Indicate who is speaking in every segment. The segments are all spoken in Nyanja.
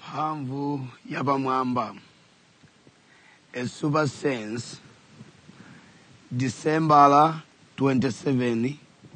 Speaker 1: mphamvu yapamwamba a super sense december 27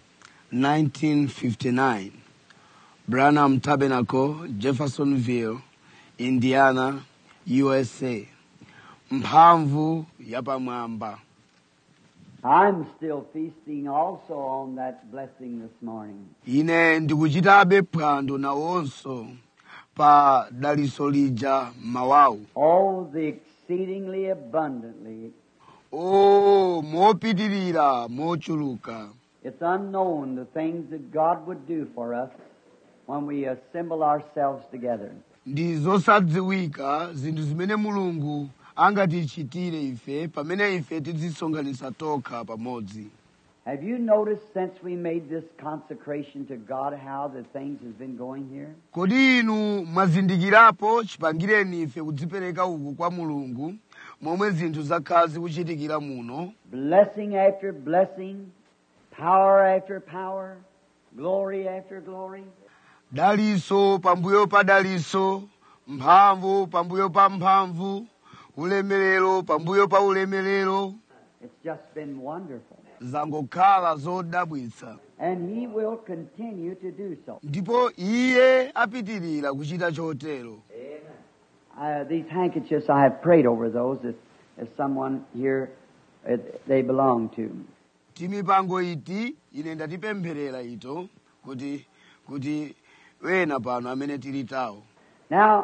Speaker 1: 1959 branham tabernacle jeffersonville indiana usa mphamvu yapamwamba
Speaker 2: I'm still feasting also on that blessing this morning.
Speaker 1: ine ndikuchitabe phwando nawonso pa daliso lija mawawu
Speaker 2: Oh, the exceedingly abundantly.
Speaker 1: o mopitirira mochuluka
Speaker 2: It's unknown the things that God would do for us when we assemble ourselves together.
Speaker 1: ndi zosadziwika zinthu zimene mulungu angatichitire ife pamene ife tidzisonkhanitsa tokha pamodzi
Speaker 2: Have you noticed since we made this consecration to God how the things has been going here?
Speaker 1: kodi inu mwazindikirapo chipangireni ife kudzipereka uku kwa mulungu momwe zinthu zakhala zikuchitikira muno
Speaker 2: Blessing after blessing, power after power, glory after glory.
Speaker 1: daliso pambuyo pa daliso mphamvu pambuyo pa mphamvu ulemerero pambuyo pa ulemerero
Speaker 2: It's just been wonderful.
Speaker 1: zangokhala zodabwitsa
Speaker 2: And He will continue to do so.
Speaker 1: ndipo iye apitirira kuchita chotero
Speaker 2: Uh, these handkerchiefs, I have prayed over those as, as someone here uh, they belong to.
Speaker 1: timipango iti ine ndatipempherera ito kuti kuti wena pano amene tili tawo
Speaker 2: Now,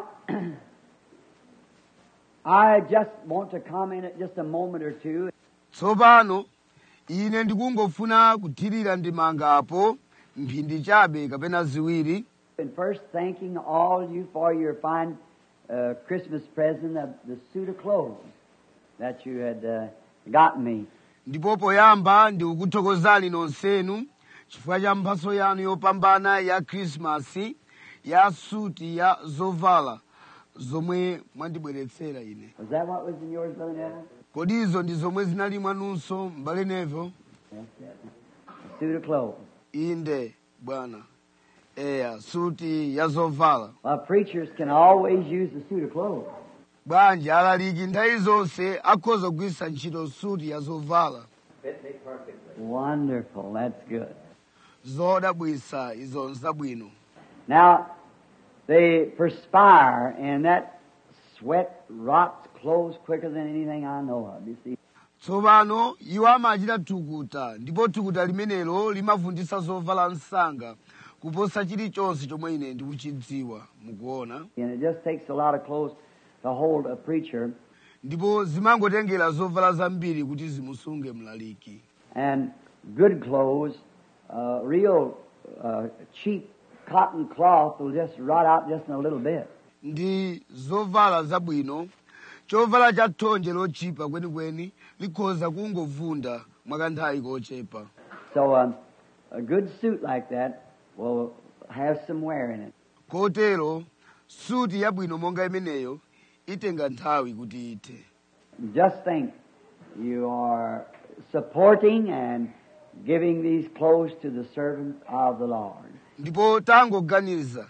Speaker 2: I just want to comment at just a moment or two.
Speaker 1: tsopano ine ndikungofuna kuthirira ndimangapo mphindi chabe kapena ziwiri
Speaker 2: And first, thanking all you for your fine uh, Christmas present of the suit of clothes that you had uh, gotten me.
Speaker 1: ndipo poyamba ndikukuthokozani nonsenu chifukwa cha mphaso yanu yopambana ya khrisimasi ya suti ya zovala zomwe mwandibweretsera ine
Speaker 2: Was that what was in yours, Brother Neville?
Speaker 1: kodi izo ndi zomwe zinali mwanunso m'bale nevo
Speaker 2: Yes, yes. A suit of clothes.
Speaker 1: inde bwana eya suti ya zovala
Speaker 2: Well, preachers can always use the suit of clothes.
Speaker 1: bwanji alaliki nthawi zonse akhoza kugwiritsa ntchito suti ya zovala
Speaker 2: Wonderful. That's good.
Speaker 1: zodabwitsa izo nzabwino
Speaker 2: Now, they perspire, and that sweat rots clothes quicker than anything I know of. You see,
Speaker 1: tsopano iwo amachita thukuta ndipo thukuta limenelo limavunditsa zovala msanga kuposa chilichonse chomwe ine ndikuchidziwa mukuona
Speaker 2: and it just takes a lot of clothes to hold a preacher.
Speaker 1: ndipo zimangotengera zovala zambiri kuti zimusunge mlaliki
Speaker 2: And good clothes, uh, real uh, cheap cotton cloth will just rot out just in a little bit.
Speaker 1: ndi zovala zabwino chovala cha thonje lochipa kwenikweni likhoza kungovunda mwakanthawi kochepa
Speaker 2: So um, a good suit like that will have some wear in it.
Speaker 1: kotero suti yabwino monga imeneyo itenga nthawi kuti ithe
Speaker 2: Just think, you are supporting and giving these clothes to the servants of the Lord.
Speaker 1: ndipo tangoganiza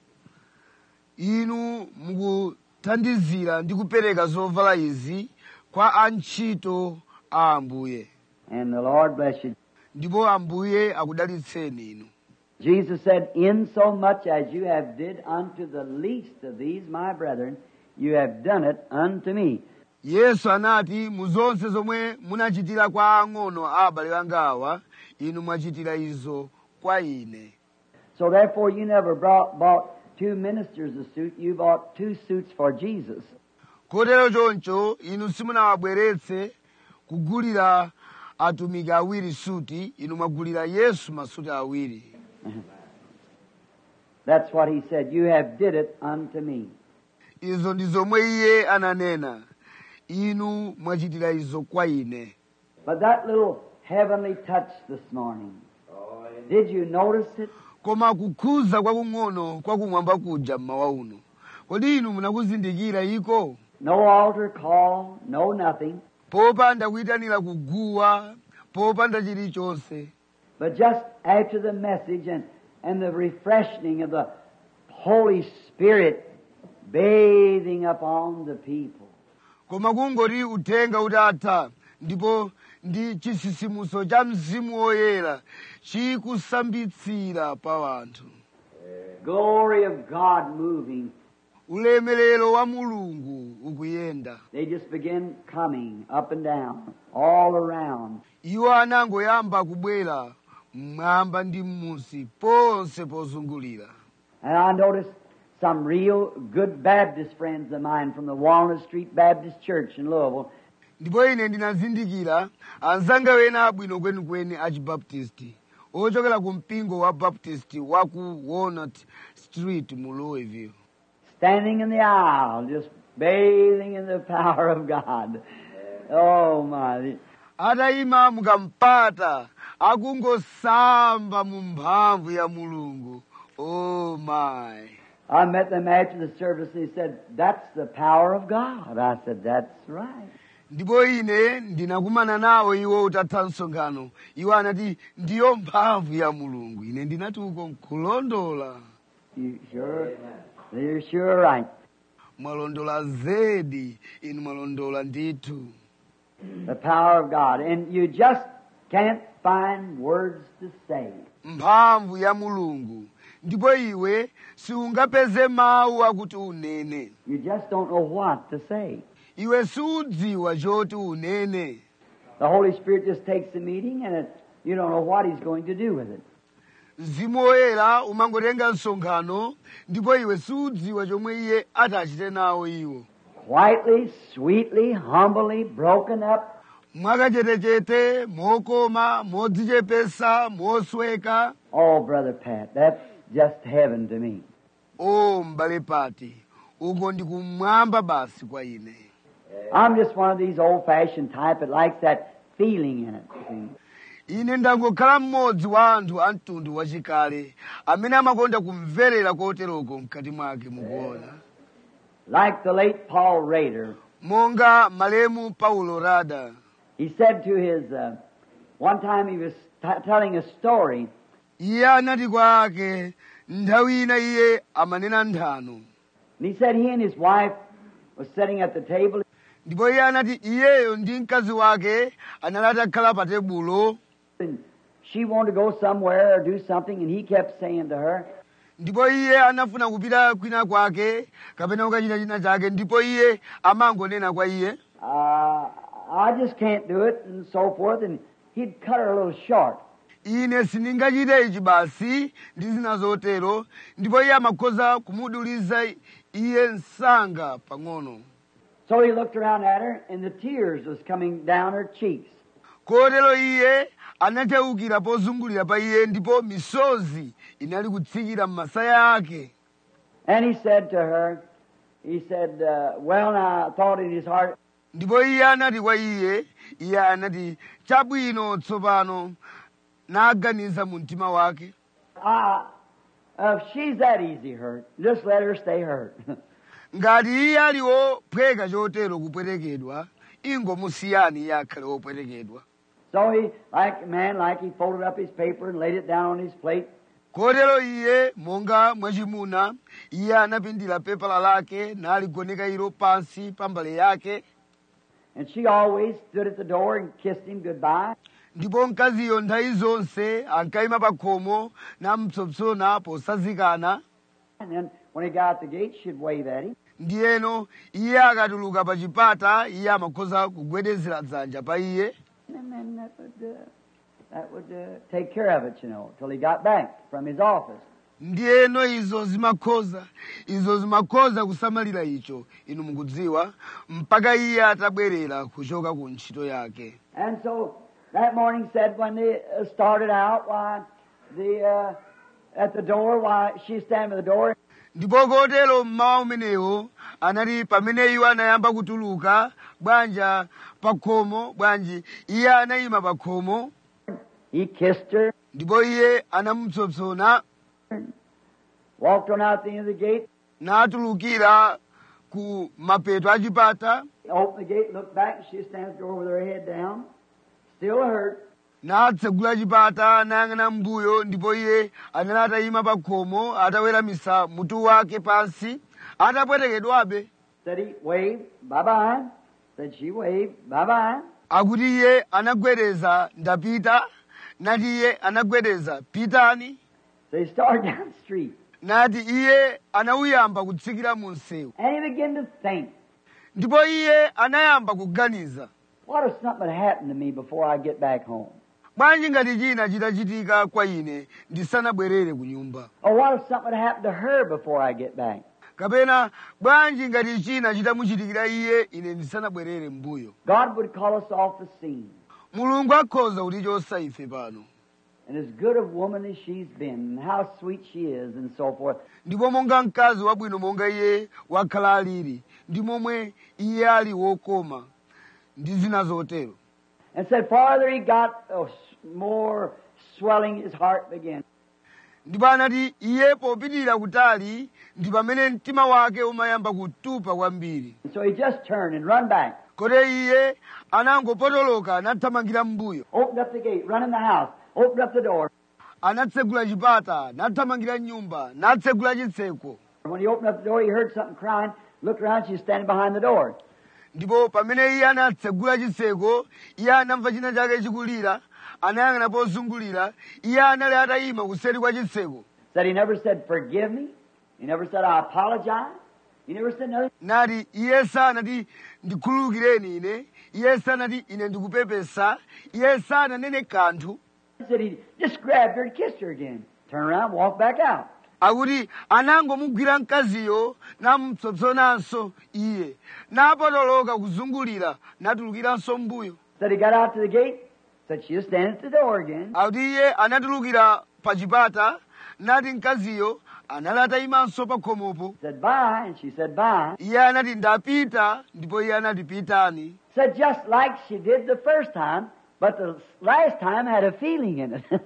Speaker 1: inu mukuthandizira ndi kupereka zovala izi kwa antchito a ambuye
Speaker 2: And the Lord bless you.
Speaker 1: ndipo ambuye akudalitseni inu
Speaker 2: Jesus said, In so much as you have did unto the least of these my brethren, you have done it unto me.
Speaker 1: yesu anati mu zonse zomwe munachitira kwa ang'ono a abale anga awa inu mwachitira izo kwa ine
Speaker 2: So therefore you never brought, bought two ministers a suit, you bought two suits for Jesus.
Speaker 1: kotero choncho inu simunawabweretse kugulira atumiki awiri suti inu mwagulira yesu masuti awiri
Speaker 2: That's what he said. You have did it unto me.
Speaker 1: izo ndi zomwe iye ananena inu mwachitira izo kwa ine
Speaker 2: But that little heavenly touch this morning, did you notice it?
Speaker 1: koma kukhuza kwakung'ono kwakumwamba kuja mmawa uno kodi inu munakuzindikira iko
Speaker 2: No altar call, no nothing,
Speaker 1: popanda kuyitanira kuguwa popanda chilichonse
Speaker 2: but just after the message and, and the refreshing of the Holy Spirit bathing upon the people.
Speaker 1: koma kungoti uthenga utatha ndipo ndi chisisimuso cha mzimu woyera chikusambitsira pa wanthu
Speaker 2: Glory of God moving.
Speaker 1: ulemerero wa mulungu ukuyenda
Speaker 2: They just begin coming up and down, all around.
Speaker 1: iwo anangoyamba kubwera mmwamba ndi m'munsi ponse pozungulira
Speaker 2: And I noticed some real good Baptist friends of mine from the Walnut Street Baptist Church in Louisville.
Speaker 1: ndipo ine ndinazindikira anzanga wena abwino kwenikweni a chibaptisti ochokera ku mpingo wa baptist wa ku walnut street mu louisville
Speaker 2: standing in the aisle, just bathing in the power of God. Oh my.
Speaker 1: atayima mukampata akungosamba mu mphamvu ya mulungu oh my
Speaker 2: I met them after the service and he said, That's the power of God. I said, That's right.
Speaker 1: ndipo ine ndinakumana nawo iwo utatha msonkhano iwo anati ndiyo mphamvu ya mulungu ine ndinati uko nkulondola
Speaker 2: You sure? You're sure right.
Speaker 1: mwalondola zedi inu mwalondola ndithu
Speaker 2: The power of God. And you just can't find words to say.
Speaker 1: mphamvu ya mulungu ndipo iwe siungapeze mawu akuti unene
Speaker 2: You just don't know what to say.
Speaker 1: iwe siudziwa choti unene
Speaker 2: The Holy Spirit just takes the meeting and it, you don't know what He's going to do with it.
Speaker 1: mzimu woyera umangotenga msonkhano ndipo iwe siudziwa chomwe iye atachite nawo iwo
Speaker 2: Quietly, sweetly, humbly, broken up,
Speaker 1: mwakachetechete mokoma modzichepesa mosweka
Speaker 2: Oh, Brother Pat, that's just heaven to me.
Speaker 1: o m'bale pati uko ndi kumwamba basi kwa ine
Speaker 2: I'm just one of these old fashioned type that likes that feeling in it. see.
Speaker 1: ine ndangokhala mmodzi wa anthu a mtundu wachikale amene amakonda kumverera koteroko mkati mwake mukuona
Speaker 2: Like the late Paul Rader,
Speaker 1: monga malemu paulo rada
Speaker 2: he said to his, uh, one time he was t- telling a story,
Speaker 1: iye anati kwa ake nthawi ina iye amanena nthano
Speaker 2: and he said he and his wife was sitting at the table,
Speaker 1: ndipo iye anati iyeyo ndi mkazi wake anali atakhala pa tebulo
Speaker 2: and she wanted to go somewhere or do something, and he kept saying to her,
Speaker 1: ndipo iye anafuna kupita kwina kwake kapena kukachita china chake ndipo iye amangonena kwa iye
Speaker 2: uh, I just can't do it, and so forth, and he'd cut her a little short.
Speaker 1: ine sindingachite ichi basi ndi zina zotero ndipo iye amakhoza kumuduliza iye msanga pang'ono
Speaker 2: So he looked around at her, and the tears was coming down her cheeks.
Speaker 1: kotero iye anacheukira pozungulira pa iye ndipo misozi inali kutsikira m'masaya ake
Speaker 2: And he said to her, he said, uh, well, now, I thought in his heart,
Speaker 1: ndipo iye anati kwa iye iye anati chabwino tsopano naganiza mu mtima wake
Speaker 2: ah, if she's that easy hurt, just let her stay hurt.
Speaker 1: ngati iye ali wophweka chotero kupwerekedwa ingomusiyani iye akhale wopwerekedwa
Speaker 2: so he, like a man, like he folded up his paper and laid it down on his plate.
Speaker 1: kotero iye monga mwachimuna iye anapindira pepala lake naligoneka ilo pansi pa mbale yake
Speaker 2: And she always stood at the door and kissed him goodbye.
Speaker 1: ndipo mkaziyo nthawi zonse ankayima pa khomo namupsompsona posazikana
Speaker 2: And then when he got out the gate, she'd wave at him.
Speaker 1: ndiyeno iye akatuluka pa chipata iye amakhoza kugwedezera dzanja pa iye
Speaker 2: And then that would, uh, that would uh, take care of it, you know, till he got back from his office.
Speaker 1: ndiyeno izo zimakhoza izo zimakhoza kusamalira icho inu mukudziwa mpaka iye atabwerera kuchoka ku ntchito yake
Speaker 2: And so that morning said when they uh, started out, why the uh, at the door, why she standing at the door,
Speaker 1: ndipo kotero mmawa umenewo anati pamene iwo anayamba kutuluka bwanja pa khomo bwanji iye anayima pa khomo
Speaker 2: he kissed her,
Speaker 1: ndipo iye anamupsompsona
Speaker 2: walked on out the end of the gate,
Speaker 1: natulukira ku mapeto a chipata
Speaker 2: opened the gate, looked back, and she stands at the door with her head down, still hurt.
Speaker 1: natsegula chipata nayang'ana mbuyo ndipo iye anali atayima pa khomo ataweramisa mutu wake pansi atapwetekedwabe
Speaker 2: Said he waved, bye bye. Said she waved, bye bye.
Speaker 1: akuti iye anagwedeza ndapita nati iye anagwedeza pitani
Speaker 2: So he started down the street.
Speaker 1: nati iye anawuyamba kutsikira mu msewu
Speaker 2: And he began to think,
Speaker 1: ndipo iye anayamba kuganiza
Speaker 2: what if something had happened to me before I get back home?
Speaker 1: bwanji ngati china chitachitika kwa ine ndisanabwerere ku nyumba
Speaker 2: Or what if something had happened to her before I get back?
Speaker 1: kapena bwanji ngati china chitamuchitikira iye ine ndisanabwerere mbuyo
Speaker 2: God would call us off the scene.
Speaker 1: mulungu akhoza kutichosa ife pano
Speaker 2: And as good a woman as she's been, and how sweet she is, and so forth,
Speaker 1: ndipo monga mkazi wabwino monga iye wakhala alili ndi momwe iye ali wokoma ndi zina zotero
Speaker 2: and said farther he got, oh, s- more swelling his heart began.
Speaker 1: ndipo anati iye popitirira kutali ndi pamene mtima wake umayamba kutupa kwambiri
Speaker 2: And so he just turned and run back,
Speaker 1: kote iye anangopotoloka nathamangira mbuyo
Speaker 2: opened up the gate, run in the house, opened up the door.
Speaker 1: anatsegula chipata nathamangira nyumba natsegula chitseko
Speaker 2: When he opened up the door, he heard something crying. Looked around, she was standing behind the door.
Speaker 1: ndipo pamene iye anatsegula chitseko iye anamva china chake chikulira anayang'ana pozungulira iye anali atayima kuseri kwa chitseko
Speaker 2: Said he never said, Forgive me. He never said, I apologize. He never said nothing.
Speaker 1: nati iye sanati ndikhululukireni ine iye sanati ine ndikupepesa iye sananene kanthu
Speaker 2: He said he just grabbed her and kissed her again. Turned around, walked back out.
Speaker 1: akuti anangomugwira mkaziyo namupsompsonanso iye napotoloka kuzungulira natulukiranso mbuyo
Speaker 2: Said he got out to the gate. Said she was standing at the door again.
Speaker 1: akuti iye anatulukira pa chipata nati mkaziyo anali atayimanso pa khomopo
Speaker 2: Said bye, and she said bye.
Speaker 1: iye anati ndapita ndipo iye anati pitani
Speaker 2: Said just like she did the first time, but the last time had a feeling in it.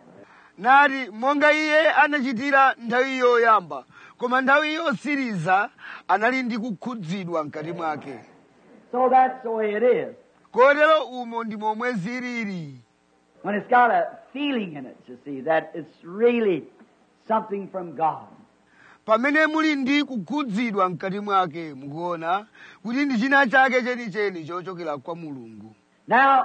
Speaker 1: nati monga iye anachitira nthawi yoyamba koma nthawi yosiriza anali ndi kukhudzidwa mkati mwake
Speaker 2: so that's the way it is.
Speaker 1: kotero umo ndi momwe zilili
Speaker 2: When it's got a feeling in it, you see, that it's really something from God.
Speaker 1: pamene muli ndi kukhudzidwa mkati mwake mukuona kuti ndi china chake chenicheni chochokera kwa mulungu
Speaker 2: Now,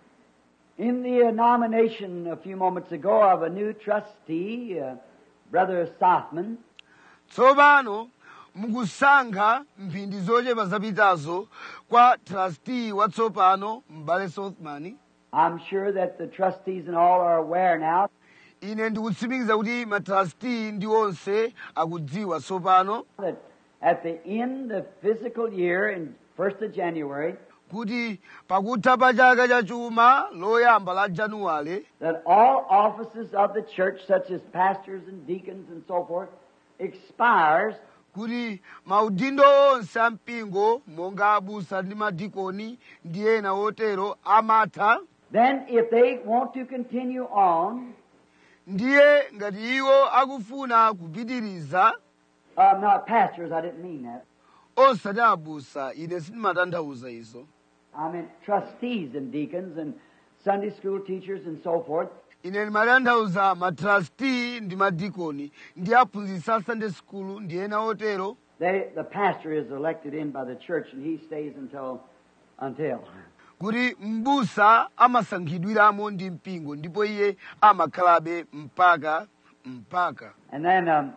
Speaker 2: in the uh, nomination a few moments ago of a new trustee, uh, Brother Sothman,
Speaker 1: tsopano mukusankha mphindi zochepa zapitazo kwa trustee watsopano m'bale sothman
Speaker 2: I'm sure that the trustees and all are aware now
Speaker 1: ine ndikutsimikiza kuti matrustee ndi onse akudziwa tsopano
Speaker 2: that at the end of physical year in 1st of January,
Speaker 1: kuti pakutha pa chaka cha chuma loyamba la januwale
Speaker 2: that all offices of the church, such as pastors and deacons and so forth, expires
Speaker 1: kuti maudindo onse a mpingo monga abusa ndi madikoni ndi ena otero amatha
Speaker 2: Then, if they want to continue on,
Speaker 1: ndiye ngati iwo akufuna kupitiriza
Speaker 2: uh, not pastors, I didn't mean that.
Speaker 1: osati abusa ine sindimatanthauza izo
Speaker 2: I meant trustees and deacons and Sunday school teachers and so forth.
Speaker 1: ine ndimatanthauza matrustee ndi madikoni ndi aphunzitsi a sunday school ndi ena otero
Speaker 2: They, the pastor is elected in by the church and he stays until, until.
Speaker 1: kuti mbusa amasankhidwiramo ndi mpingo ndipo iye amakhalabe mpaka mpaka
Speaker 2: And then, um,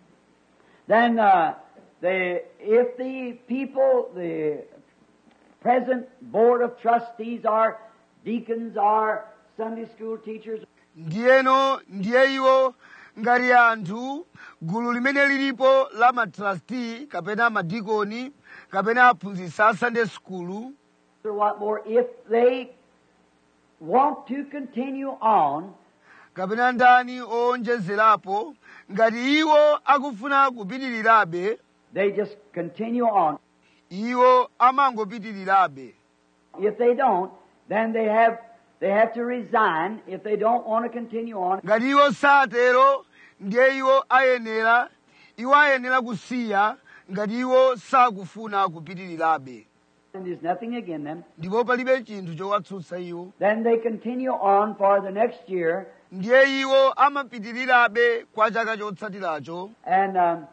Speaker 2: then uh, the, if the people, the present board of trustees are deacons, are Sunday school teachers,
Speaker 1: ndiyeno ndiye iwo ngati anthu gulu limene lilipo la matrustee kapena madikoni kapena aphunzitsi a sunday school
Speaker 2: or what more, if they want to continue on,
Speaker 1: kapena ndani owonjezerapo ngati iwo akufuna kupitirirabe
Speaker 2: they just continue on.
Speaker 1: iwo amangopitirirabe
Speaker 2: If they don't, then they have they have to resign if they don't want to continue on.
Speaker 1: ngati iwo satero ndiye iwo ayenera iwo ayenera kusiya ngati iwo sakufuna kupitirirabe
Speaker 2: And there's nothing against them.
Speaker 1: ndipo palibe chinthu chowatsutsa iwo
Speaker 2: Then they continue on for the next year,
Speaker 1: ndiye iwo amapitirirabe kwa chaka chotsatiracho
Speaker 2: and um,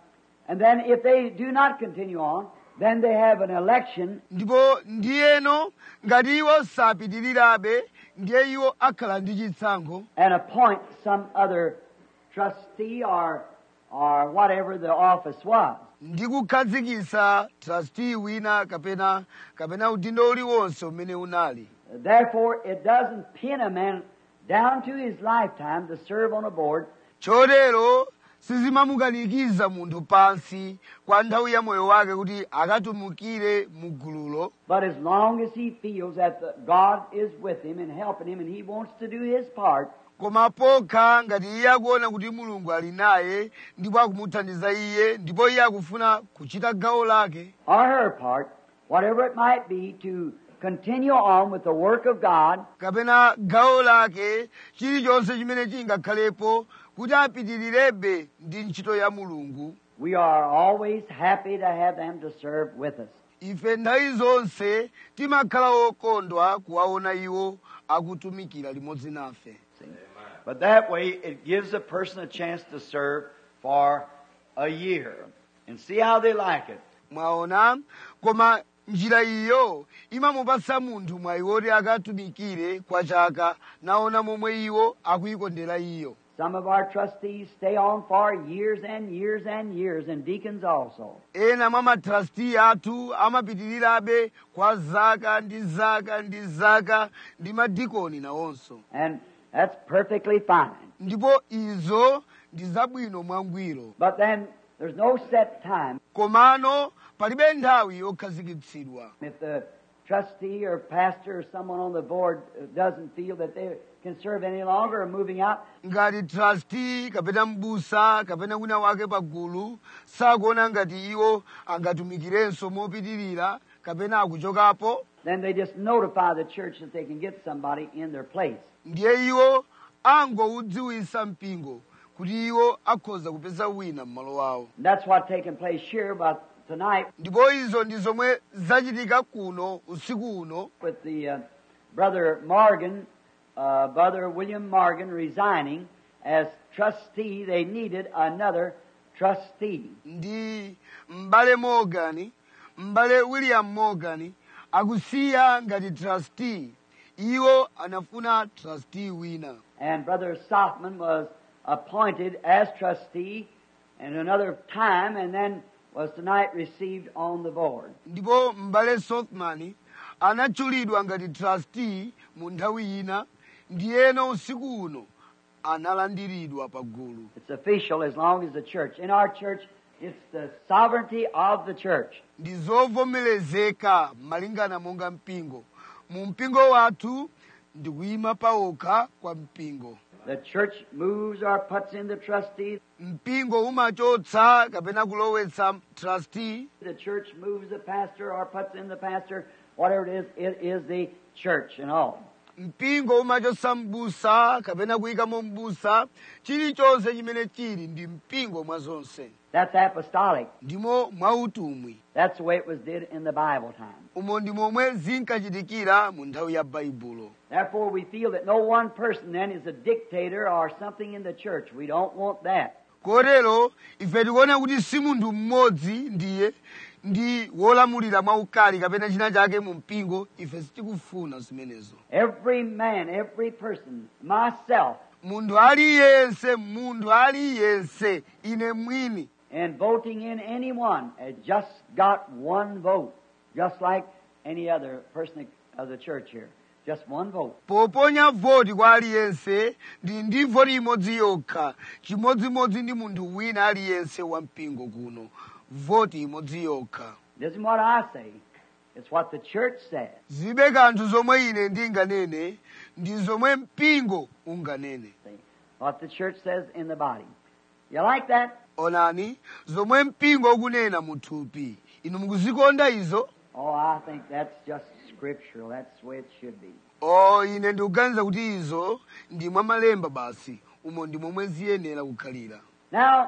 Speaker 2: And then if they do not continue on, then they have an election
Speaker 1: ndipo ndiyeno ngati iwo sapitirirabe ndiye iwo akhala ndi chisankho
Speaker 2: and appoint some other trustee or, or whatever the office was.
Speaker 1: ndi kukhazikitsa trustee wina kapena kapena udindo uliwonse umene unali
Speaker 2: Therefore, it doesn't pin a man down to his lifetime to serve on a board,
Speaker 1: chotero sizimamukanikiza munthu pansi kwa nthawi ya moyo wake kuti akatumikire mu gululo
Speaker 2: but as long as he feels that the, God is with him and helping him and he wants to do his part,
Speaker 1: koma pokha ngati iye akuona kuti mulungu ali naye ndipo akumuthandiza iye ndipo iye akufuna kuchita gawo lake
Speaker 2: or her part, whatever it might be, to continue on with the work of God,
Speaker 1: kapena gawo lake chilichonse chimene chingakhalepo kuti apitirirebe ndi ntchito ya mulungu
Speaker 2: we are always happy to have them to serve with us.
Speaker 1: ife nthawi zonse timakhala okondwa kuwaona iwo akutumikira limodzi nafe
Speaker 2: See?
Speaker 3: But that way, it gives a person a chance to serve for a year and see how they like it.
Speaker 1: mwaona koma njira iyo imamupatsa munthu mwayi woti akatumikire kwa chaka naona momwe iwo akuyikondera iyo
Speaker 2: Some of our trustees stay on for years and years and years, and deacons also.
Speaker 1: ena mwa matrasti athu amapitirirabe kwa zaka ndi zaka ndi zaka ndi madikoni nawonso
Speaker 2: And that's perfectly fine.
Speaker 1: ndipo izo ndi zabwino mwangwiro
Speaker 2: But then there's no set time.
Speaker 1: komano palibe nthawi yokhazikitsidwa
Speaker 2: If the trustee or pastor or someone on the board uh, doesn't feel that they can serve any longer or moving out,
Speaker 1: ngati trasti kapena mbusa kapena wina wake pagulu sakuona ngati iwo angatumikirenso mopitirira kapena akuchokapo
Speaker 2: then they just notify the church that they can get somebody in their place.
Speaker 1: ndiye iwo angoudziwisa mpingo kuti iwo akhoza kupeza wina m'malo wawo
Speaker 2: And that's what's taking place here about tonight
Speaker 1: ndipo izo ndi zomwe zachitika kuno usiku uno
Speaker 2: with the uh, brother Morgan, uh, brother William Morgan resigning as trustee. They needed another trustee.
Speaker 1: ndi m'bale morgan m'bale william morgan akusiya ngati trustee iwo anafuna trustee wina
Speaker 2: And brother Softman was appointed as trustee in another time and then was tonight received on the board.
Speaker 1: ndipo m'bale sothman anatchulidwa ngati trustee mu nthawi ina ndiyeno usiku uno analandiridwa pagulu
Speaker 2: It's official as long as the church. In our church, it's the sovereignty of the church.
Speaker 1: ndi zovomerezeka malingana monga mpingo mu mpingo wathu ndi kuyima pawokha kwa mpingo
Speaker 2: The church moves or puts in the trustee.
Speaker 1: mpingo umachotsa kapena kulowetsa trustee
Speaker 2: The church moves the pastor or puts in the pastor. Whatever it is, it is the church and all.
Speaker 1: mpingo umachotsa mbusa kapena kuyikamo mbusa chilichonse chimene chili ndi mpingo mwa zonse
Speaker 2: That's apostolic.
Speaker 1: ndimo mwautumwi
Speaker 2: That's the way it was did in the Bible time.
Speaker 1: umo ndi momwe zinkachitikira mu nthawi ya baibulo
Speaker 2: Therefore, we feel that no one person then is a dictator or something in the church. We don't want that.
Speaker 1: kotero ife tikuona kuti si munthu mmodzi ndiye ndi wolamulira mwaukali kapena china chake mu mpingo ife sitikufuna zimenezo
Speaker 2: Every man, every person, myself,
Speaker 1: munthu aliyense munthu aliyense ine mwini
Speaker 2: and voting in anyone has just got one vote, just like any other person of the church here. Just one vote.
Speaker 1: poponya voti kwa aliyense ndi ndi voti imodzi yokha chimodzimodzi ndi munthu wina aliyense wa mpingo kuno voti imodzi yokha
Speaker 2: It isn't what I say. It's what the church says.
Speaker 1: zibe kanthu zomwe ine ndinganene ndi zomwe mpingo unganene
Speaker 2: See? What the church says in the body. You like that?
Speaker 1: onani zomwe mpingo ukunena mu thupi inu mukuzikonda izo
Speaker 2: Oh, I think that's just scriptural. That's the way it should be.
Speaker 1: o ine ndikuganiza kuti izo ndi mwa malemba basi umo ndi momwe ziyenera kukhalira
Speaker 2: Now,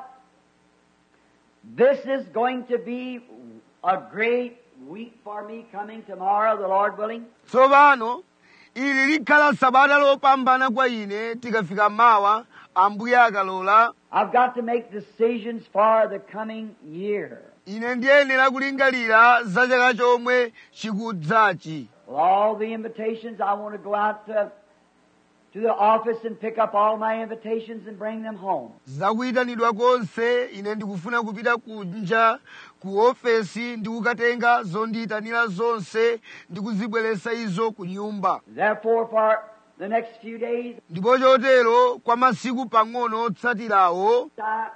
Speaker 2: this is going to be a great week for me coming tomorrow, the Lord willing.
Speaker 1: tsopano ili likhala sabata lopambana kwa ine tikafika mawa ambuye akalola
Speaker 2: I've got to make decisions for the coming year.
Speaker 1: ine ndiyenera kulingalira za chaka chomwe chikudzachi
Speaker 2: With all the invitations, I want to go out to, to the office and pick up all my invitations and bring them home.
Speaker 1: zakuyitanidwa konse ine ndikufuna kupita kunja ku ofesi ndikukatenga zondiyitanira zonse ndikuzibweretsa izo ku nyumba
Speaker 2: Therefore, for the next few days,
Speaker 1: ndipo chotero kwa masiku pang'ono otsatirawo
Speaker 2: I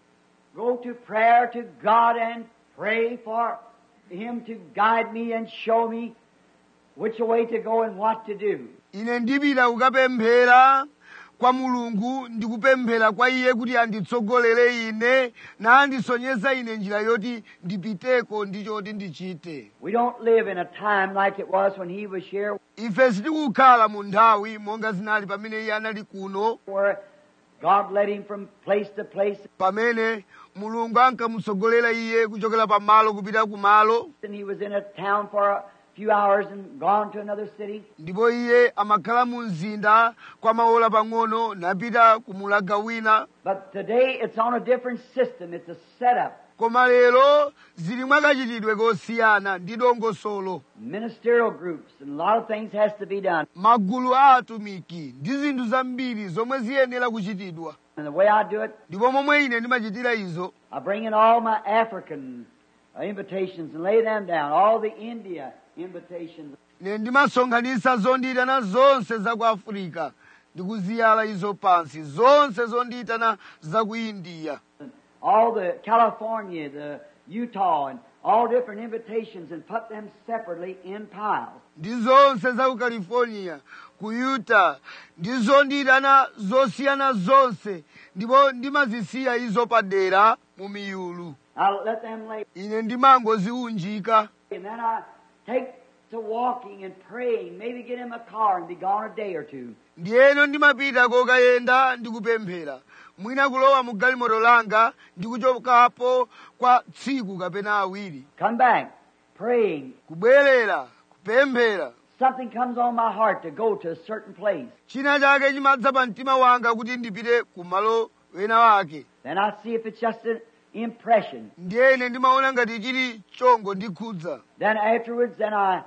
Speaker 2: go to prayer to God and pray for Him to guide me and show me which way to go and what to do.
Speaker 1: ine ndipita kukapemphera kwa mulungu ndikupemphera kwa iye kuti anditsogolere ine nandisonyeza ine njira yoti ndipiteko ndi choti ndichite
Speaker 2: We don't live in a time like it was when He was here,
Speaker 1: ife sitikukhala mu nthawi monga zinali pamene iye anali kuno
Speaker 2: where God led Him from place to place,
Speaker 1: pamene mulungu ankamutsogolera iye kuchokera pamalo kupita kumalo
Speaker 2: and He was in a town for a few hours and gone to another city.
Speaker 1: ndipo iye amakhala mu mzinda kwa maola pang'ono napita kumulaga wina
Speaker 2: But today it's on a different system. It's a setup.
Speaker 1: koma lero zili mwakachitidwe kosiyana ndi dongosolo
Speaker 2: Ministerial groups and a lot of things has to be done.
Speaker 1: magulu a atumiki ndi zinthu zambiri zomwe ziyenera kuchitidwa
Speaker 2: And the way I do it,
Speaker 1: ndipo momwe ine ndimachitira izo
Speaker 2: I bring in all my African uh, invitations and lay them down, all the India invitations.
Speaker 1: ine ndimasonkhanitsa zondiyitana zonse za ku afirika ndikuziyala izo pansi zonse zondiyitana za ku indiya
Speaker 2: and all the California, the Utah, and all different invitations and put them separately in piles.
Speaker 1: ndi zonse za ku california ku utah ndi zondiyitana zosiyana zonse ndipo ndimazisiya izo padera mu miyulu
Speaker 2: I let them lay,
Speaker 1: ine ndimangoziunjika
Speaker 2: and then I take to walking and praying, maybe get in my car and be gone a day or two.
Speaker 1: ndiyeno ndimapita kokayenda ndikupemphera mwina kulowa mu galimoto langa ndikuchokapo kwa tsiku kapena awiri
Speaker 2: Come back, praying.
Speaker 1: kubwerera kupemphera
Speaker 2: Something comes on my heart to go to a certain place.
Speaker 1: china chake chimadza pa mtima wanga kuti ndipite kumalo wena wake
Speaker 2: Then I see if it's just an impression.
Speaker 1: ndiye ine ndimaona ngati chili chongo ndikhudza
Speaker 2: Then afterwards, then I,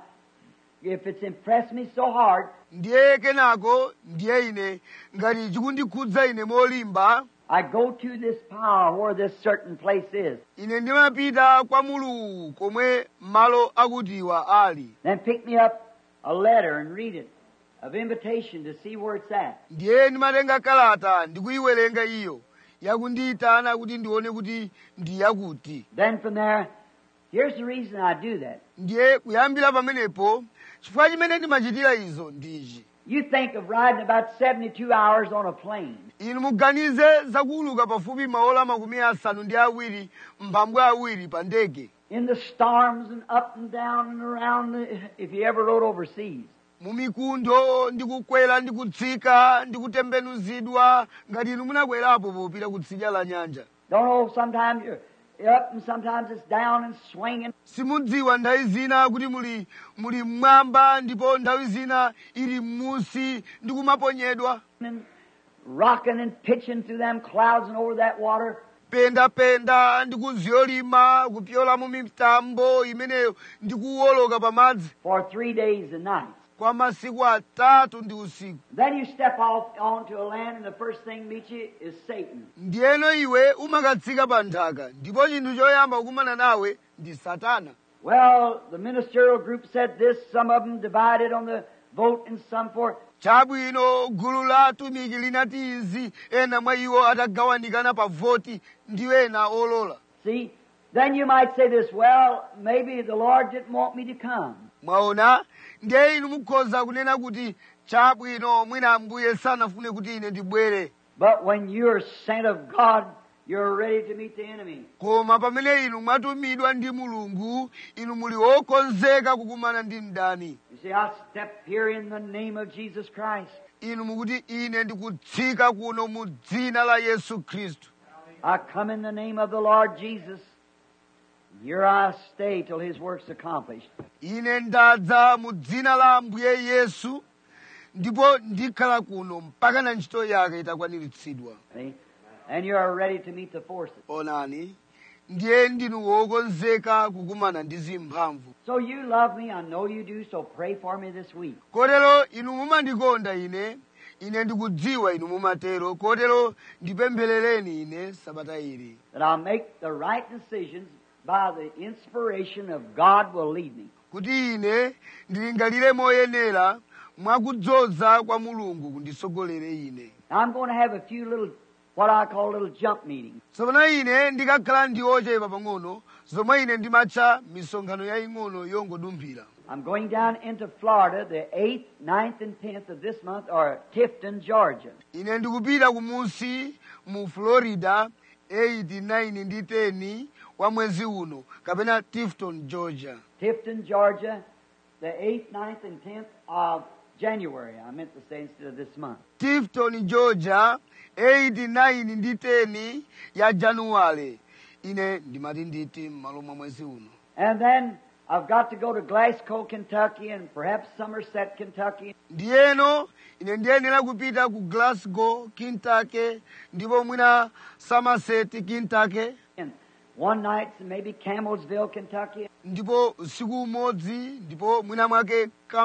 Speaker 2: if it's impressed me so hard,
Speaker 1: ndiye kenako ndiye ine ngati chikundikhudza ine molimba
Speaker 2: I go to this power where this certain place is.
Speaker 1: ine ndimapita kwa mulungu komwe malo akutiwa ali
Speaker 2: Then pick me up a letter and read it of invitation to see where it's at.
Speaker 1: ndiye ndimatenga kalata ndikuyiwerenga iyo yakundiyitana kuti ndione kuti ndi yakuti
Speaker 2: Then from there, here's the reason I do that.
Speaker 1: ndiye kuyambira pamenepo chifukwa chimene ndimachitira izo ndichi
Speaker 2: You think of riding about 72 hours on a plane.
Speaker 1: inu muganize zakuuluka pafupi maola makumi asanu ndi awiri mphambu awiri pa ndege
Speaker 2: In the storms and up and down and around, the, if you ever rode overseas.
Speaker 1: mu mikuntho ndi kukwera ndi kutsika ndi kutembenuzidwa ngati inu munakwerapo popita kutsidya la nyanja
Speaker 2: Don't know, sometimes you're up and sometimes it's down and swinging.
Speaker 1: simudziwa nthawi zina kuti muli muli mmwamba ndipo nthawi zina ili m'musi ndi kumaponyedwa
Speaker 2: and rocking and pitching through them clouds and over that water.
Speaker 1: pendapenda ndi kuziyolima kupyola mu mitambo imeneyo ndi kuwoloka pamadzi
Speaker 2: for three days and nights.
Speaker 1: kwa masiku atatu ndi usiku
Speaker 2: Then you step off onto a land, and the first thing meets you is Satan.
Speaker 1: ndiyeno iwe umakatsika pa nthaka ndipo chinthu choyamba kukumana nawe ndi satana
Speaker 2: Well, the ministerial group said this, some of them divided on the vote, and some for.
Speaker 1: chabwino gulu la atumiki linati izi ena mwa iwo atagawanikana pa voti ndi ena olola
Speaker 2: See, then you might say this, well, maybe the Lord didn't want me to come.
Speaker 1: mwaona ndiye inu mukhoza kunena kuti chabwino mwina ambuye sanafune kuti ine ndibwere
Speaker 2: But when you're sent of God, you're ready to meet the enemy.
Speaker 1: koma pamene inu mwatumidwa ndi mulungu inu muli wokonzeka kukumana ndi mdani
Speaker 2: You see, I step here in the name of Jesus Christ.
Speaker 1: inu mukuti ine ndikutsika kuno mu dzina la yesu khristu
Speaker 2: I come in the name of the Lord Jesus. Here I stay till His work's accomplished.
Speaker 1: ine ndadza mu dzina la ambuye yesu ndipo ndikhala kuno mpaka na ntchito yake itakwaniritsidwa
Speaker 2: See? And you are ready to meet the forces.
Speaker 1: onani ndiye ndinu wokonzeka kukumana ndi zimphamvu
Speaker 2: So you love me, I know you do, so pray for me this week.
Speaker 1: kotero inu mumandikonda ine ine ndikudziwa inu mumatero kotero ndipempherereni ine sabata ili
Speaker 2: That I'll make the right decisions by the inspiration of God will lead me.
Speaker 1: kuti ine ndilingalire moyenera mwakudzoza kwa mulungu kundisogolere ine
Speaker 2: Now I'm going to have a few little, what I call little jump meetings.
Speaker 1: tsopano ine ndikakhala ndi ochepa pang'ono zomwe ine ndimatcha misonkhano yaying'ono yongodumphira
Speaker 2: I'm going down into Florida the 8th, 9th, and 10th of this month, or Tifton, Georgia.
Speaker 1: ine ndikupita kumunsi mu florida 8 9 ndi 10 wa mwezi uno kapena tifton georgia
Speaker 2: Tifton, Georgia, the 8th, 9th, and 10th of January. I meant to say instead of this month.
Speaker 1: tifton georgia 8 9 ndi 10 ya januwale ine ndimati nditi m'malo mwa mwezi uno
Speaker 2: And then I've got to go to Glasgow, Kentucky, and perhaps Somerset, Kentucky.
Speaker 1: ndiyeno ine ndiyenera kupita ku glasgow kentucky ndipo mwina somerset kentucky
Speaker 2: And one night, maybe Camelsville, Kentucky.
Speaker 1: ndipo usiku umodzi ndipo mwina mwake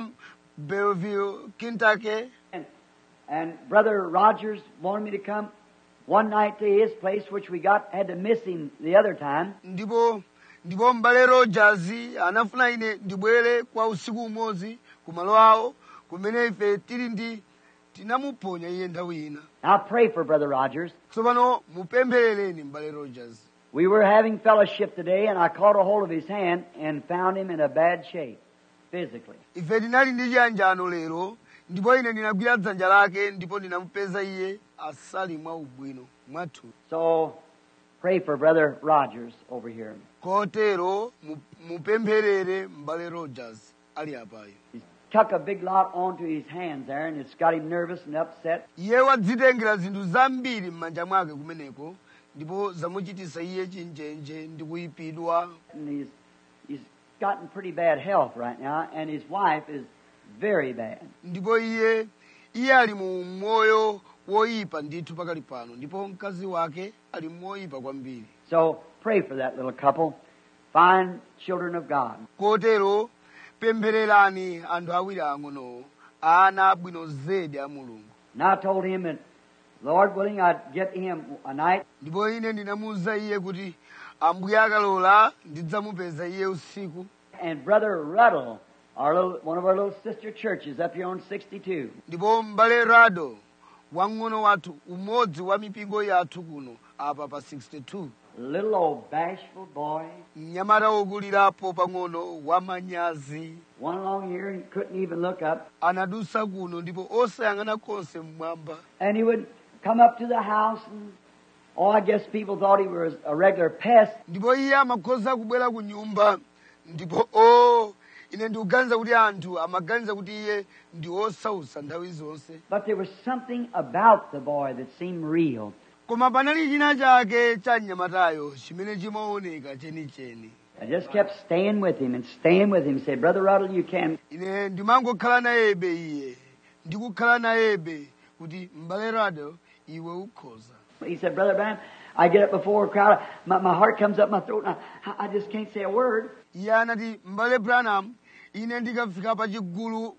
Speaker 1: campbellville kentucky
Speaker 2: And, and Brother Rogers wanted me to come one night to his place, which we got had to miss him the other time.
Speaker 1: ndipo ndipo m'bale rogers anafuna ine ndibwere kwa usiku umodzi ku malo awo kumene ife tili ndi tinamuphonya iye nthawi ina
Speaker 2: Now pray for Brother Rogers.
Speaker 1: tsopano mupempherereni m'bale rogers
Speaker 2: We were having fellowship today, and I caught a hold of his hand and found him in a bad shape, physically.
Speaker 1: ife tinali ndi chiyanjano lero ndipo ine ndinagwira dzanja lake ndipo ndinamupeza iye asali mwa ubwino mwathu
Speaker 2: So pray for Brother Rogers over here.
Speaker 1: kotero mu- mupempherere m'bale rogers ali apayo
Speaker 2: He's tuck a big lot onto his hands there, and it's got him nervous and upset.
Speaker 1: iye wadzitengera zinthu zambiri m'manja mwake kumeneko ndipo zamuchitisa iye chinjenje ndi kuyipidwa
Speaker 2: And he's, he's gotten pretty bad health right now, and his wife is very bad.
Speaker 1: ndipo iye iye ali mu moyo woyipa ndithu pakali pano ndipo mkazi wake ali moyipa kwambiri
Speaker 2: So pray for that little couple, fine children of God.
Speaker 1: kotero pemphererani anthu awiri ang'onowo ana abwino zedi a mulungu
Speaker 2: And I told him that, Lord willing, I'd get him a night
Speaker 1: ndipo ine ndinamuwuza iye kuti ambuye akalola ndidzamupeza iye usiku
Speaker 2: and Brother Ruddle, our little, one of our little sister churches up here on 62.
Speaker 1: ndipo m'bale rado wang'ono wathu umodzi wa mipingo yathu kuno apa pa 62
Speaker 2: Little old bashful boy,
Speaker 1: mnyamata wokulirapo pang'ono wamanyazi
Speaker 2: one along here and couldn't even look up.
Speaker 1: anadusa kuno ndipo osayang'ana konse mmwamba
Speaker 2: And he would come up to the house and, oh, I guess people thought he was a regular pest.
Speaker 1: ndipo iye amakhoza kubwera ku nyumba ndipo o ine ndikuganiza kuti anthu amaganiza kuti iye ndi osausa nthawi zonse
Speaker 2: But there was something about the boy that seemed real.
Speaker 1: koma panali china chake cha mnyamatayo chimene chimaoneka chenicheni
Speaker 2: I just kept staying with him and staying with him. Said, Brother Ruddle, you can.
Speaker 1: ine ndimangokhala nayebe iye ndikukhala nayebe kuti m'bale rado iwe ukhoza
Speaker 2: He said, Brother Branham, I get up before a crowd. My, my heart comes up my throat, and I, I just can't say a word.
Speaker 1: iye anati m'bale branham ine ndikafika pa chigulu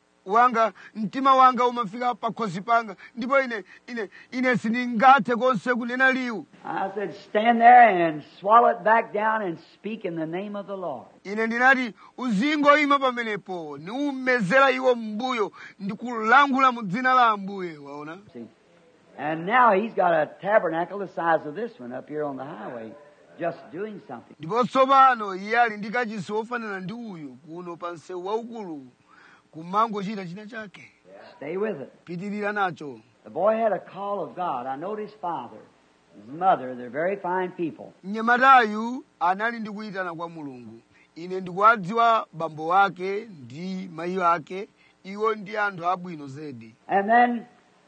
Speaker 1: wanga mtima wanga umafika pakhosi panga ndipo ine ine ine sindingathe konse kunena liwu
Speaker 2: I said, stand there and swallow it back down and speak in the name of the Lord.
Speaker 1: ine ndinati uzingoyima pamenepo niumezera iwo mbuyo ndikulankhula mu dzina la ambuye waona
Speaker 2: See? And now he's got a tabernacle the size of this one up here on the highway, just doing something.
Speaker 1: ndipo tsopano iye ali ndi kachisi wofanana ndi uyu kuno pa msewu waukulu kumangochita china chake
Speaker 2: Stay with it.
Speaker 1: pitirira nacho
Speaker 2: The boy had a call of God. I know his father, his mother, they're very fine people.
Speaker 1: mnyamatayu anali ndi kuyitana kwa mulungu ine ndikuwadziwa bambo wake ndi mayi ake iwo ndi anthu abwino zedi
Speaker 2: And then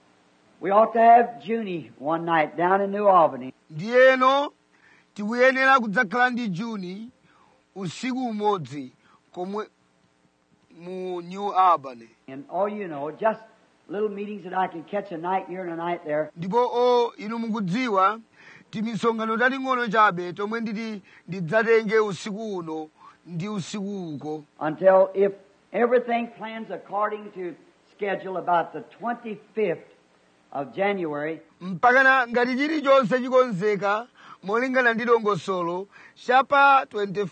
Speaker 2: we ought to have Junie one night down in New Albany.
Speaker 1: ndiyeno tikuyenera kudzakhala ndi juni usiku umodzi komwe mu new albany
Speaker 2: And oh, you know, just little meetings that I can catch a night here and a night there.
Speaker 1: ndipo o inu mukudziwa timisonkhano tating'ono chabe tomwe nditi ndidzatenge usiku uno ndi usiku uko
Speaker 2: until if everything plans according to schedule about the 25th of January,
Speaker 1: mpakana ngati chilichonse chikonzeka molingana ndi dongosolo chapa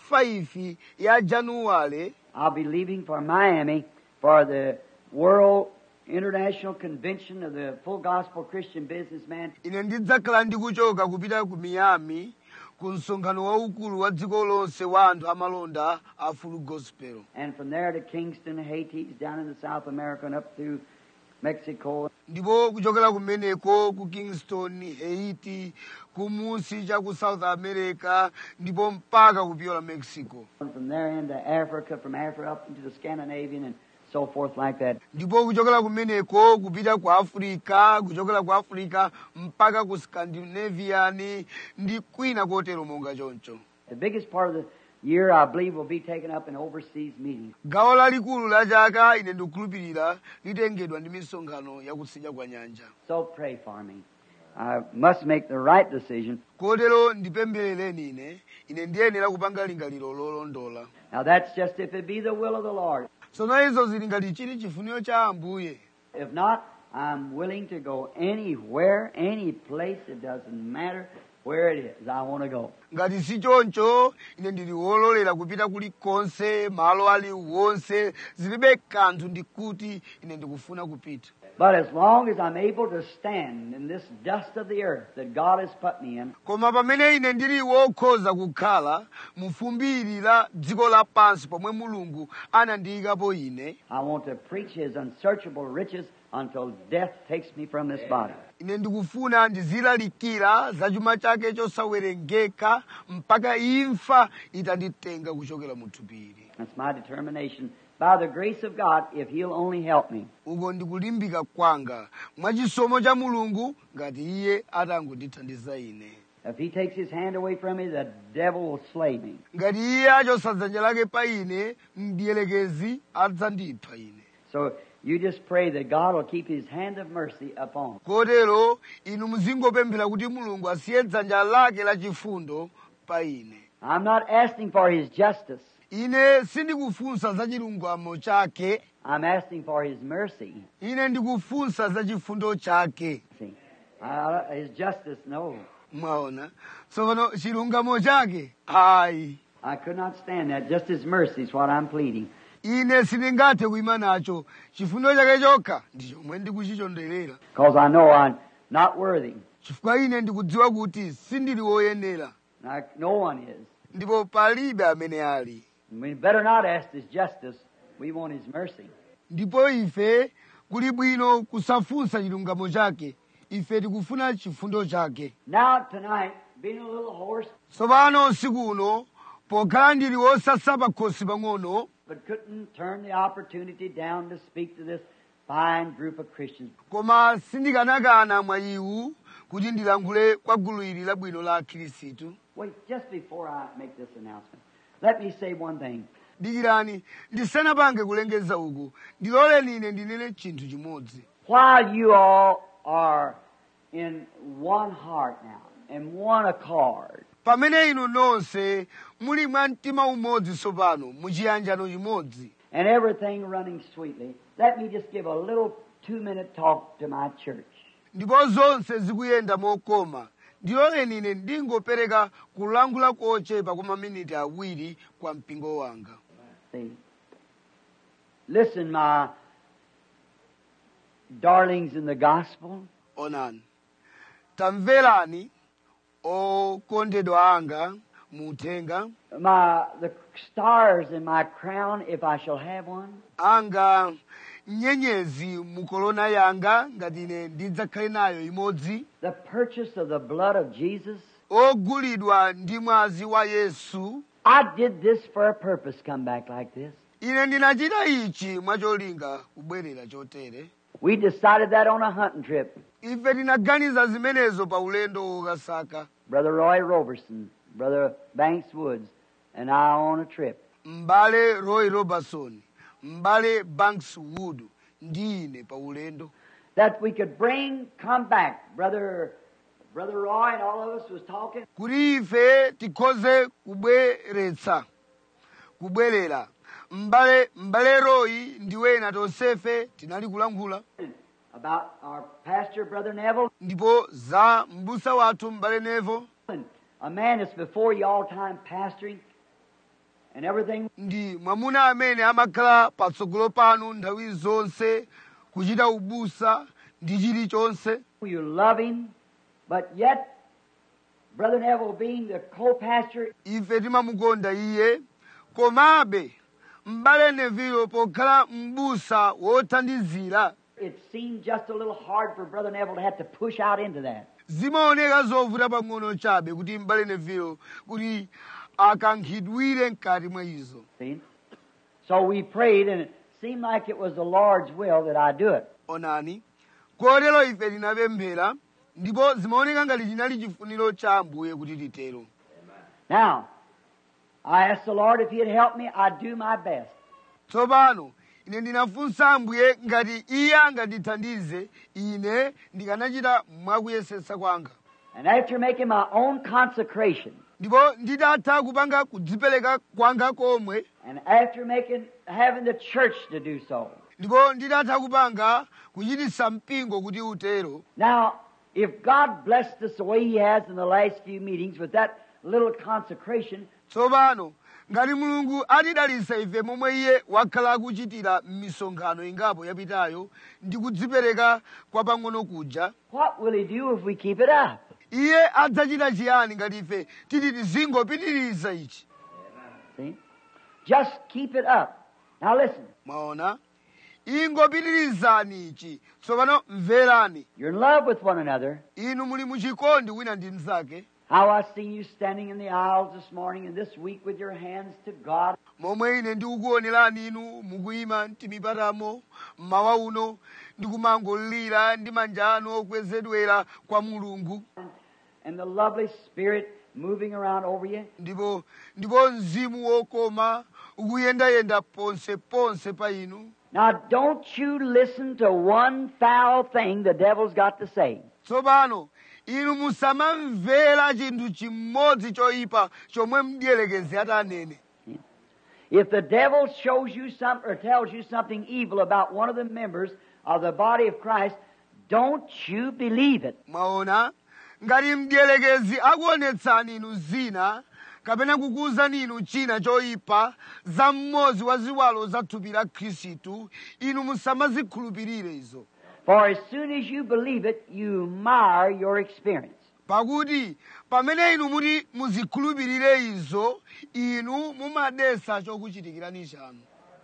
Speaker 1: 25 ya januwale
Speaker 2: I'll be leaving for Miami for the World International Convention of the Full Gospel Christian Businessman.
Speaker 1: ine ndidzakhala ndikuchoka kupita ku miami ku msonkhano waukulu wa dziko lonse wa anthu amalonda a full gospel
Speaker 2: And from there to Kingston, Haiti, down into South America and up through Mexico.
Speaker 1: ndipo kuchokera kumeneko ku kingston haiti kumunsi cha ku south america ndipo mpaka kupyola mexico
Speaker 2: And from there into Africa, from Africa up into the Scandinavian and so forth like that.
Speaker 1: ndipo kuchokera kumeneko kupita ku africa kuchokera ku africa mpaka ku scandinavian ndi kwina kotero monga choncho
Speaker 2: The biggest part of the year, I believe, will be taken up in overseas meetings.
Speaker 1: gawo lalikulu la chaka ine ndikukhulupirira litengedwa ndi misonkhano yakutsidya kwa nyanja
Speaker 2: So pray for me. I must make the right decision.
Speaker 1: kotero ndipempherereni ine ine ndiyenera kupanga lingaliro lolondola
Speaker 2: Now that's just if it be the will of the Lord.
Speaker 1: tsono izo zili ngati chili chifuniro cha ambuye
Speaker 2: If not, I'm willing to go anywhere, any place. It doesn't matter where it is. I want to go.
Speaker 1: ngati si choncho ine ndili wololera kupita kulikonse malo aliwonse zilibe kanthu ndikuti ine ndikufuna kupita
Speaker 2: But as long as I'm able to stand in this dust of the earth that God has put me in,
Speaker 1: koma pamene ine ndili wokhoza kukhala mu fumbiri la dziko lapansi pomwe mulungu anandiyikapo ine
Speaker 2: I want to preach His unsearchable riches until death takes me from this body.
Speaker 1: ine ndikufuna ndizilalikira za chuma chake chosawerengeka mpaka imfa itanditenga kuchokera mu thupiri
Speaker 2: That's my determination. By the grace of God, if He'll only help me.
Speaker 1: uko ndikulimbika kwanga mwachisomo cha mulungu ngati iye atangondithandiza ine
Speaker 2: If He takes His hand away from me, the devil will slay me.
Speaker 1: ngati iye achosa dzanja lake pa ine mdiyelekezi adzandipha ine
Speaker 2: So you just pray that God will keep His hand of mercy upon. me.
Speaker 1: kotero inu muzingopemphera kuti mulungu asiye dzanja lake lachifundo pa ine
Speaker 2: I'm not asking for His justice.
Speaker 1: ine sindikufunsa za chilungamo chake
Speaker 2: I'm asking for His mercy.
Speaker 1: ine ndikufunsa za chifundo chake
Speaker 2: See, uh, His justice, no.
Speaker 1: mwaona tsopano chilungamo chake ayi
Speaker 2: I could not stand that. Just His mercy is what I'm pleading.
Speaker 1: ine sindingathe kuyima nacho chifundo chake chokha ndi chomwe ndikuchichonderera
Speaker 2: Because I know I'm not worthy.
Speaker 1: chifukwa ine ndikudziwa kuti sindili woyenera
Speaker 2: Like no one is.
Speaker 1: ndipo palibe amene ali
Speaker 2: We better not ask His justice. We want His mercy.
Speaker 1: ndipo ife kuli bwino kusafunsa chilungamo chake ife tikufuna chifundo chake
Speaker 2: Now, tonight, being a little hoarse,
Speaker 1: tsopano usiku uno pokhala ndili wosasa pa khosi pang'ono
Speaker 2: but couldn't turn the opportunity down to speak to this fine group of Christians.
Speaker 1: koma sindikanakana mwayiwu kuti ndilankhule kwa gulu ili labwino la akhirisitu
Speaker 2: Wait, just before I make this announcement, let me say one thing.
Speaker 1: dikirani ndisanapange kulengeza uku ndiloleni ine ndinene chinthu chimodzi
Speaker 2: While you all are in one heart now, in one accord,
Speaker 1: pamene inu nonse muli mwa mtima umodzi tsopano muchiyanjano chimodzi
Speaker 2: and everything running sweetly, let me just give a little two minute talk to my church.
Speaker 1: ndipo zonse zikuyenda mokoma ndiloleni ine ndingopereka kulankhula kochepa kwa maminiti awiri kwa mpingo wanga
Speaker 2: See? Listen, my darlings in the gospel.
Speaker 1: onani tamverani okondedwa anga muthenga
Speaker 2: My the stars in my crown, if I shall have one.
Speaker 1: anga nyenyezi mukolona yanga ngati ine ndidzakhale nayo imodzi
Speaker 2: The purchase of the blood of Jesus.
Speaker 1: ogulidwa ndi mwazi wa yesu
Speaker 2: I did this for a purpose, come back like this.
Speaker 1: ine ndinachita ichi mwacholinga kubwerera chotere
Speaker 2: We decided that on a hunting trip.
Speaker 1: ife tinaganiza zimenezo pa ulendo wokasaka
Speaker 2: Brother Roy Robertson, Brother Banks Woods, and I on a trip.
Speaker 1: m'bale roy robertson m'bale banks wood ndi ine pa ulendo
Speaker 2: that we could bring, come back. Brother, Brother Roy and all of us was talking.
Speaker 1: kuti ife tikhoze kubweretsa kubwerera m'bale m'bale royi ndi wena tonsefe tinali kulankhula
Speaker 2: about our pastor, Brother Neville,
Speaker 1: ndipo za m'busa wathu m'bale nevo
Speaker 2: and a man that's before you all time pastoring and everything.
Speaker 1: ndi mwamuna amene amakhala patsogolo panu nthawi zonse kuchita ubusa ndi chilichonse
Speaker 2: You love him, but yet, Brother Neville being the co-pastor,
Speaker 1: ife timamukonda iye komabe m'bale nevilo pokhala m'busa wothandizira
Speaker 2: it seemed just a little hard for Brother Neville to have to push out into that.
Speaker 1: zimaoneka zovuta pang'ono chabe kuti m'bale nevilo kuti akankhidwire mkati mwa izo
Speaker 2: See? So we prayed, and it seemed like it was the Lord's will that I do it.
Speaker 1: onani kotero ife tinapemphera ndipo zimaoneka ngati chinali chifuniro cha ambuye kuti titero
Speaker 2: Now, I asked the Lord if He'd help me. I'd do my best.
Speaker 1: tsopano ine ndinafunsa ambuye ngati iye angandithandize ine ndikanachita mwakuyesetsa kwanga
Speaker 2: And after making my own consecration,
Speaker 1: ndipo nditatha kupanga kudzipereka kwanga komwe
Speaker 2: and after making having the church to do so.
Speaker 1: ndipo nditatha kupanga kuchititsa mpingo kuti utero
Speaker 2: Now, if God blessed us the way He has in the last few meetings with that little consecration,
Speaker 1: tsopano ngati mulungu atidalitsa ife momwe iye wakhala akuchitira m'misonkhano ingapo yapitayo ndi kudzipereka kwa pang'ono kuja
Speaker 2: what will He do if we keep it up?
Speaker 1: iye adzachita chiyani ngati ife titi tizingopitiriza ichi
Speaker 2: See? Just keep it up. Now listen,
Speaker 1: mwaona ingopitirizani ichi tsopano mverani
Speaker 2: you're in love with one another.
Speaker 1: inu muli muchikondi wina ndi mnzake
Speaker 2: How I seen you standing in the aisles this morning and this week with your hands to God.
Speaker 1: momwe ine ndikukuonerani inu mukuyima m'mipatamo mmawa uno ndikumangolira ndi manja anu okwezedwera kwa mulungu
Speaker 2: and the lovely Spirit moving around over you.
Speaker 1: ndipo ndipo mzimu wokoma ukuyendayenda ponse ponse pa inu
Speaker 2: Now, don't you listen to one foul thing the devil's got to say.
Speaker 1: tsopano inu musamamvera chinthu chimodzi choyipa chomwe mdierekezi atanene
Speaker 2: If the devil shows you some or tells you something evil about one of the members of the body of Christ, don't you believe it.
Speaker 1: mwaona ngati mdierekezi akuonetsani inu zina kapena kukuwuzani inu china choyipa za mmodzi wa ziwalo za thupi la khristu inu musamazikhulupirire izo
Speaker 2: For as soon as you believe it, you mar your experience.
Speaker 1: pakuti pamene inu muti muzikhulupirire izo inu mumadetsa chokuchitikirani chanu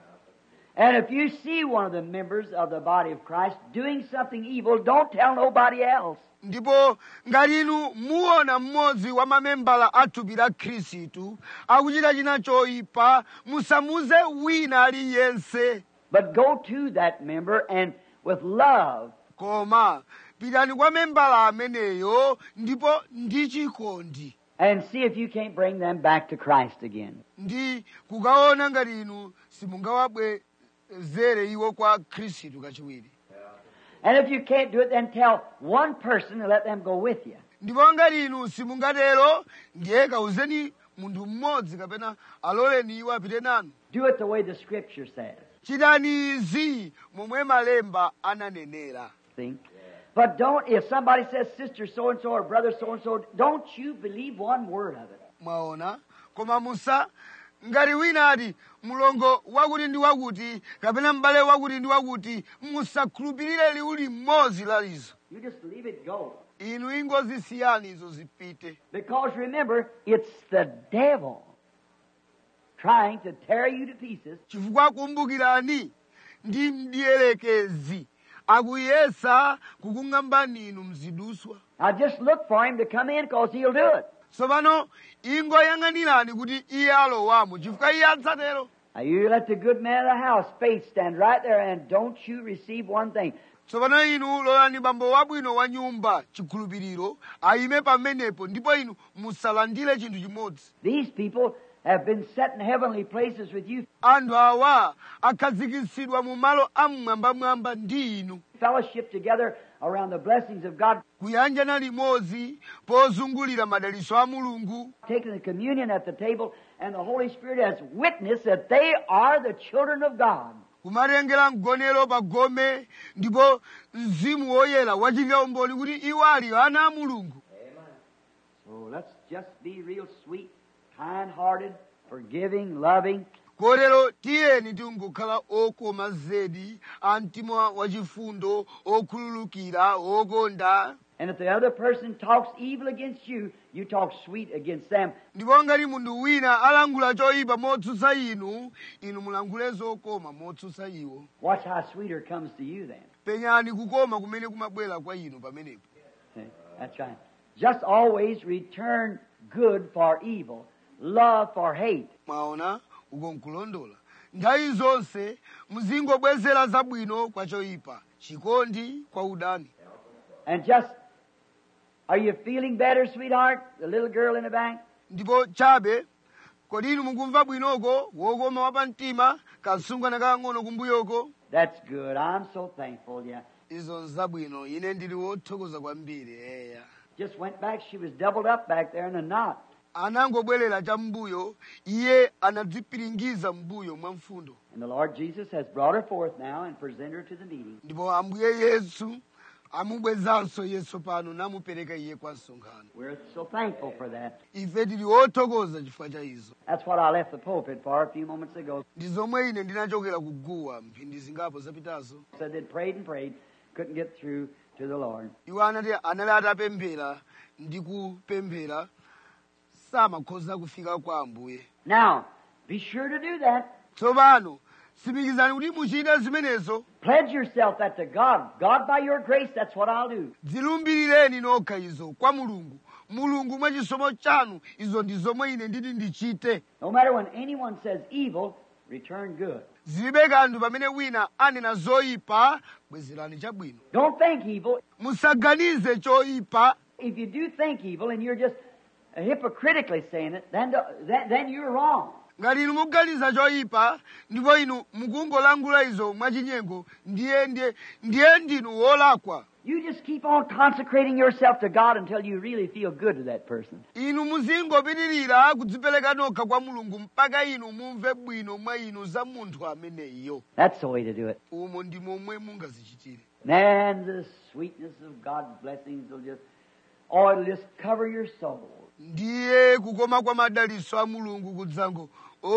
Speaker 2: And if you see one of the members of the body of Christ doing something evil, don't tell nobody else.
Speaker 1: ndipo ngati inu muona mmodzi wa mamembala a thupi la khristu akuchita china choyipa musamuze wina aliyense
Speaker 2: But go to that member and with love
Speaker 1: koma pitani kwa membala ameneyo ndipo ndi chikondi
Speaker 2: and see if you can't bring them back to Christ again.
Speaker 1: ndi kukaona ngati inu simungawabwezere iwo kwa khristu kachiwiri
Speaker 2: And if you can't do it, then tell one person and let them go with you.
Speaker 1: ndipo ngati inu simungatero ndiye kawuzeni munthu mmodzi kapena aloleni iwo apite nanu
Speaker 2: Do it the way the Scripture says.
Speaker 1: chitani izi momwe malemba ananenera
Speaker 2: See? But don't, if somebody says sister so and so or brother so and so, don't you believe one word of it.
Speaker 1: mwaona koma musa ngati wina ati mulongo wakuti ndi wakuti kapena m'bale wakuti ndi wakuti musakhulupirire liwu limodzi la izo
Speaker 2: You just leave it go.
Speaker 1: inu ingozisiyani izo zipite
Speaker 2: Because remember, it's the devil trying to tear you to pieces
Speaker 1: chifukwa kumbukirani ndi mdierekezi akuyesa kukung'ambani inu mziduswa
Speaker 2: Now just look for him to come in because he'll do it.
Speaker 1: tsopano ingoyang'anirani kuti iye alowamo chifukwa iye adzatero
Speaker 2: Now you let the good man of the house, faith, stand right there and don't you receive one thing.
Speaker 1: tsopano inu lolani bambo wabwino wa nyumba chikhulupiriro ayime pamenepo ndipo inu musalandire chinthu chimodzi
Speaker 2: These people, have been set in heavenly places with you,
Speaker 1: anthu awa akhazikitsidwa mu malo amwambamwamba ndi inu
Speaker 2: fellowship together around the blessings of God,
Speaker 1: kuyanjana limodzi pozungulira madalitso a mulungu
Speaker 2: taking the communion at the table, and the Holy Spirit has witnessed that they are the children of God.
Speaker 1: kumatengera mgonero pa gome ndipo mzimu woyera wachitira umboni kuti iwo ali ana a mulungu
Speaker 2: So let's just be real sweet, kind hearted, forgiving, loving,
Speaker 1: kotero tiyeni tingokhala okoma zedi a mtima wachifundo okhululukira okonda
Speaker 2: and if the other person talks evil against you, you talk sweet against them.
Speaker 1: ndipo ngati munthu wina alangula choyipa motsutsa inu inu mulangule zokoma motsutsa iwo
Speaker 2: Watch how sweeter comes to you then.
Speaker 1: penyani kukoma kumene kumabwera kwa inu pamenepo
Speaker 2: See? That's right. Just always return good for evil, love for hate.
Speaker 1: mwaona uko nkulondola nthawi zonse muzingobwezera zabwino kwa choyipa chikondi kwa udani
Speaker 2: And just, are you feeling better, sweetheart? The little girl in the back?
Speaker 1: ndipo chabe kodi inu mukumva bwinoko wokoma wa pamtima kasungwana kakang'ono kumbuyoko
Speaker 2: That's good. I'm so thankful, yeah.
Speaker 1: izo nzabwino ine ndili wothokoza kwambiri eya
Speaker 2: Just went back. She was doubled up back there in a knot.
Speaker 1: anangobwerera cha mbuyo iye anadzipiringiza mbuyo mwa mfundo
Speaker 2: And the Lord Jesus has brought her forth now and presented her to the meeting.
Speaker 1: ndipo ambuye yesu amubwezanso yesu pano namupereka iye kwa msonkhano
Speaker 2: We're so thankful for that.
Speaker 1: ife tili wothokoza chifukwa cha izo
Speaker 2: That's what I left the pulpit for a few moments ago.
Speaker 1: ndi zomwe ine ndinachokera kuguwa mphindi zingapo zapitazo
Speaker 2: Said they'd prayed and prayed, couldn't get through to the Lord.
Speaker 1: iwo anati anali atapemphera ndi kupemphera samakhoza kufika kwa ambuye
Speaker 2: Now, be sure to do that.
Speaker 1: tsopano simikizani kuti muchite zimenezo
Speaker 2: Pledge yourself that to God. God, by your grace, that's what I'll do.
Speaker 1: dzilumbirireni nokha izo kwa mulungu mulungu mwa chisomo chanu izo ndi zomwe ine nditi ndichite
Speaker 2: No matter when anyone says evil, return good.
Speaker 1: zilibe kanthu pamene wina anena zoyipa bwezerani chabwino
Speaker 2: Don't think evil.
Speaker 1: musaganize choyipa
Speaker 2: If you do think evil and you're just hypocritically saying it, then, then, then you're wrong.
Speaker 1: ngati inu muganiza choyipa ndipo inu mukungolangula izo mwachinyengo ndiye ndiye ndiye ndinu wolakwa
Speaker 2: You just keep on consecrating yourself to God until you really feel good to that person.
Speaker 1: inu muzingopitirira kudzipereka nokha kwa mulungu mpaka inu mumve bwino mwa inu za munthu ameneyo
Speaker 2: That's the way to do it.
Speaker 1: umo ndi momwe mungazichitire
Speaker 2: Man, the sweetness of God's blessings will just, oh, it'll just cover your soul.
Speaker 1: ndiye kukoma kwa madalitso a mulungu kudzango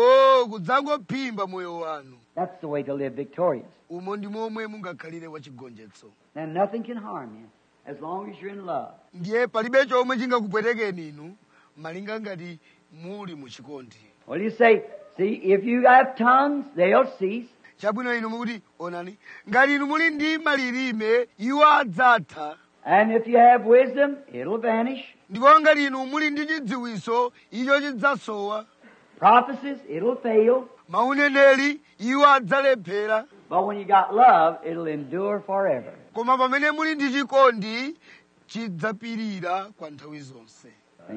Speaker 1: o kudzangophimba moyo wanu
Speaker 2: That's the way to live victorious.
Speaker 1: umo ndi momwe mungakhalire wachigonjetso
Speaker 2: And nothing can harm you as long as you're in love.
Speaker 1: ndiye palibe chomwe chingakupwetekeni inu malinga ngati muli muchikondi
Speaker 2: Well, you say, see, if you have tongues, they'll cease.
Speaker 1: chabwino inu mukuti onani ngati inu muli ndi malilime iwo adzatha
Speaker 2: And if you have wisdom, it'll vanish.
Speaker 1: ndipo ngati inu muli ndi chidziwiso icho chidzasowa
Speaker 2: Prophecies, it'll fail.
Speaker 1: mauneneri iwo adzalephera
Speaker 2: But when you got love, it'll endure forever.
Speaker 1: koma pamene muli ndi chikondi chidzapirira kwa nthawi zonse
Speaker 2: See?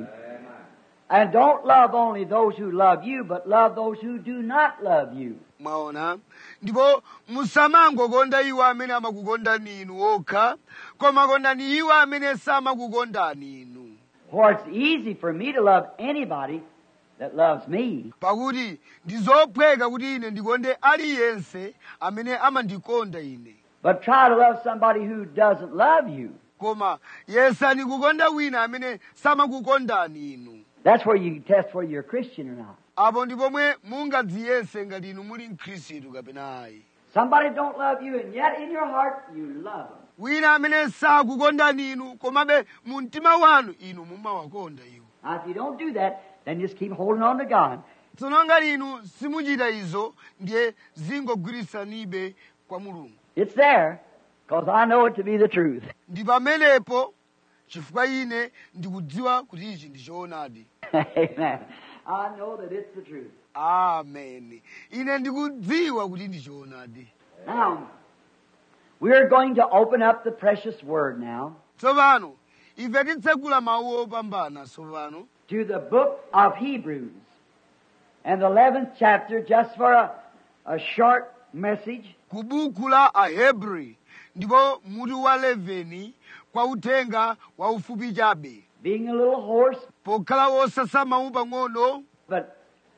Speaker 2: And don't love only those who love you, but love those who do not love you.
Speaker 1: mwaona ndipo musamangokonda iwo amene amakukondani inu okha koma kondani iwo amene samakukondani inu
Speaker 2: For it's easy for me to love anybody that loves me.
Speaker 1: pakuti ndi zophweka kuti ine ndikonde aliyense amene amandikonda ine
Speaker 2: But try to love somebody who doesn't love you.
Speaker 1: koma yesani kukonda wina amene samakukondani inu
Speaker 2: That's where you can test whether you're a Christian or not.
Speaker 1: apo ndi pomwe mungadziyese ngati inu muli mkhristu kapena ayi
Speaker 2: Somebody don't love you, and yet in your heart you love them.
Speaker 1: wina amene sakukondani inu komabe mu mtima wanu inu mumawakonda iwo
Speaker 2: Now, if you don't do that, then just keep holding on to God.
Speaker 1: tsono ngati inu simuchita izo ndiye zingogwirisanibe kwa mulungu
Speaker 2: It's there, because I know it to be the truth.
Speaker 1: ndi pamenepo chifukwa ine ndikudziwa kuti ichi ndi choonadi
Speaker 2: Amen. I know that it's the truth.
Speaker 1: ameni ine ndikudziwa kuti ndi choonadi
Speaker 2: Now, we're going to open up the precious word now
Speaker 1: tsopano ife titsegula mawu opambana tsopano
Speaker 2: to the book of Hebrews. and the 11th chapter, just for a, a short message,
Speaker 1: ku buku la ahebri ndipo mutu wa 11 kwa uthenga wa ufupi chabe
Speaker 2: being a little hoarse,
Speaker 1: pokhala wosasamawu pang'ono
Speaker 2: but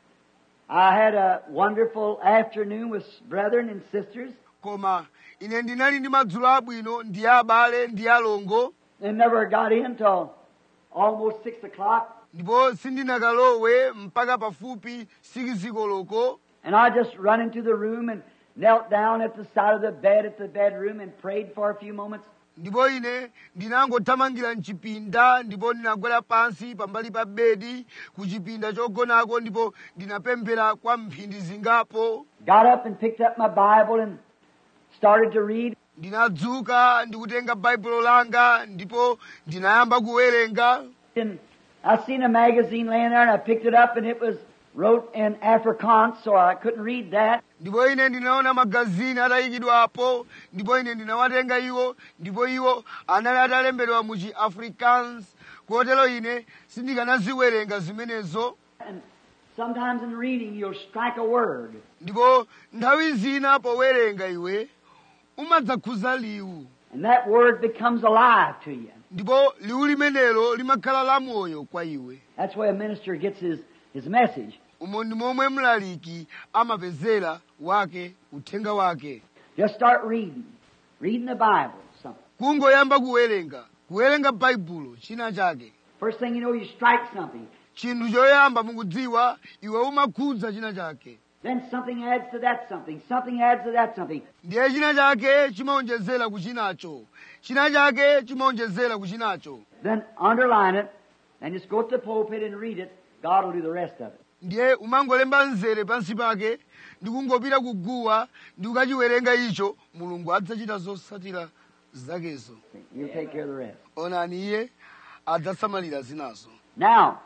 Speaker 2: I had a wonderful afternoon with brethren and sisters
Speaker 1: koma ine ndinali ndi madzulo abwino ndi abale ndi alongo
Speaker 2: and never got in till almost 6 o'clock.
Speaker 1: ndipo sindinakalowe mpaka pafupi sikizikoloko
Speaker 2: And I just run into the room and knelt down at the side of the bed at the bedroom and prayed for a few moments.
Speaker 1: ndipo ine ndinangothamangira mchipinda ndipo ndinagwera pansi pambali pa bedi ku chipinda chogonako ndipo ndinapemphera kwa mphindi zingapo
Speaker 2: Got up and picked up my Bible and started to read.
Speaker 1: ndinadzuka ndikutenga baibulo langa ndipo ndinayamba kuwerenga
Speaker 2: And I seen a magazine laying there and I picked it up and it was wrote in Afrikaans, so I couldn't read that.
Speaker 1: ndipo ine ndinaona magazini atayikidwapo ndipo ine ndinawatenga iwo ndipo iwo anali atalembedwa mu chi afrikaans kotero ine sindikanaziwerenga zimenezo
Speaker 2: And sometimes in reading you'll strike a word.
Speaker 1: ndipo nthawi zina powerenga iwe umadzakhuza liwu
Speaker 2: And that word becomes alive to you.
Speaker 1: ndipo liwu limenelo limakhala lamoyo kwa iwe
Speaker 2: That's where a minister gets his, his message.
Speaker 1: umo ndi momwe mlaliki amapezera wake uthenga wake
Speaker 2: Just start reading. Reading the Bible. Something.
Speaker 1: kungoyamba kuwerenga kuwerenga baibulo china chake
Speaker 2: First thing you know, you strike something.
Speaker 1: chinthu choyamba mukudziwa iwe umakhudza china chake
Speaker 2: Then something adds to that something. Something adds to that something.
Speaker 1: ndiye china chake chimaonjezera ku chinacho china chake chimaonjezera ku chinacho
Speaker 2: Then underline it and just go to the pulpit and read it. God will do the rest of it.
Speaker 1: ndiye umangolemba mzere pansi pake ndikungopita kuguwa ndi kukachiwerenga icho mulungu adzachita zotsatira zakezo
Speaker 2: He'll take care of the rest.
Speaker 1: onani iye adzasamalira zinazo
Speaker 2: Now,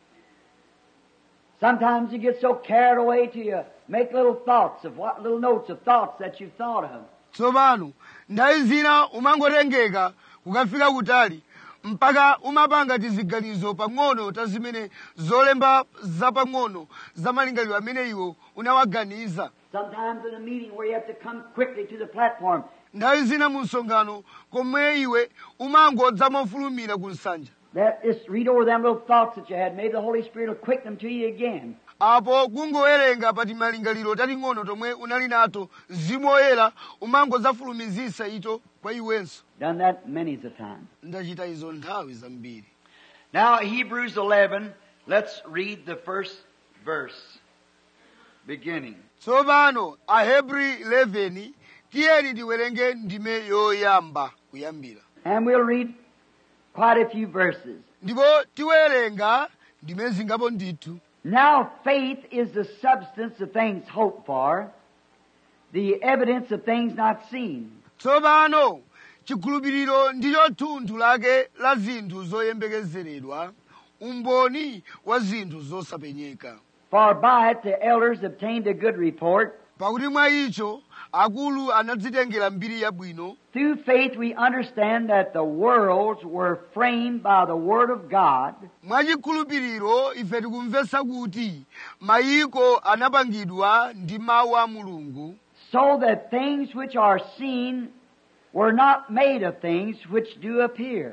Speaker 2: sometimes you get so carried away till you make little thoughts of what little notes of thoughts that you've thought of.
Speaker 1: tsopano nthawi zina umangotengeka kukafika kutali mpaka umapanga tiziganizo pang'ono ta zimene zolemba zapang'ono za malingaliro amene iwo unawaganiza
Speaker 2: Sometimes in a meeting where you have to come quickly to the platform,
Speaker 1: nthawi zina mu msonkhano komwe iwe umangodza mofulumira ku nsanja
Speaker 2: that just read over them little thoughts that you had. Maybe the Holy Spirit will quicken them to you again.
Speaker 1: apo kungowerenga pati malingaliro tating'ono tomwe unali nato mzimu woyera umangodzafulumizisa icho kwa iwenso
Speaker 2: Done that many's a time.
Speaker 1: ndachita izo nthawi zambiri
Speaker 3: Now, Hebrews 11, let's read the first verse, beginning.
Speaker 1: tsopano ahebri 11 tiyeni tiwerenge ndime yoyamba kuyambira
Speaker 2: And we'll read quite a few verses.
Speaker 1: ndipo tiwerenga ndime zingapo ndithu
Speaker 2: Now faith is the substance of things hoped for, the evidence of things not seen.
Speaker 1: tsopano chikhulupiriro ndicho thunthu lake la zinthu zoyembekezeredwa umboni wa zinthu zosapenyeka
Speaker 2: For by it the elders obtained a good report.
Speaker 1: pakuti mwa icho akulu anadzitengera mbiri yabwino
Speaker 2: Through faith we understand that the worlds were framed by the Word of God,
Speaker 1: mwachikhulupiriro ife tikumvetsa kuti mayiko anapangidwa ndi mawu a mulungu
Speaker 2: so that things which are seen were not made of things which do appear.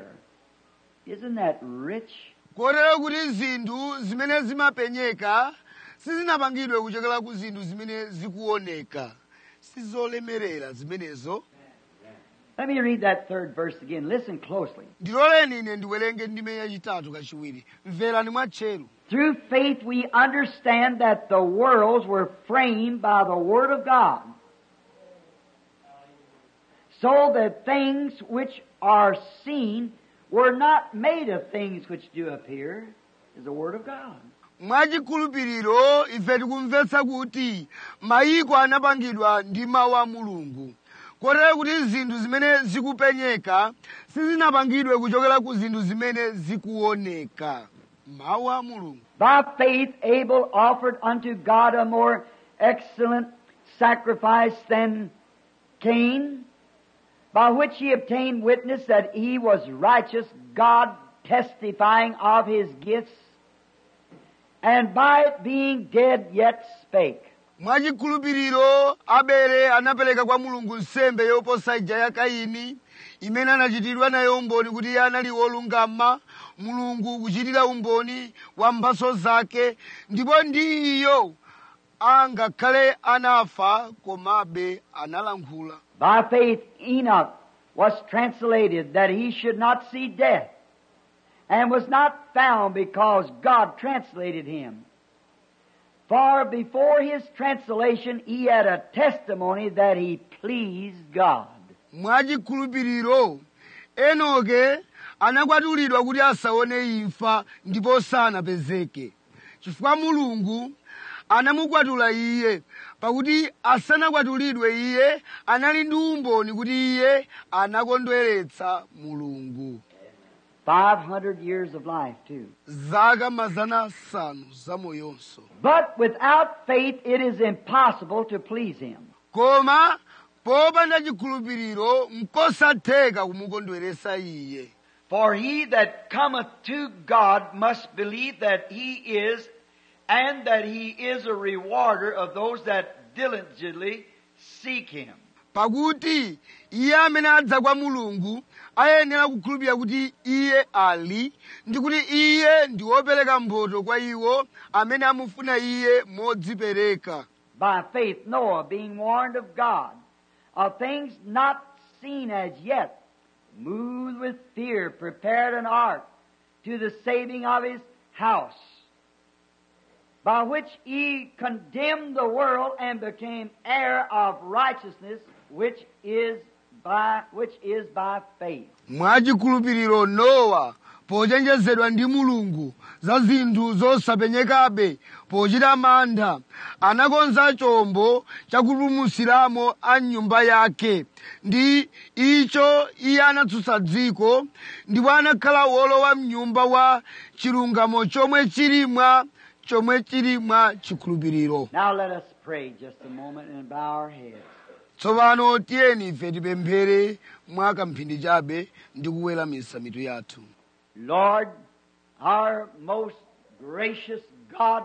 Speaker 2: Isn't that rich?
Speaker 1: kotero kuti zinthu zimene zimapenyeka sizinapangidwe kuchokera ku zinthu zimene zikuoneka sizolemerera zimenezo
Speaker 2: Let me read that third verse again. Listen closely.
Speaker 1: ndiloleni ine ndiwerenge ndime yachitatu kachiwiri mverani mwatcheru
Speaker 2: Through faith we understand that the worlds were framed by the Word of God, so that things which are seen were not made of things which do appear, is the Word of God.
Speaker 1: mwachikhulupiriro ife tikumvetsa kuti mayiko anapangidwa ndi mawu a mulungu kotero kuti zinthu zimene zikupenyeka sizinapangidwe kuchokera ku zinthu zimene zikuoneka mawu a mulungu
Speaker 2: By faith Abel offered unto God a more excellent sacrifice than Cain, by which he obtained witness that he was righteous, God testifying of his gifts. and by it being dead yet spake.
Speaker 1: mwachikhulupiriro abele anapereka kwa mulungu nsembe yoposa ija ya kaini imene anachitidwa nayo umboni kuti iye anali wolungama mulungu kuchitira umboni wa mphaso zake ndipo ndi iyo angakhale anafa komabe analankhula
Speaker 2: By faith Enoch was translated that he should not see death, and was not found because God translated him. For before his translation he had a testimony that he pleased God.
Speaker 1: mwachikhulupiriro enoke anakwatulidwa kuti asaone imfa ndipo sanapezeke chifukwa mulungu anamukwatula iye pakuti asanakwatulidwe iye anali ndi umboni kuti iye anakondweretsa mulungu
Speaker 2: 500 years of life too.
Speaker 1: zaka mazana asanu zamoyonso
Speaker 2: But without faith it is impossible to please him.
Speaker 1: koma popanda chikhulupiriro nkosatheka kumukondweretsa iye
Speaker 3: For he that cometh to God must believe that he is, and that he is a rewarder of those that diligently seek him.
Speaker 1: pakuti iye amene adza kwa mulungu ayenera kukhulupirira kuti iye ali ndi kuti iye ndi wopereka mphotho kwa iwo amene amufuna iye modzipereka
Speaker 2: By faith Noah, being warned of God of things not seen as yet, moved with fear, prepared an ark to the saving of his house, by which he condemned the world and became heir of righteousness, which is by which is by faith.
Speaker 1: mwachikhulupiriro nowa pochenjezedwa ndi mulungu za zinthu zosapenyekabe pochita mantha anakonza chombo chakupulumutsiramo a nyumba yake ndi icho iye anatsutsa dziko ndipo anakhala wolowa mnyumba wa chilungamo chomwe chili mwa chomwe chili mwa chikhulupiriro
Speaker 2: Now let us pray just a moment and bow our heads.
Speaker 1: tsopano tiyeni ife tipemphere mwa kamphindi chabe ndi kuweramisa mitu yathu
Speaker 2: Lord, our most gracious God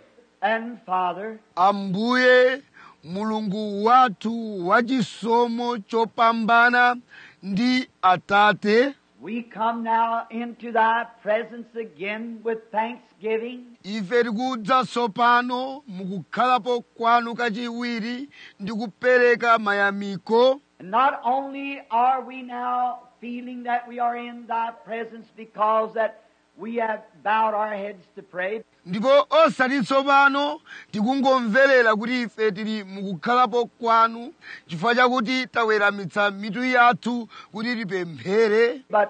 Speaker 2: and Father,
Speaker 1: ambuye mulungu wathu wachisomo chopambana ndi atate
Speaker 2: we come now into thy presence again with thanksgiving,
Speaker 1: ife tikudza tsopano mukukhalapo kwanu kachiwiri ndi kupereka mayamiko
Speaker 2: and not only are we now feeling that we are in thy presence because that we have bowed our heads to pray,
Speaker 1: ndipo osati tsopano tikungomverera kuti ife tili mukukhalapo kwanu chifukwa chakuti taweramitsa mitu yathu kuti tipemphere
Speaker 2: but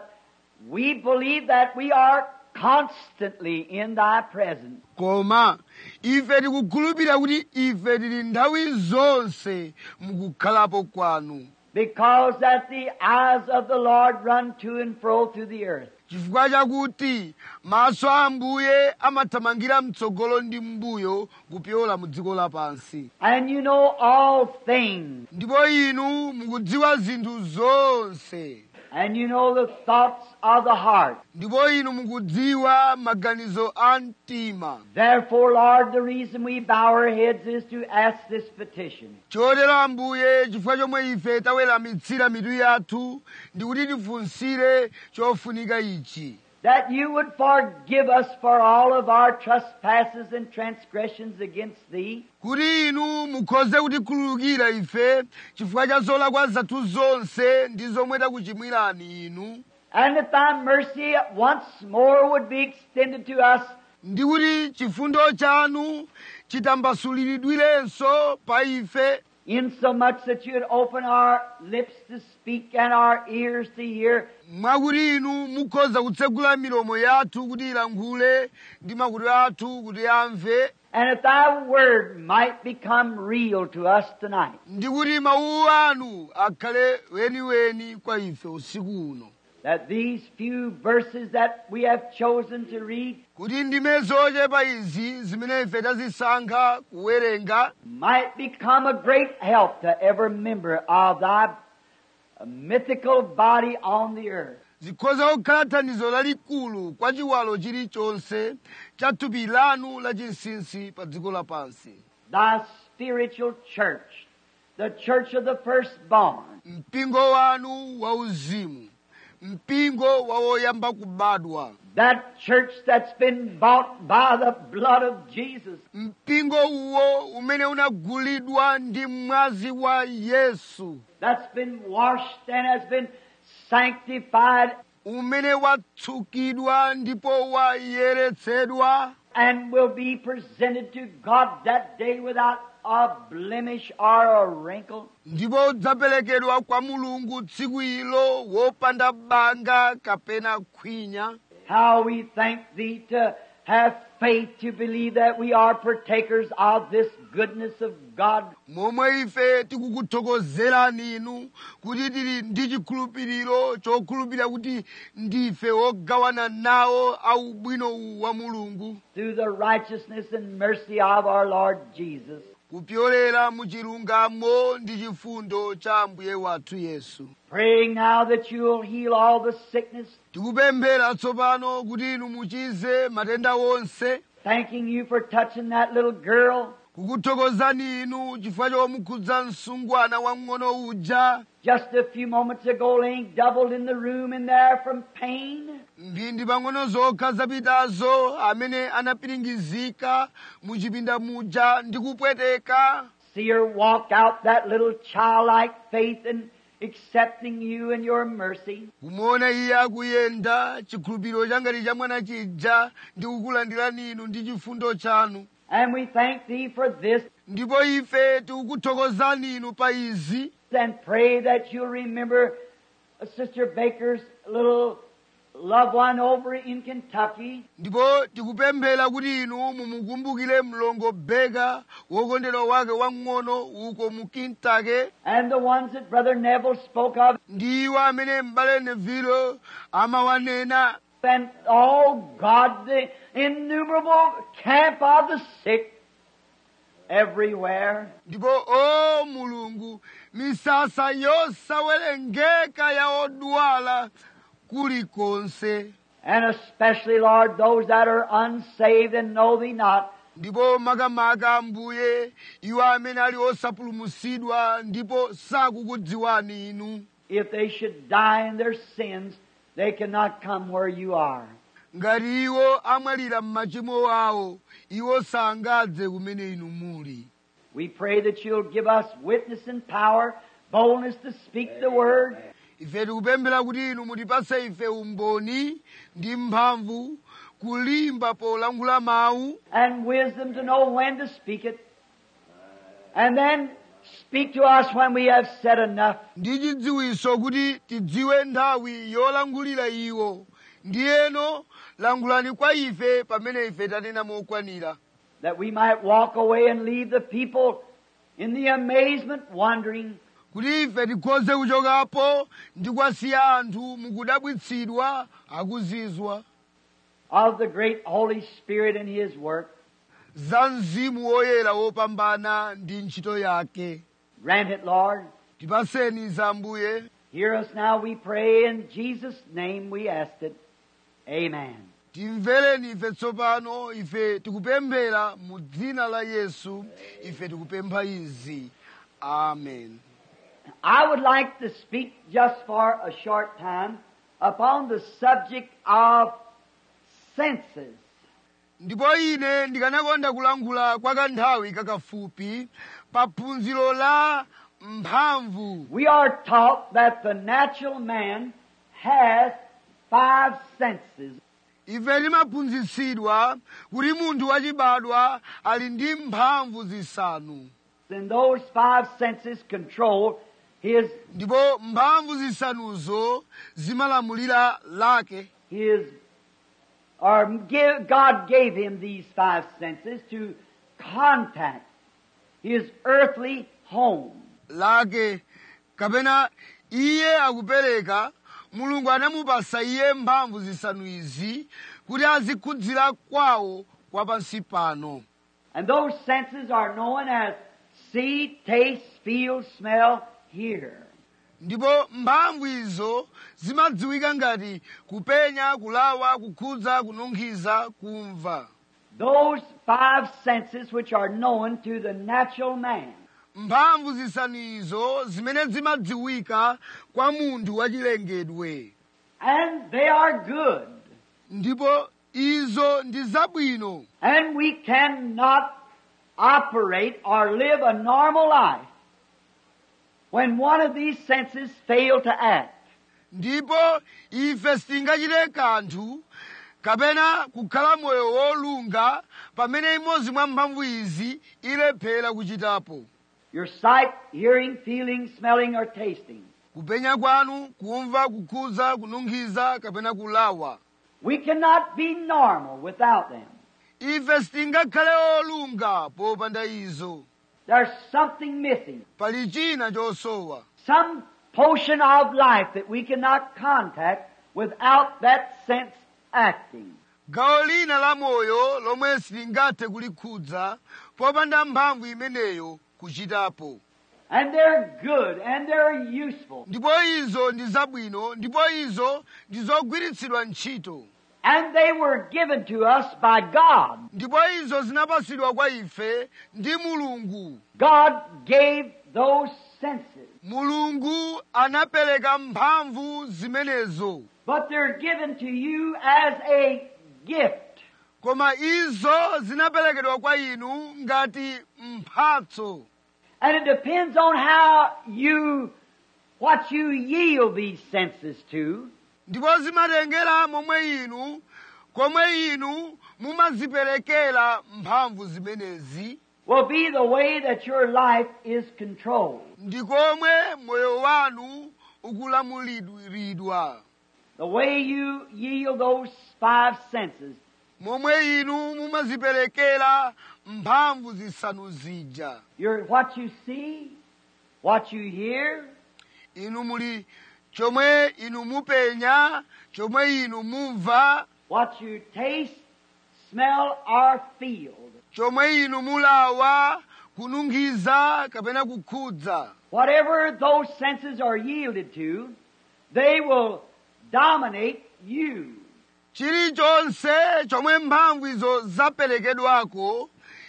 Speaker 2: we believe that we are constantly in thy presence.
Speaker 1: koma ife tikukhulupirira kuti ife tili nthawi zonse mukukhalapo kwanu
Speaker 2: Because that the eyes of the Lord run to and fro through the earth.
Speaker 1: chifukwa chakuti maso a ambuye amathamangira mtsogolo ndi mbuyo kupyola mu dziko lapansi
Speaker 2: And you know all things.
Speaker 1: ndipo inu mukudziwa zinthu zonse
Speaker 2: And you know the thoughts of the heart.
Speaker 1: ndipo inu mukudziwa maganizo a mtima
Speaker 2: Therefore, Lord, the reason we bow our heads is to ask this petition.
Speaker 1: chotero ambuye chifukwa chomwe ife taweramitsira mitu yathu ndi kuti tifunsire chofunika ichi
Speaker 2: That you would forgive us for all of our trespasses and transgressions against thee.
Speaker 1: kuti inu mukhoze kutikhululukira ife chifukwa cha zolakwa zathu zonse ndi zomwe takuchimwirani inu
Speaker 2: And that thy mercy once more would be extended to us
Speaker 1: ndi kuti chifundo chanu chitambasuliridwirenso pa ife
Speaker 2: insomuch that you would open our lips to speak and our ears to hear
Speaker 1: mwakuti inu mukhoza kutsegula milomo yathu kuti ilankhule ndi makutu athu kuti amve
Speaker 2: and that thy word might become real to us tonight.
Speaker 1: ndi kuti mawu anu akhale weniweni kwa ife usiku uno
Speaker 2: That these few verses that we have chosen to read
Speaker 1: kuti ndime zochepa izi zimene ife tazisankha kuwerenga
Speaker 2: might become a great help to every member of thy mythical body on the earth.
Speaker 1: zikhoza kukhala thandizo lalikulu kwa chiwalo chilichonse cha thupi lanu lachinsinsi pa dziko lapansi
Speaker 2: Thy spiritual church, the church of the firstborn,
Speaker 1: mpingo wanu wauzimu mpingo wa woyamba kubadwa
Speaker 2: that church that's been bought by the blood of Jesus,
Speaker 1: mpingo uwo umene unagulidwa ndi mwazi wa yesu
Speaker 2: that's been washed and has been sanctified
Speaker 1: umene watsukidwa ndipo wayeretsedwa
Speaker 2: and will be presented to God that day without a blemish or a wrinkle.
Speaker 1: ndipo udzaperekedwa kwa mulungu tsiku ilo wopanda banga kapena khwinya
Speaker 2: How we thank Thee to have faith to believe that we are partakers of this goodness of God.
Speaker 1: momwe ife tikukuthokozerani inu kuti tili ndi chikhulupiriro chokhulupirira kuti ndife wogawana nawo au ubwino uwu wa mulungu
Speaker 2: through the righteousness and mercy of our Lord Jesus.
Speaker 1: kupyolera mu chilungamo ndi chifundo cha ambuye wathu yesu
Speaker 2: Praying now that you'll heal all the sickness,
Speaker 1: tikupemphera tsopano kuti inu muchize matenda wonse
Speaker 2: thanking you for touching that little girl
Speaker 1: kukuthokozani inu chifukwa chomukhudza msungwana wamng'ono uja
Speaker 2: just a few moments ago laying doubled in the room in there from pain.
Speaker 1: mphindi pang'ono zokha zapitazo amene anapiringizika mu chipinda muja ndi kupweteka
Speaker 2: See her walk out that little childlike faith and accepting you and your mercy.
Speaker 1: kumuona iye akuyenda chikhulupiriro changati cha mwana chija ndi kukulandirani inu ndi chifundo chanu
Speaker 2: And we thank Thee for this
Speaker 1: ndipo ife tikukuthokozani inu pa izi
Speaker 2: and pray that you'll remember uh, Sister Baker's little loved one over in Kentucky.
Speaker 1: ndipo tikupemphera kuti inu mumukumbukire mlongo beka wokondedwa wake wang'ono uko mu Kentucky
Speaker 2: and the ones that Brother Neville spoke of,
Speaker 1: ndi iwo amene m'bale nevilo amawanena
Speaker 2: and oh God, the innumerable camp of the sick everywhere.
Speaker 1: ndipo o mulungu misasa yosawerengeka ya odwala kulikonse
Speaker 2: And especially, Lord, those that are unsaved and know Thee not.
Speaker 1: ndipo makamaka ambuye iwo amene ali osapulumutsidwa ndipo sakukudziwani inu
Speaker 2: If they should die in their sins, they cannot come where you are.
Speaker 1: ngati iwo amwalira m'machimo awo iwo sangadze kumene inu muli
Speaker 2: We pray that you'll give us witness and power, boldness to speak the word,
Speaker 1: ife tikupemphera kuti inu mutipase ife umboni ndi mphamvu kulimba polankhula mawu
Speaker 2: and wisdom to know when to speak it. And then speak to us when we have said enough.
Speaker 1: ndi chidziwiso kuti tidziwe nthawi yolankhulira iwo ndiyeno lankhulani kwa ife pamene ife tanena mokwanira
Speaker 2: that we might walk away and leave the people in the amazement wondering,
Speaker 1: kuti ife tikhoze kuchokapo ndi kwasiya anthu mukudabwitsidwa akuzizwa
Speaker 2: of the great Holy Spirit and His work.
Speaker 1: za mzimu woyera wopambana ndi ntchito yake
Speaker 2: Grant it, Lord.
Speaker 1: tipaseni za ambuye
Speaker 2: Hear us now, we pray. In Jesus' name we ask it. Amen.
Speaker 1: timvereni ife tsopano ife tikupemphera mu dzina la yesu ife tikupempha izi amen
Speaker 2: I would like to speak just for a short time upon the subject of senses.
Speaker 1: ndipo ine ndikanakonda kulankhula kwa kanthawi kakafupi pa phunziro la mphamvu
Speaker 2: We are taught that the natural man has five senses.
Speaker 1: ife timaphunzitsidwa kuti munthu wachibadwa ali ndi mphamvu zisanu
Speaker 2: And those five senses control his
Speaker 1: ndipo mphamvu zisanuzo zimalamulira lake
Speaker 2: his or give, God gave him these five senses to contact his earthly home.
Speaker 1: lake kapena iye akupereka mulungu anamupasa iye mphamvu zisanu izi kuti azikhudzira kwawo kwa pansi pano
Speaker 2: And those senses are known as see, taste, feel, smell, hear.
Speaker 1: ndipo mphamvu izo zimadziwika ngati kupenya kulawa kukhudza kununkhiza kumva
Speaker 2: Those five senses which are known to the natural man.
Speaker 1: mphamvu zisanu izo zimene zimadziwika kwa munthu wachilengedwe
Speaker 2: And they are good.
Speaker 1: ndipo izo ndi zabwino
Speaker 2: And we cannot operate or live a normal life when one of these senses fail to act.
Speaker 1: ndipo ife sitingachite kanthu kapena kukhala moyo wolunga pamene imodzi mwa mphamvu izi ilephera kuchitapo
Speaker 2: Your sight, hearing, feeling, smelling, or tasting.
Speaker 1: kupenya kwanu kumva kukhudza kununkhiza kapena kulawa
Speaker 2: We cannot be normal without them.
Speaker 1: ife sitingakhale olunga popanda izo
Speaker 2: There's something missing.
Speaker 1: pali china chosowa
Speaker 2: Some portion of life that we cannot contact without that sense acting.
Speaker 1: gawo lina la moyo lomwe sitingathe kulikhudza popanda mphamvu imeneyo kuchitapo
Speaker 2: And they're good and they're useful.
Speaker 1: ndipo izo ndi zabwino ndipo izo ndi zogwiritsidwa ntchito
Speaker 2: And they were given to us by God.
Speaker 1: ndipo izo zinapasidwa kwa ife ndi mulungu
Speaker 2: God gave those senses.
Speaker 1: mulungu anapereka mphamvu zimenezo
Speaker 2: But they're given to you as a gift.
Speaker 1: koma izo zinaperekedwa kwa inu ngati mphatso
Speaker 2: And it depends on how you, what you yield these senses to.
Speaker 1: ndipo zimatengera momwe inu komwe inu mumaziperekera mphamvu zimenezi
Speaker 2: will be the way that your life is controlled.
Speaker 1: ndi komwe moyo wanu ukulamuliridwa
Speaker 2: The way you yield those five senses
Speaker 1: momwe inu mumaziperekera mphamvu zisanu zija
Speaker 2: You're what you see, what you hear,
Speaker 1: inu muli chomwe inu mupenya chomwe inu mumva
Speaker 2: what you taste, smell, or feel.
Speaker 1: chomwe inu mulawa kununkhiza kapena kukhudza
Speaker 2: Whatever those senses are yielded to, they will dominate you.
Speaker 1: chilichonse chomwe mphamvu izo zaperekedwako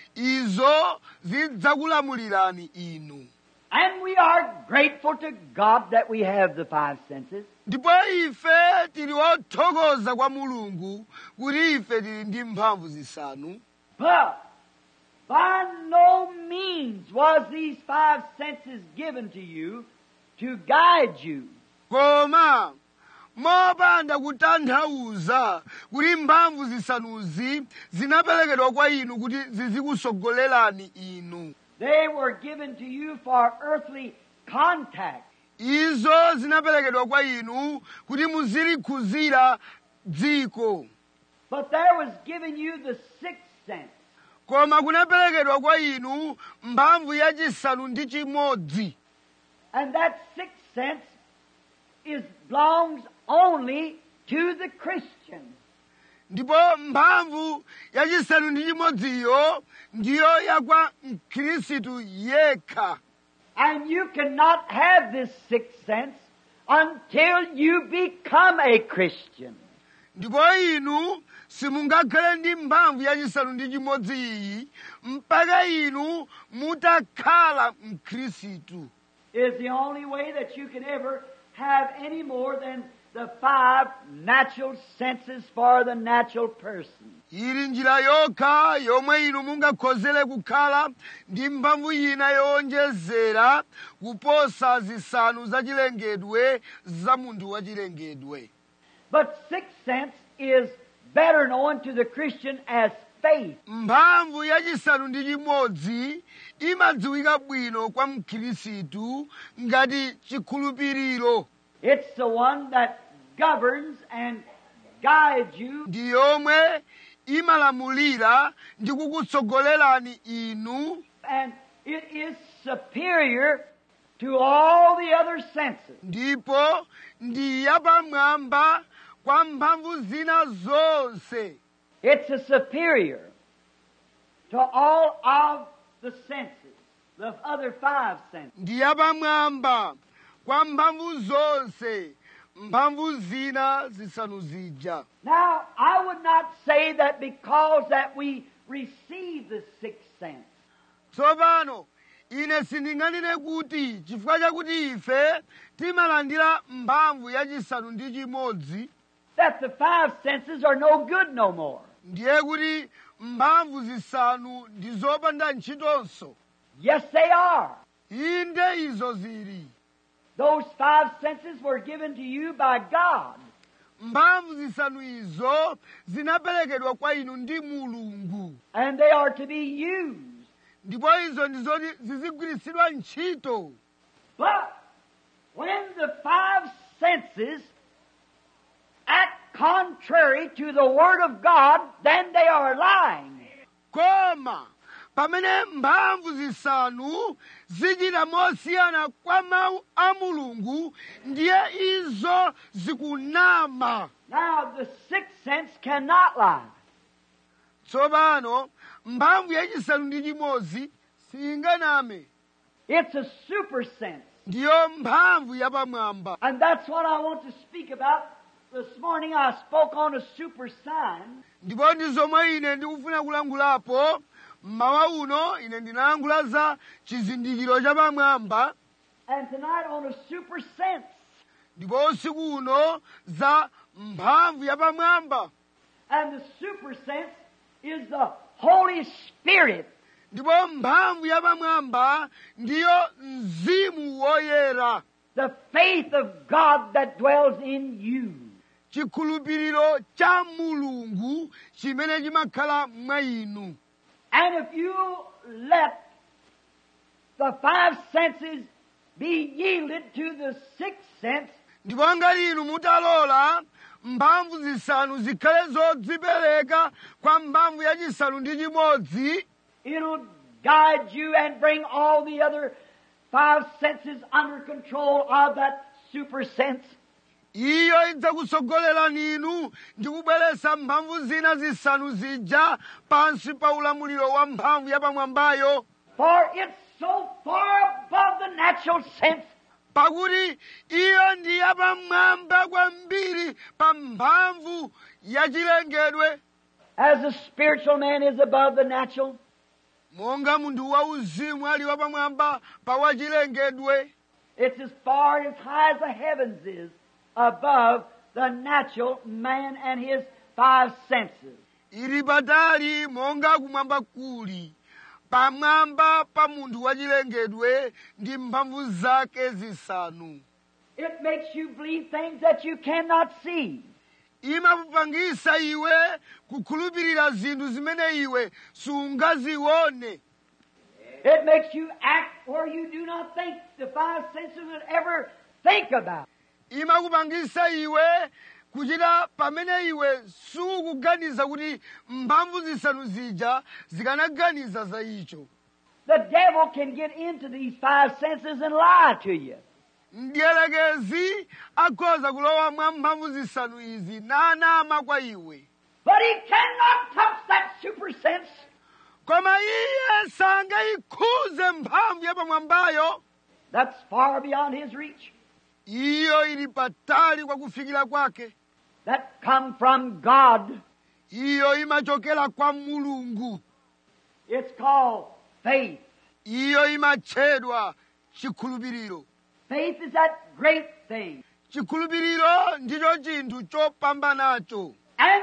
Speaker 1: izo zidzakulamulirani inu
Speaker 2: And we are grateful to God that we have the five senses.
Speaker 1: ndipo ife tili othokoza kwa mulungu kuti ife tili ndi mphamvu zisanu
Speaker 2: But by no means was these five senses given to you to guide you.
Speaker 1: koma mopanda kutanthauza kuti mphamvu zisanuzi zinaperekedwa kwa inu kuti zizikusogolerani inu
Speaker 2: They were given to you for earthly contact.
Speaker 1: izo zinaperekedwa kwa inu kuti muzilikhuzira dziko
Speaker 2: But there was given you the sixth sense.
Speaker 1: koma kunaperekedwa kwa inu mphamvu yachisanu ndi chimodzi
Speaker 2: And that sixth sense is belongs only to the Christian.
Speaker 1: ndipo mphamvu yachisanu ndi chimodziyo ndiyo yakwa mkhristu yekha
Speaker 2: And you cannot have this sixth sense until you become a Christian.
Speaker 1: ndipo inu simungakhale ndi mphamvu yachisanu ndi chimodzi iyi mpaka inu mutakhala mkhristu
Speaker 2: is the only way that you can ever have any more than the five natural senses for the natural person.
Speaker 1: ili njira yokha yomwe inu mungakhozere kukhala ndi mphamvu ina yowonjezera kuposa zisanu zachilengedwe za munthu wachilengedwe
Speaker 2: But sixth sense is better known to the Christian as faith.
Speaker 1: mphamvu yachisanu ndi chimodzi imadziwika bwino kwa mkhristu ngati chikhulupiriro
Speaker 2: It's the one that governs and guides you
Speaker 1: ndi yomwe imalamulira ndi kukutsogolerani inu
Speaker 2: and it is superior to all the other senses.
Speaker 1: ndipo ndi yapamwamba kwa mphamvu zina zonse
Speaker 2: It's a superior to all of the senses, the other five senses.
Speaker 1: ndi yapamwamba kwa mphamvu zonse mphamvu zina zisanu zija
Speaker 2: Now, I would not say that because that we receive the sixth sense,
Speaker 1: tsopano ine sindinganene kuti chifukwa chakuti ife timalandira mphamvu yachisanu ndi chimodzi
Speaker 2: that the five senses are no good no more.
Speaker 1: ndiye kuti mphamvu zisanu ndi zopanda ntchitonso
Speaker 2: Yes, they are.
Speaker 1: inde izo zili
Speaker 2: Those five senses were given to you by God.
Speaker 1: mphamvu zisanu izo zinaperekedwa kwa inu ndi mulungu
Speaker 2: And they are to be used.
Speaker 1: ndipo izo ndizoti zizigwiritsidwa ntchito
Speaker 2: But when the five senses act contrary to the Word of God, then they are lying.
Speaker 1: koma pamene mphamvu zisanu zichita mosiyana kwa mawu a mulungu ndiye izo zikunama
Speaker 2: Now, the sixth sense cannot lie.
Speaker 1: tsopano mphamvu yachisanu ndi chimodzi siyinganame
Speaker 2: It's a super sense.
Speaker 1: ndiyo mphamvu yapamwamba
Speaker 2: And that's what I want to speak about. This morning I spoke on a super sign.
Speaker 1: ndipo ndi zomwe ine ndikufuna kulankhulapo mmawa uno ine ndinalankhula za chizindikiro chapamwamba
Speaker 2: And tonight on a super sense.
Speaker 1: ndipo usiku uno za mphamvu yapamwamba
Speaker 2: And the super sense is the Holy Spirit.
Speaker 1: ndipo mphamvu yapamwamba ndiyo mzimu woyera
Speaker 2: The faith of God that dwells in you.
Speaker 1: chikhulupiriro cha mulungu chimene chimakhala mwa inu
Speaker 2: And if you let the five senses be yielded to the sixth sense,
Speaker 1: ndipo ngati inu mutalola mphamvu zisanu zikhale zodzipereka kwa mphamvu yachisanu ndi chimodzi
Speaker 2: it'll guide you and bring all the other five senses under control of that super sense.
Speaker 1: iyo idzakusogolerani inu ndi kubweretsa mphamvu zina zisanu zija pansi pa ulamuliro wa mphamvu yapamwambayo
Speaker 2: For it's so far above the natural sense
Speaker 1: pakuti iyo ndi yapamwamba kwambiri pa mphamvu yachilengedwe
Speaker 2: as the spiritual man is above the natural.
Speaker 1: monga munthu wauzimu ali wapamwamba pa wachilengedwe
Speaker 2: It's as far as high as the heavens is above the natural man and his five senses.
Speaker 1: ili patali monga kumwamba kuli pamwamba pa munthu wachilengedwe ndi mphamvu zake zisanu
Speaker 2: It makes you believe things that you cannot see.
Speaker 1: imakupangisa iwe kukhulupirira zinthu zimene iwe sungazione
Speaker 2: It makes you act where you do not think the five senses would ever think about.
Speaker 1: imakupangisa iwe kuchita pamene iwe sukuganiza kuti mphamvu zisanu zija zikanaganiza za icho
Speaker 2: The devil can get into these five senses and lie to you.
Speaker 1: mdierekezi akhoza kulowa mwa mphamvu zisanu izi nanama kwa iwe
Speaker 2: But he cannot touch that super sense.
Speaker 1: koma iye sangayikhuze mphamvu yapamwambayo
Speaker 2: That's far beyond his reach.
Speaker 1: iyo ili patali kwa kufikira kwake
Speaker 2: That come from God.
Speaker 1: iyo imachokera kwa mulungu
Speaker 2: It's called faith.
Speaker 1: iyo imatchedwa chikhulupiriro
Speaker 2: Faith is that great thing.
Speaker 1: chikhulupiriro ndicho chinthu chopambanacho
Speaker 2: And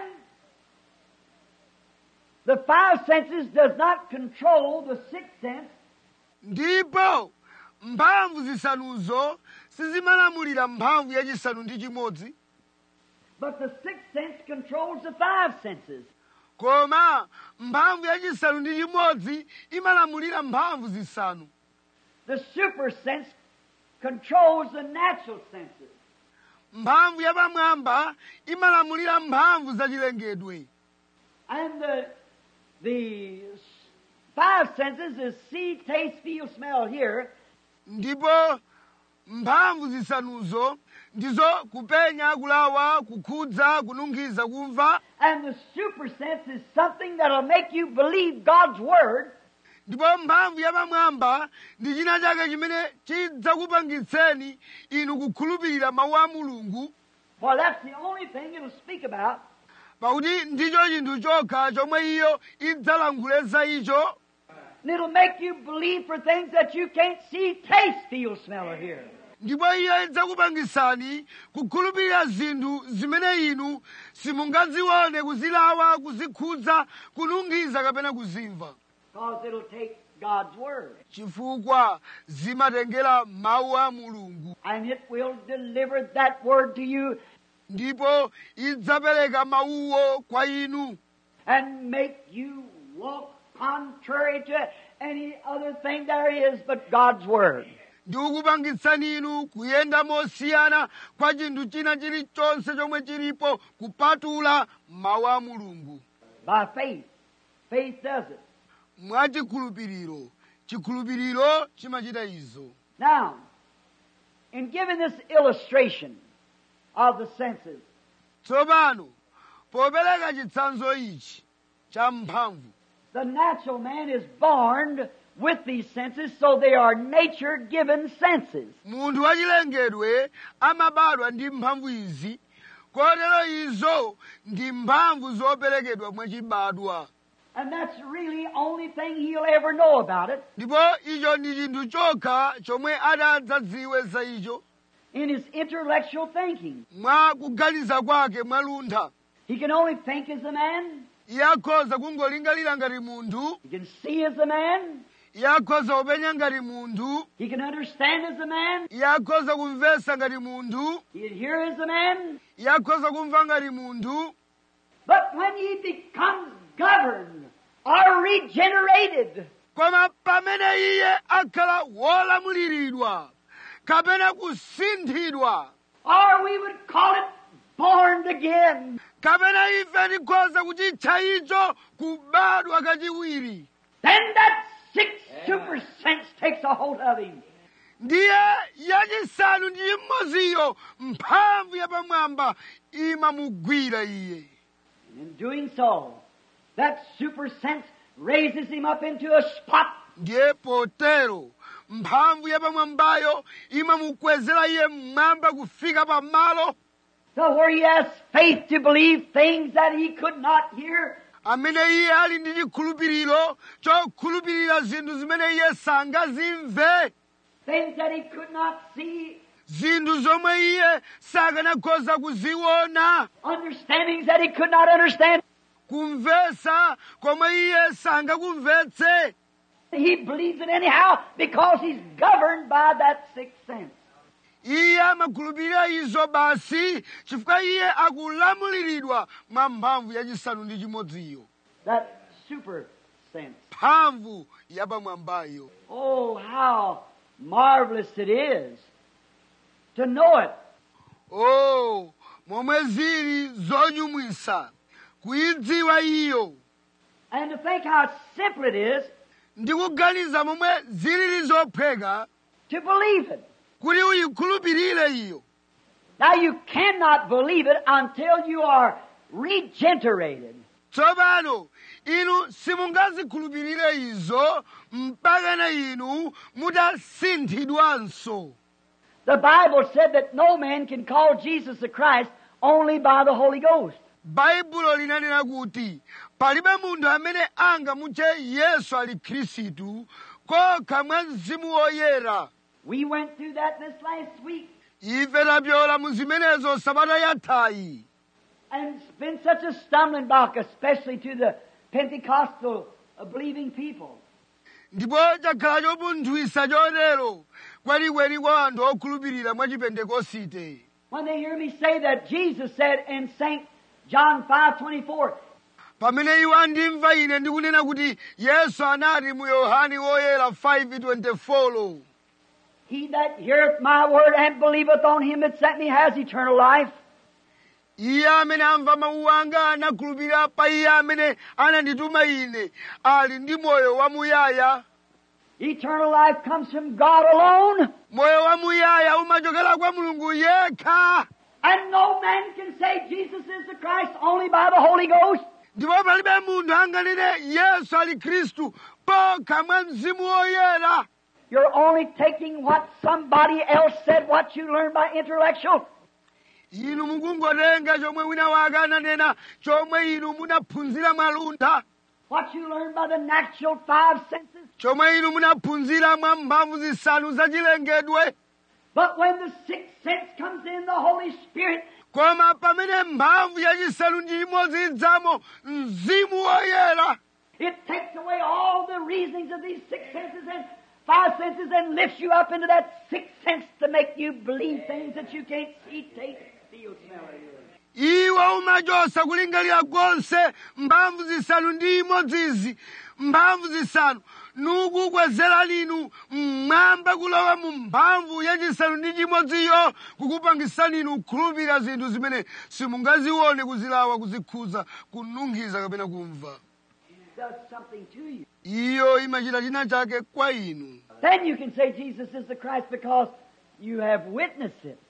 Speaker 2: the five senses does not control the sixth sense,
Speaker 1: ndipo mphamvu zisanuzo sizimalamulira mphamvu yachisanu ndi chimodzi
Speaker 2: but the sixth sense controls the five senses.
Speaker 1: koma mphamvu yachisanu ndi chimodzi imalamulira mphamvu zisanu
Speaker 2: The super sense controls the natural senses.
Speaker 1: mphamvu yapamwamba imalamulira mphamvu zachilengedwe
Speaker 2: And the, the five senses is see, taste, feel, smell, hear.
Speaker 1: ndipo mphamvu zisanuzo ndizo kupenya kulawa kukhudza kununkhiza kumva
Speaker 2: And the super sense is something that'll make you believe God's Word
Speaker 1: ndipo mphamvu yapamwamba ndi china chake chimene chidzakupangitseni inu kukhulupirira mawu a mulungu
Speaker 2: For that's the only thing it'll speak about.
Speaker 1: pakuti ndicho chinthu chokha chomwe iyo idzalankhule za icho
Speaker 2: And it'll make you believe for things that you can't see, taste, feel, smell, or hear.
Speaker 1: ndipo iyo idzakupangisani kukhulupirira zinthu zimene inu simungazione kuzilawa kuzikhudza kunungiza kapena kuzimva
Speaker 2: Because it'll take God's Word.
Speaker 1: chifukwa zimatengera mawu a mulungu
Speaker 2: And it will deliver that Word to you
Speaker 1: ndipo idzapereka mawuwo kwa inu
Speaker 2: and make you walk contrary to any other thing there is but God's Word.
Speaker 1: ndi kukupangitsani inu kuyenda mosiyana kwa chinthu china chilichonse chomwe chilipo kupatula mawu a mulungu
Speaker 2: By faith. Faith does it.
Speaker 1: mwachikhulupiriro chikhulupiriro chimachita izo
Speaker 2: Now, in giving this illustration of the senses,
Speaker 1: tsopano popereka chitsanzo ichi cha mphamvu
Speaker 2: the natural man is born with these senses, so they are nature given senses.
Speaker 1: munthu wachilengedwe amabadwa ndi mphamvu izi kotero izo ndi mphamvu zoperekedwa mwachibadwa
Speaker 2: And that's really only thing he'll ever know about it.
Speaker 1: ndipo icho ndi chinthu chokha chomwe adadzadziwe za icho
Speaker 2: in his intellectual thinking.
Speaker 1: mwa kuganiza kwake mwaluntha
Speaker 2: He can only think as a man.
Speaker 1: iye akhoza kungolingalira ngati munthu
Speaker 2: He can see as a man.
Speaker 1: iye akhoza kupenya ngati munthu
Speaker 2: He can understand as a man.
Speaker 1: iye akhoza kumvetsa ngati munthu
Speaker 2: He can hear as a man.
Speaker 1: iye akhoza kumva ngati munthu
Speaker 2: But when he becomes governed or regenerated,
Speaker 1: koma pamene iye akhala wolamuliridwa kapena kusinthidwa
Speaker 2: or we would call it born again,
Speaker 1: kapena ife tikhoza kuchitcha icho kubadwa kachiwiri
Speaker 2: then that sixth super sense takes a hold of him.
Speaker 1: ndiye yachisanu ndi chimodziyo mphamvu yapamwamba imamugwira iye
Speaker 2: And in doing so, that super sense raises him up into a spot
Speaker 1: ndiye potero mphamvu yapamwambayo imamukwezera iye mmwamba kufika pamalo
Speaker 2: so where he has faith to believe things that he could not hear,
Speaker 1: amene iye ali ndi chikhulupiriro chokhulupirira zinthu zimene iye sangazimve
Speaker 2: things that he could not see,
Speaker 1: zinthu zomwe iye sakanakhoza kuziona
Speaker 2: understandings that he could not understand.
Speaker 1: kumvetsa komwe iye sangakumvetse
Speaker 2: He believes it anyhow because he's governed by that sixth sense.
Speaker 1: iye amakhulupirira izo basi chifukwa iye akulamuliridwa mwa mphamvu yachisanu ndi chimodziyo
Speaker 2: That super sense.
Speaker 1: mphamvu yapamwambayo
Speaker 2: Oh, how marvelous it is to know it.
Speaker 1: o momwe zili zonyumwisa kuyidziwa iyo
Speaker 2: And to think how simple it is
Speaker 1: ndi kuganiza momwe zilili zophweka
Speaker 2: to believe it.
Speaker 1: kuti uyikhulupirire iyo
Speaker 2: Now you cannot believe it until you are regenerated.
Speaker 1: tsopano inu simungazikhulupirire izo mpakana inu mutasinthidwanso
Speaker 2: The Bible said that no man can call Jesus the Christ only by the Holy Ghost.
Speaker 1: baibulo linanena kuti palibe munthu amene angamutche yesu ali khristu kokha mwa mzimu woyera
Speaker 2: We went through that this last week,
Speaker 1: ife tapyola mu zimenezo sabata yathayi
Speaker 2: and it's been such a stumbling block, especially to the Pentecostal uh, believing people.
Speaker 1: ndipo chakhala chopunthwisa chotero kwenikweni kwa anthu okhulupirira mwa chipentekosite
Speaker 2: When they hear me say that Jesus said in St. John 5:24,
Speaker 1: pamene iwo andimva ine ndikunena kuti yesu anati mu yohane woyera 5:24
Speaker 2: He that heareth my word and believeth on him that sent me has eternal life.
Speaker 1: iye amene amva mawu anga anakhulupirira pa iye amene anandituma ine ali ndi moyo wamuyaya
Speaker 2: Eternal life comes from God alone,
Speaker 1: moyo wamuyaya umachokera kwa mulungu yekha
Speaker 2: and no man can say Jesus is the Christ only by the Holy Ghost.
Speaker 1: ndipo palibe munthu anganene yesu ali khristu pokha mwa mzimu woyera
Speaker 2: You're only taking what somebody else said, what you learned by intellectual.
Speaker 1: inu mukungotenga chomwe wina wake ananena chomwe inu munaphunzira mwaluntha
Speaker 2: What you learned by the natural five senses.
Speaker 1: chomwe inu munaphunzira mwa mphamvu zisanu zachilengedwe
Speaker 2: But when the sixth sense comes in, the Holy Spirit,
Speaker 1: koma pamene mphamvu yachisanu ndi imodzi idzamo mzimu woyera
Speaker 2: it takes away all the reasonings of these six senses and five senses and lifts you up into that sixth sense to make you believe things that you can't see, taste, feel, smell, or hear.
Speaker 1: iwo umachosa kulingalira konse mphamvu zisanu ndi imodzizi mphamvu zisanu nukukwezera linu mmwamba kulowa mu mphamvu yachisanu ndi chimodziyo kukupangisani inu kukhulupirira zinthu zimene simungazione kuzilawa kuzikhuza kununkhiza kapena kumva
Speaker 2: It does something to you.
Speaker 1: iyo imachita china chake kwa inu
Speaker 2: Then you can say Jesus is the Christ because you have witnessed it.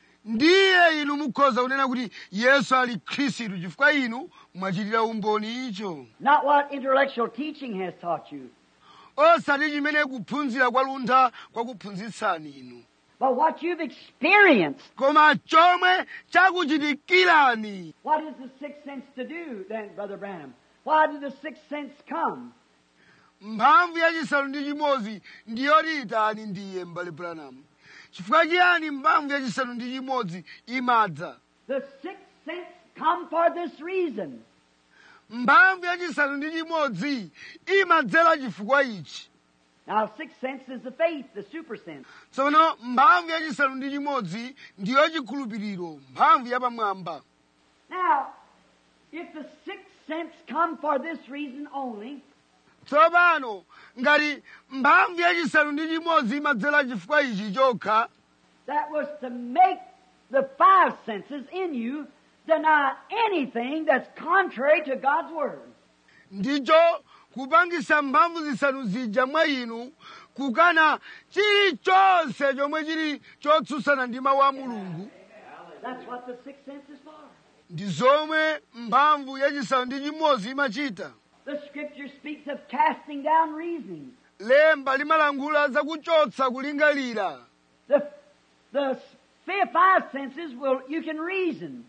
Speaker 1: ndiye inu mukhoza kunena kuti yesu ali khristu chifukwa inu mwachitira umboni icho
Speaker 2: Not what intellectual teaching has taught you,
Speaker 1: osati chimene kuphunzira kwa luntha kwakuphunzitsani inu
Speaker 2: but what you've experienced.
Speaker 1: koma chomwe chakuchitikirani
Speaker 2: What is the sixth sense to do then, Brother Branham? Why did the sixth sense come?
Speaker 1: mphamvu yachisanu ndi chimodzi ndiyoti itani ndiye m'bale branham chifukwa chiyani mphamvu yachisanu ndi chimodzi imadza
Speaker 2: The sixth sense come for this reason.
Speaker 1: mphamvu yachisanu ndi chimodzi imadzera chifukwa ichi
Speaker 2: Now, sixth sense is the faith, the super sense.
Speaker 1: tsopano mphamvu yachisanu ndi chimodzi ndiyo chikhulupiriro mphamvu yapamwamba
Speaker 2: Now, if the sixth sense come for this reason only,
Speaker 1: tsopano ngati mphamvu yachisanu ndi chimodzi imadzera chifukwa ichi chokha
Speaker 2: that was to make the five senses in you deny anything that's contrary to God's Word.
Speaker 1: ndicho kupangisa mphamvu zisanu zija mwa inu kukana chilichonse chomwe chili chotsutsana ndi mawu a mulungu
Speaker 2: That's what the sixth sense is for.
Speaker 1: ndi zomwe mphamvu yachisanu ndi chimodzi imachita
Speaker 2: The Scripture speaks of casting down reasonings.
Speaker 1: lemba limalangula zakuchotsa kulingalira
Speaker 2: The, the f- five senses will, you can reason.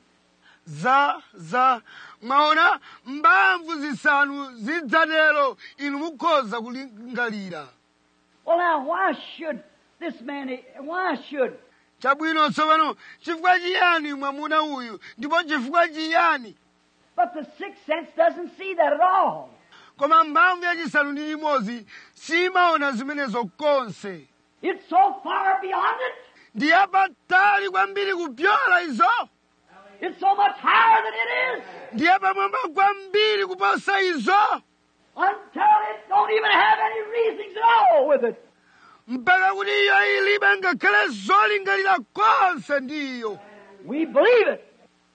Speaker 1: za za mwaona mphamvu zisanu zidzatero inu mukhoza kulingalira
Speaker 2: Well, now, why should this man, why should
Speaker 1: chabwino tsopano chifukwa chiyani mwamuna uyu ndipo chifukwa chiyani
Speaker 2: But the sixth sense doesn't see that at all.
Speaker 1: koma mphamvu yachisanu ndi chimodzi simaona zimenezo konse
Speaker 2: It's so far beyond it.
Speaker 1: ndi yapatali kwambiri kupyola izo
Speaker 2: It's so much higher than it is.
Speaker 1: ndi yapamwamba kwambiri kuposa izo
Speaker 2: Until it don't even have any reasonings at all with it.
Speaker 1: mpaka kuti iyo ilibe ngakhale zolingalira konse ndiyo
Speaker 2: We believe it.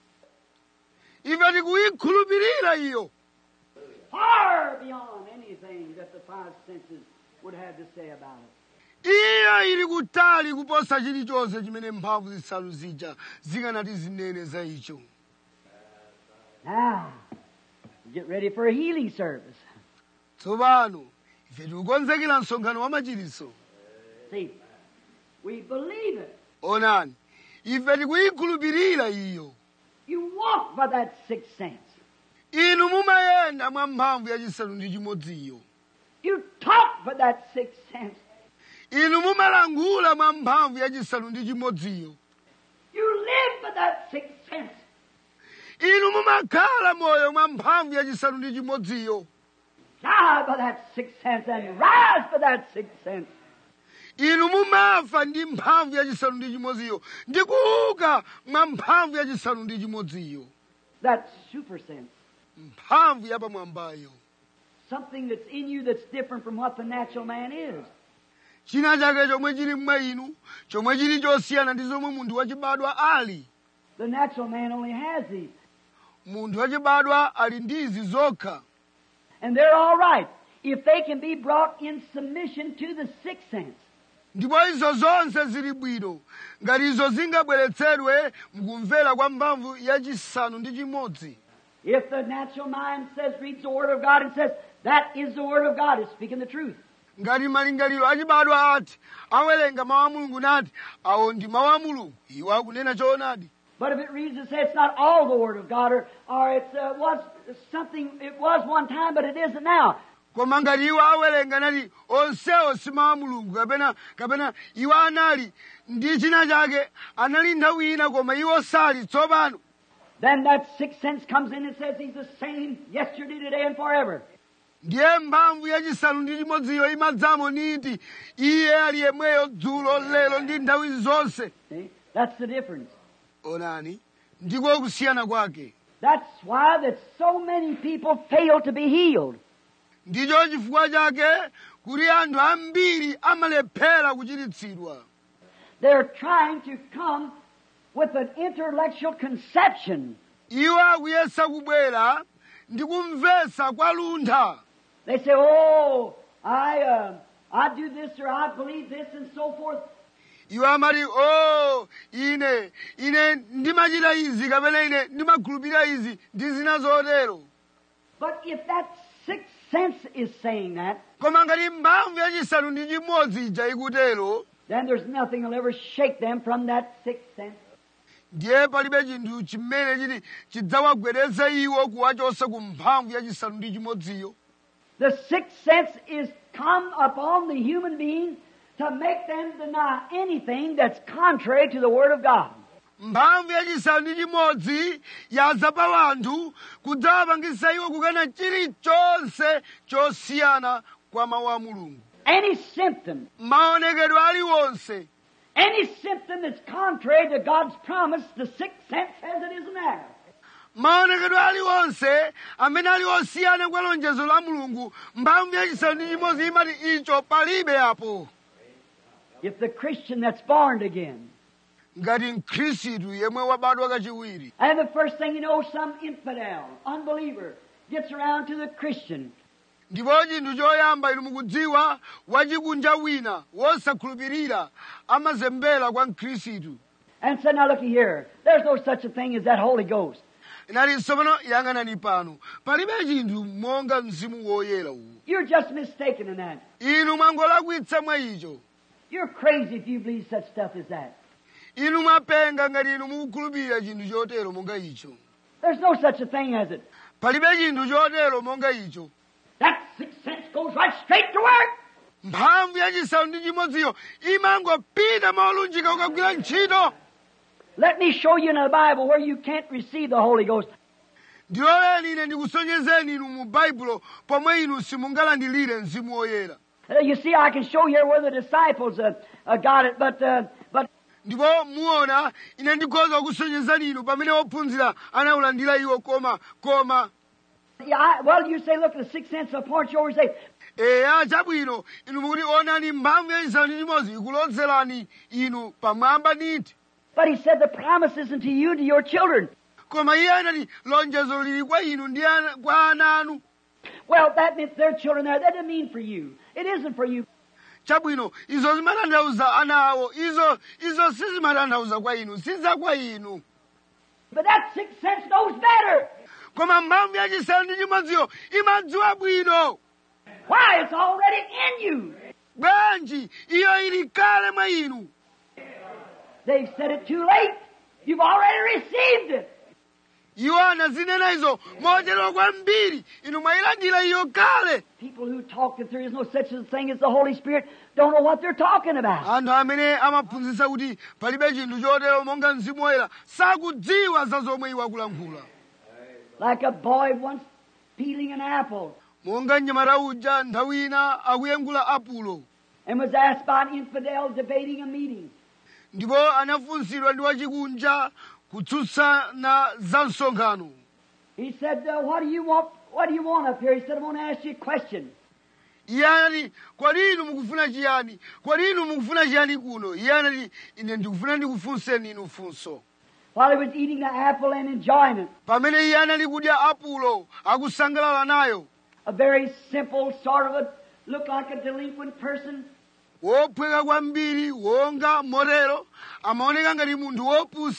Speaker 1: ife tikuyikhulupirira iyo
Speaker 2: Far beyond anything that the five senses would have to say about it.
Speaker 1: iyo ili kutali kuposa chilichonse chimene mphamvu zisanu zija zikanati zinene za icho
Speaker 2: Now, get ready for a healing service.
Speaker 1: tsopano ife tikukonzekera msonkhano wa machiritso
Speaker 2: See, we believe it.
Speaker 1: onani ife tikuyikhulupirira iyo
Speaker 2: You walk by that sixth sense.
Speaker 1: inu mumayenda mwa mphamvu yachisanu ndi chimodziyo
Speaker 2: You talk by that sixth sense.
Speaker 1: inu mumalangula mwa mphamvu yachisanu ndi chimodziyo
Speaker 2: You live by that sixth sense.
Speaker 1: inu mumakhala moyo mwa mphamvu yachisanu ndi chimodziyo
Speaker 2: Die by that sixth sense and rise by that sixth sense.
Speaker 1: inu mumafa ndi mphamvu yachisanu ndi chimodziyo ndi kuuka mwa mphamvu yachisanu ndi chimodziyo
Speaker 2: That super sense.
Speaker 1: mphamvu yapamwambayo
Speaker 2: Something that's in you that's different from what the natural man is.
Speaker 1: china chake chomwe chili mwa inu chomwe chili chosiyana ndi zomwe munthu wachibadwa ali
Speaker 2: The natural man only has these.
Speaker 1: munthu wachibadwa ali ndi izi zokha
Speaker 2: And they're all right if they can be brought in submission to the sixth sense.
Speaker 1: ndipo izo zonse zili bwino ngati izo zingabweretsedwe mkumvera kwa mphamvu yachisanu ndi chimodzi
Speaker 2: If the natural mind says, reads the Word of God and says, that is the Word of God, it's speaking the truth.
Speaker 1: ngati malingaliro achibadwa ati awerenga mawu a mulungu nati awo ndi mawu a mulungu iwo akunena choonadi
Speaker 2: But if it reads and says it's not all the Word of God, or, or it uh, was something, it was one time, but it isn't now.
Speaker 1: koma ngati iwo awerenga nati onsewo si mawu a mulungu kapena kapena iwo anali ndi china chake anali nthawi ina koma iwo sali tsopano
Speaker 2: Then that sixth sense comes in and says He's the same yesterday, today, and forever.
Speaker 1: ndiye mphamvu yachisanu ndi chimodziyo imadzamo niti iye ali yemweyo dzulo lero ndi nthawi zonse
Speaker 2: See? That's the difference.
Speaker 1: onani ndiko kusiyana kwake
Speaker 2: That's why that so many people fail to be healed.
Speaker 1: ndicho chifukwa chake kuti anthu ambiri amalephera kuchiritsidwa
Speaker 2: They're trying to come with an intellectual conception.
Speaker 1: iwo akuyesa kubwera ndi kumvetsa kwa luntha
Speaker 2: They say, "Oh, I, uh, I do this or I believe this and so forth."
Speaker 1: iwo amati o ine ine ndimachita izi kapena ine ndimakhulupirira izi ndi zina zotero
Speaker 2: But if that sixth sense is saying that,
Speaker 1: koma ngati mphamvu yachisanu ndi chimodzi ija ikutero
Speaker 2: then there's nothing will ever shake them from that sixth sense.
Speaker 1: ndiye palibe chinthu chimene chiti chidzawagwedeza iwo kuwachotsa ku mphamvu yachisanu ndi chimodziyo
Speaker 2: The sixth sense is come upon the human being to make them deny anything that's contrary to the Word of God.
Speaker 1: mphamvu yachisanu ndi chimodzi yadza pa wanthu kudzawapangisa iwo kukana chilichonse chosiyana kwa mawu a mulungu
Speaker 2: Any symptom,
Speaker 1: maonekedwe aliwonse
Speaker 2: any symptom that's contrary to God's promise, the sixth sense says it isn't there.
Speaker 1: maonekedwe aliwonse amene ali osiyana kwa lonjezo la mulungu mphamvu yachisanu ndi chimodzi imati icho palibe apo
Speaker 2: If the Christian that's born again,
Speaker 1: ngati mkhristu yemwe wabadwa kachiwiri
Speaker 2: and the first thing you know, some infidel, unbeliever, gets around to the Christian
Speaker 1: ndipo chinthu choyamba inu mukudziwa wachikunja wina wosakhulupirira amazembera kwa mkhristu
Speaker 2: and said, Now looky here, there's no such a thing as that Holy Ghost.
Speaker 1: inalinso pano yang'anani pano palibe chinthu monga mzimu woyera uwu
Speaker 2: You're just mistaken in that.
Speaker 1: inu mwangolakwitsa mwa icho
Speaker 2: You're crazy if you believe such stuff as that.
Speaker 1: inu mwapenga ngati inu mukukhulupirira chinthu chotero monga icho
Speaker 2: There's no such a thing as it.
Speaker 1: palibe chinthu chotero monga icho
Speaker 2: That sixth sense goes right straight to work.
Speaker 1: mphamvu yachisanu ndi chimodziyo imangopita maolunjika ukagwira ntchito
Speaker 2: Let me show you in the Bible where you can't receive the Holy Ghost.
Speaker 1: ndiloleni ine ndikusonyezeni inu mu baibulo pomwe inu simungalandilire mzimu woyera
Speaker 2: Uh, you see, I can show you where the disciples uh, uh, got it, but uh, but
Speaker 1: ndipo muona ine ndikhoza kukusonyezani inu pamene ophunzira anawulandira iwo koma koma
Speaker 2: yeah, I, well, you say, look, the sixth sense will point you over and say,
Speaker 1: eya chabwino inu mukuti onani mphamvu yachisanu ndi chimodzi ikulozerani inu pamwamba niti
Speaker 2: but he said the promise isn't to you, to your children.
Speaker 1: koma iye anati lonjezo lili kwa inu ndi ana- kwa ana anu
Speaker 2: Well, that meant their children there. That didn't mean for you. It isn't for you.
Speaker 1: chabwino izo zimatanthauza ana awo izo izo sizimatanthauza kwa inu siza kwa inu
Speaker 2: But that sixth sense knows better.
Speaker 1: koma mphamvu yachisanu ndi chimodziyo imadziwa bwino
Speaker 2: Why? It's already in you.
Speaker 1: bwanji iyo ili kale mwa inu
Speaker 2: They've said it too late. You've already received it.
Speaker 1: iwo anazinena izo mochedwa kwambiri inu mwayilandira iyo kale
Speaker 2: People who talk that there is no such a thing as the Holy Spirit don't know what they're talking about.
Speaker 1: anthu amene amaphunzitsa kuti palibe chinthu chotero monga mzimu woyera sakudziwa za zomwe iwo akulankhula
Speaker 2: Like a boy once peeling an apple
Speaker 1: monga mnyamata uja nthawi ina akuyengula apulo
Speaker 2: and was asked by an infidel debating a meeting.
Speaker 1: ndipo anafunsidwa ndi wachikunja kutsutsana za msonkhano
Speaker 2: He said, uh, "What do you want? What do you want up here?" He said, "I want to ask you a question."
Speaker 1: iye anati kodi inu mukufuna chiyani kodi inu mukufuna chiyani kuno iye anati ine ndikufuna ndikufunseni inu funso
Speaker 2: While he was eating the apple and enjoying it,
Speaker 1: pamene iye anali kudya apulo akusangalala nayo
Speaker 2: a very simple sort of a looked like a delinquent person.
Speaker 1: wophweka kwambiri wonga motero amaoneka ngati munthu wopusa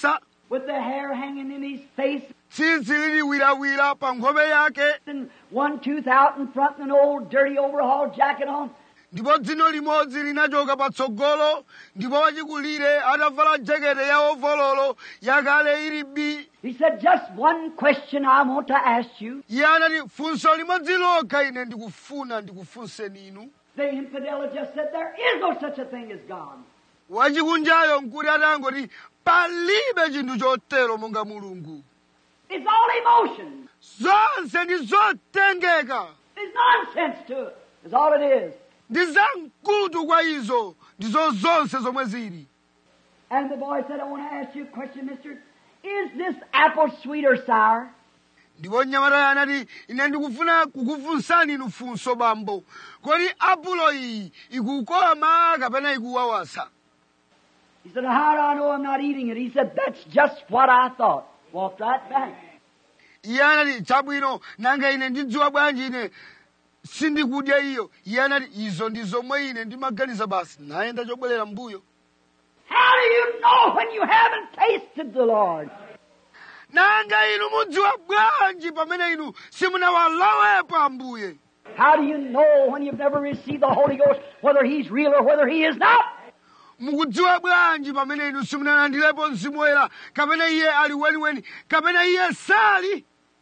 Speaker 2: with the hair hanging in his face
Speaker 1: tsitsi liliwirawira pa nkhope yake
Speaker 2: and one tooth out in front and an old dirty overhaul jacket on.
Speaker 1: ndipo dzino limodzi linachoka patsogolo ndipo wachikulire atavala jakete ya ovololo yakale ili bi
Speaker 2: He said, just one question I want to ask you.
Speaker 1: iye anati funso limodzi lokha ine ndikufuna ndikufunseni inu
Speaker 2: The infidel just said, there is no such a thing as God.
Speaker 1: wachikunjayo nkuti atangoti palibe chinthu chotero monga mulungu
Speaker 2: It's all emotion.
Speaker 1: zonse ndi zotengeka
Speaker 2: There's nonsense to it. That's all it is.
Speaker 1: ndi zamkutu kwa izo ndizo zonse zomwe zili
Speaker 2: And the boy said, I want to ask you a question, mister. Is this apple sweet or sour?
Speaker 1: ndipo mnyamatayo anati ine ndikufuna kukufunsani inu funso bambo kodi apulo iyi ikukoma kapena ikuwawasa
Speaker 2: He said, How do I know I'm not eating it? He said, That's just what I thought. Walked right back.
Speaker 1: iye anati chabwino nanga ine ndidziwa bwanji ine sindikudya iyo iye anati izo ndi zomwe ine ndimaganiza basi nayenda chobwerera mbuyo
Speaker 2: How do you know when you haven't tasted the Lord?
Speaker 1: nanga inu mudziwa bwanji pamene inu simunawalawepo ambuye
Speaker 2: How do you know when you've never received the Holy Ghost whether He's real or whether He is not?
Speaker 1: mukudziwa bwanji pamene inu simunalandirepo mzimu woyera kapena iye ali weniweni kapena iye sali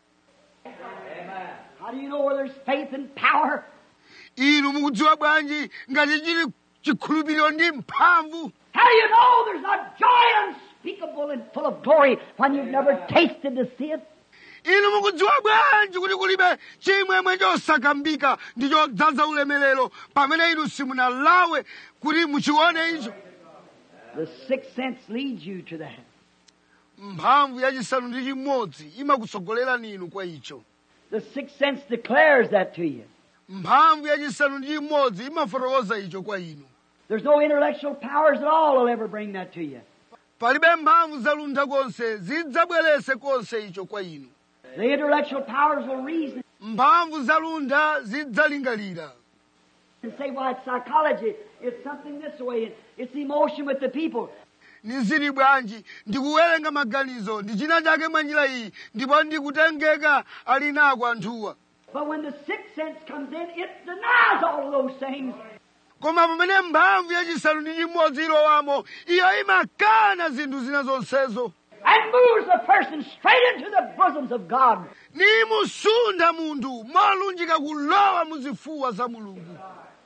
Speaker 2: How do you know where there's faith and power?
Speaker 1: inu mukudziwa bwanji ngati chili chikhulupiriro ndi mphamvu
Speaker 2: How do you know there's not joy unspeakable and full of glory when you've never tasted to see it?
Speaker 1: inu mukudziwa bwanji kuti kulibe chimwemwe chosakambika ndi chodzaza ulemerero pamene inu simunalawe kuti muchione icho
Speaker 2: The sixth sense leads you to that.
Speaker 1: mphamvu yachisanu ndi chimodzi imakutsogolerani inu kwa icho
Speaker 2: The sixth sense declares that to you.
Speaker 1: mphamvu yachisanu ndi chimodzi imafotokoza icho kwa inu
Speaker 2: There's no intellectual powers at all will ever bring that to you.
Speaker 1: palibe mphamvu zaluntha konse zidzabwerese konse icho kwa inu
Speaker 2: The intellectual powers will reason
Speaker 1: mphamvu zaluntha zidzalingalira
Speaker 2: and say, well, it's psychology. It's something this way. It's emotion with the people.
Speaker 1: nizili bwanji ndikuwerenga maganizo ndi china chake mwa njira iyi ndipo ndikutengeka ali nako anthuwa
Speaker 2: But when the sixth sense comes in, it denies all of those things.
Speaker 1: koma pamene mphamvu yachisanu ndi chimodzi ilowamo iyo imakana zinthu zina zonsezo
Speaker 2: and moves the person straight into the bosoms of God.
Speaker 1: nimusunda munthu molunjika kulowa muzifuwa za mulungu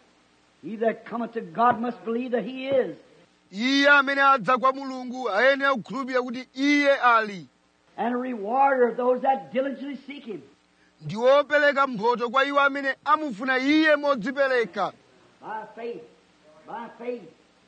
Speaker 2: He that cometh to God must believe that He is,
Speaker 1: iye amene adza kwa mulungu ayenera kukhulupirira kuti iye ali
Speaker 2: and a rewarder of those that diligently seek Him.
Speaker 1: ndi wopereka mphotho kwa iwo amene amufuna iye modzipereka
Speaker 2: By faith, by faith.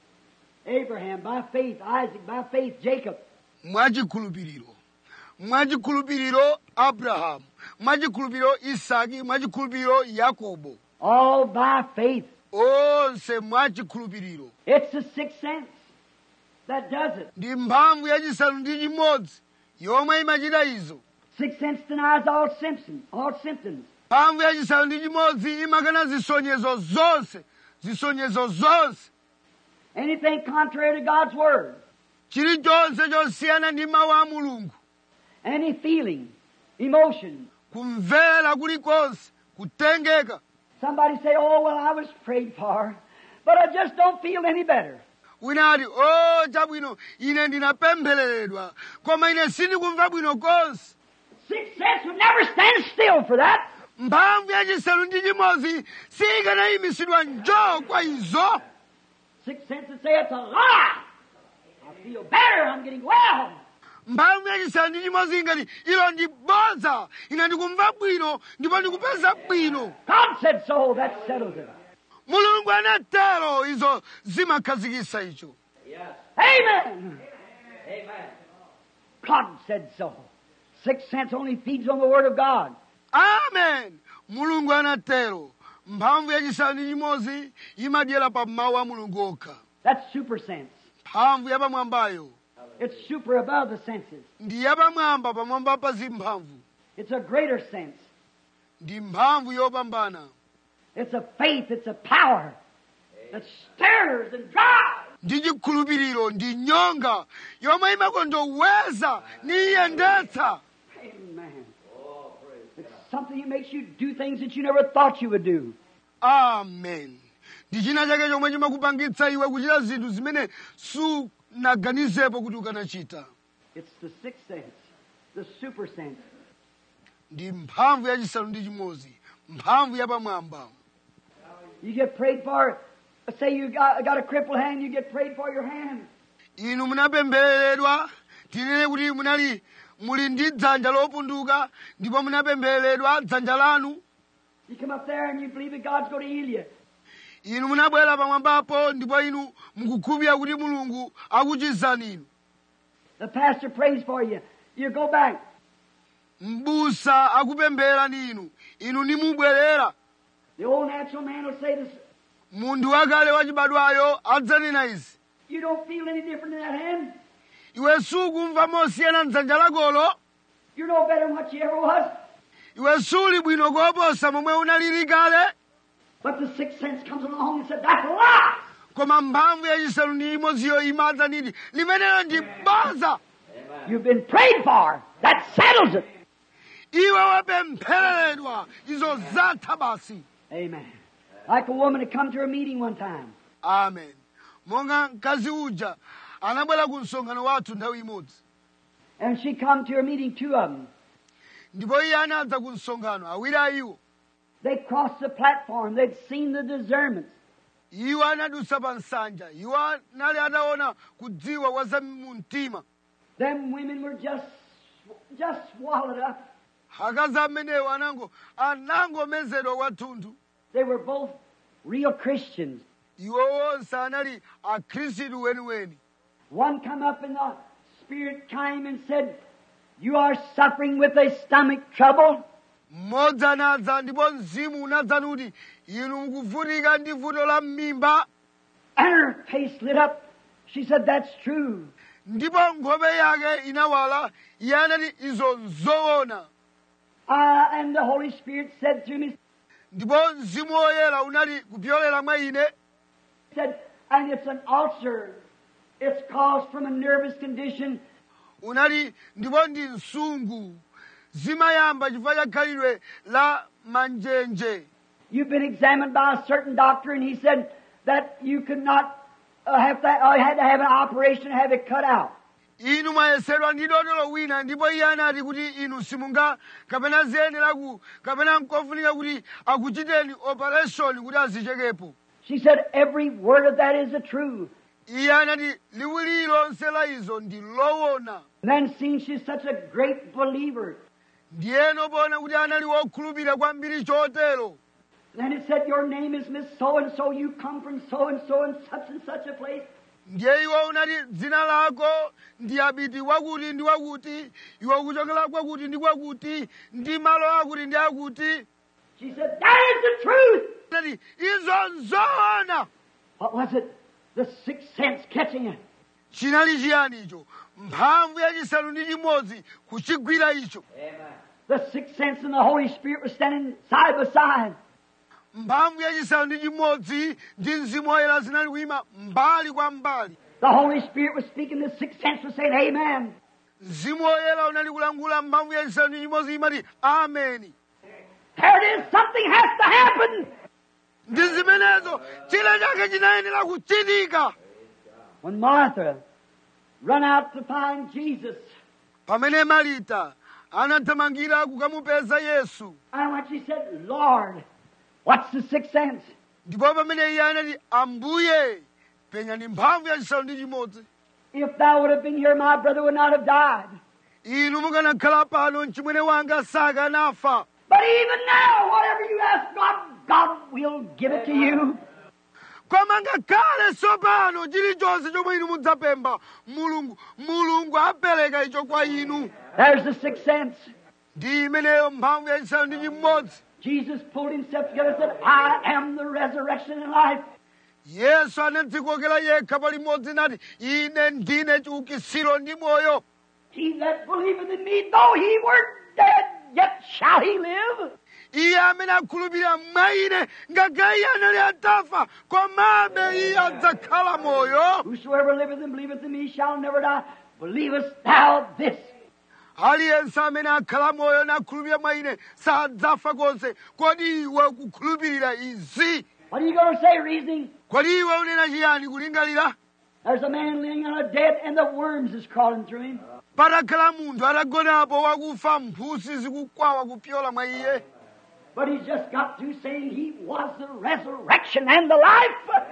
Speaker 2: Abraham, by faith. Isaac, by faith. Jacob.
Speaker 1: mwachikhulupiriro mwachikhulupiriro abrahamu mwachikhulupiriro isaki mwachikhulupiriro yakobo
Speaker 2: All by faith.
Speaker 1: onse mwachikhulupiriro
Speaker 2: It's the sixth sense that does it.
Speaker 1: ndi mphamvu yachisanu ndi chimodzi yomwe imachita izo
Speaker 2: Sixth sense denies all symptoms. All symptoms.
Speaker 1: mphamvu yachisanu ndi chimodzi imakana zisonyezo zonse zisonyezo zonse
Speaker 2: Anything contrary to God's word.
Speaker 1: chilichonse chosiyana ndi mawu a mulungu
Speaker 2: Any feeling, emotion.
Speaker 1: kumvera kulikonse kutengeka
Speaker 2: Somebody say, "Oh well, I was prayed for, but I just don't feel any better."
Speaker 1: wina ati o chabwino ine ndinapemphereredwa koma ine sindikumva bwino konse
Speaker 2: Sixth sense would never stand still for that.
Speaker 1: mphamvu yachisanu ndi chimodzi sikanayimitsidwa njoo kwa izo
Speaker 2: Sixth sense would say it's a lie. I feel better. I'm getting well.
Speaker 1: mphamvu yachisanu ndi chimodzi ingati ilo ndi bodza ine ndikumva bwino ndipo ndikupeza bwino
Speaker 2: God said so. That settles it.
Speaker 1: mulungu anatero izo zimakhazikitsa icho
Speaker 2: Amen. Amen. God said so. Sixth sense only feeds on the Word of God.
Speaker 1: amen mulungu anatero mphamvu yachisanu ndi chimodzi imadyera pa mawu a mulungu okha
Speaker 2: That's super sense.
Speaker 1: mphamvu yapamwambayo
Speaker 2: It's super above the senses.
Speaker 1: ndi yapamwamba pamwamba pa zimphamvu
Speaker 2: It's a greater sense.
Speaker 1: ndi mphamvu yopambana
Speaker 2: It's a faith. It's a power that stirs and drives.
Speaker 1: ndi chikhulupiriro ndi nyonga yomwe imakondoweza ni iyendetsa
Speaker 2: Amen. It's something that makes you do things that you never thought you would do.
Speaker 1: amen ndi china chake chomwe chimakupangitsa iwe kuchita zinthu zimene sunaganizepo kuti ukanachita
Speaker 2: It's the sixth sense, the super sense.
Speaker 1: ndi mphamvu yachisanu ndi chimodzi mphamvu yapamwamba
Speaker 2: You get prayed for. Say you got, got a crippled hand, you get prayed for your hand.
Speaker 1: inu munapemphereredwa tinene kuti munali muli ndi dzanja lopunduka ndipo munapemphereredwa dzanja lanu
Speaker 2: You come up there and you believe that God's going to heal you.
Speaker 1: inu munabwera pamwambapo ndipo inu mukukhulupirira kuti mulungu akuchizani inu
Speaker 2: The pastor prays for you. You go back.
Speaker 1: mbusa akupemphererani inu inu nimubwerera
Speaker 2: The old natural man will say this.
Speaker 1: munthu wakale wachibadwayo adzanena izi
Speaker 2: You don't feel any different in that hand.
Speaker 1: iwe sukumva mosiyana mdzanja lakolo
Speaker 2: You're no better than what you ever was.
Speaker 1: iwe suli bwino koposa momwe unalili kale
Speaker 2: But the sixth sense comes along and said, that's a lie.
Speaker 1: koma mphamvu yachisanu ndi imodziyo imadza niti limenelo ndi boza
Speaker 2: You've been prayed for. That settles it.
Speaker 1: iwe wapemphereredwa izo zatha basi
Speaker 2: Amen. Like a woman had come to a meeting one time.
Speaker 1: amen monga mkazi uja anabwera ku msonkhano wathu nthawi imodzi
Speaker 2: And she come to a meeting, two of them.
Speaker 1: ndipo iye anadza ku msonkhano awiri a iwo
Speaker 2: They crossed the platform. They'd seen the discernments.
Speaker 1: iwo anadusa pa nsanja iwo anali ataona kudziwa kwa za mu mtima
Speaker 2: Them women were just, just swallowed up.
Speaker 1: akazi amenewo anango anangomezedwa kwathunthu
Speaker 2: They were both real Christians.
Speaker 1: iwo wonse anali akhristu weniweni
Speaker 2: One come up in the spirit came and said, You are suffering with a stomach trouble.
Speaker 1: mmodzi anadza ndipo mzimu unadza kuti inu mukuvutika ndi vuto la mmimba
Speaker 2: And her face lit up. She said, That's true.
Speaker 1: ndipo nkhope yake inawala iye anati izo nzoona
Speaker 2: Uh, and the Holy Spirit said through me,
Speaker 1: ndipo mzimu woyera unali kupyolera mwa ine
Speaker 2: said, and it's an ulcer. It's caused from a nervous condition.
Speaker 1: unali ndipo ndi msungu zimayamba chifukwa cha khalidwe la manjenje
Speaker 2: You've been examined by a certain doctor, and he said that you could not uh, have that, uh, had to have an operation to have it cut out.
Speaker 1: inu mwayesedwa ndi dotolo wina ndipo iye anati kuti inu simunga kapena ziyenera ku kapena nkofunika kuti akuchiteni operation kuti azichekepo
Speaker 2: She said, every word of that is the truth.
Speaker 1: iye anati liwu lililonse la izo ndi loona
Speaker 2: And then seeing she's such a great believer,
Speaker 1: ndiyeno poona kuti anali wokhulupirira kwambiri chotero
Speaker 2: then it said, your name is Miss So-and-so, you come from so-and-so and such and such a place.
Speaker 1: ndiye iwo unati dzina lako ndi abiti wakuti ndi wakuti iwe ukuchokera kwakuti ndi kwakuti ndi malo akuti ndi akuti
Speaker 2: She said, that is the truth.
Speaker 1: anati izo nzoona
Speaker 2: What was it? The sixth sense catching it.
Speaker 1: chinali chiyani icho mphamvu yachisanu ndi chimodzi kuchigwira icho
Speaker 2: The sixth sense and the Holy Spirit were standing side by side.
Speaker 1: mphamvu yachisanu ndi chimodzi ndi mzimu woyera zinali kuyima mbali kwa mbali
Speaker 2: The Holy Spirit was speaking. The sixth sense was saying, Amen.
Speaker 1: mzimu woyera unali kulangula mphamvu yachisanu ndi chimodzi imati ameni
Speaker 2: There it is. Something has to happen.
Speaker 1: ndi zimenezo chile chake chinayenera kuchitika
Speaker 2: When Martha run out to find Jesus,
Speaker 1: pamene marita anathamangira kukamupeza yesu
Speaker 2: and when she said, Lord, what's the sixth sense?
Speaker 1: ndipo pamene iye anati ambuye penyani mphamvu yachisanu ndi chimodzi
Speaker 2: If thou would have been here, my brother would not have died.
Speaker 1: inu mukanakhala pano mchimwene wanga sakanafa
Speaker 2: But even now, whatever you ask God, God will give it to you.
Speaker 1: koma ngakhale tsopano chilichonse chomwe inu mudzapempha mulungu mulungu apereka icho kwa inu
Speaker 2: There's the sixth sense.
Speaker 1: ndi imeneyo mphamvu yachisanu ndi chimodzi
Speaker 2: Jesus pulled himself together and said, I am the resurrection and life.
Speaker 1: yesu anadzikokera yekha palimodzi nati ine ndine chiukitsiro ndi moyo
Speaker 2: He that believeth in me, though he were dead, yet shall he live.
Speaker 1: iye amene akhulupirira mwa ine ngakhale iye anali atafa komabe iye adzakhala moyo
Speaker 2: Whosoever liveth and believeth in me shall never die. Believest thou this?
Speaker 1: aliyense amene akhala moyo nakhulupirira mwa ine sadzafa konse kodi iwe ukukhulupirira izi
Speaker 2: What are you going to say, reasoning?
Speaker 1: kodi iwe unena chiyani kulingalira
Speaker 2: There's a man laying on a bed and the worms is crawling through him.
Speaker 1: patakhala munthu atagonapo wakufa mphusi zikukwawa kupyola mwa iye
Speaker 2: But he's just got through saying he was the resurrection and the life.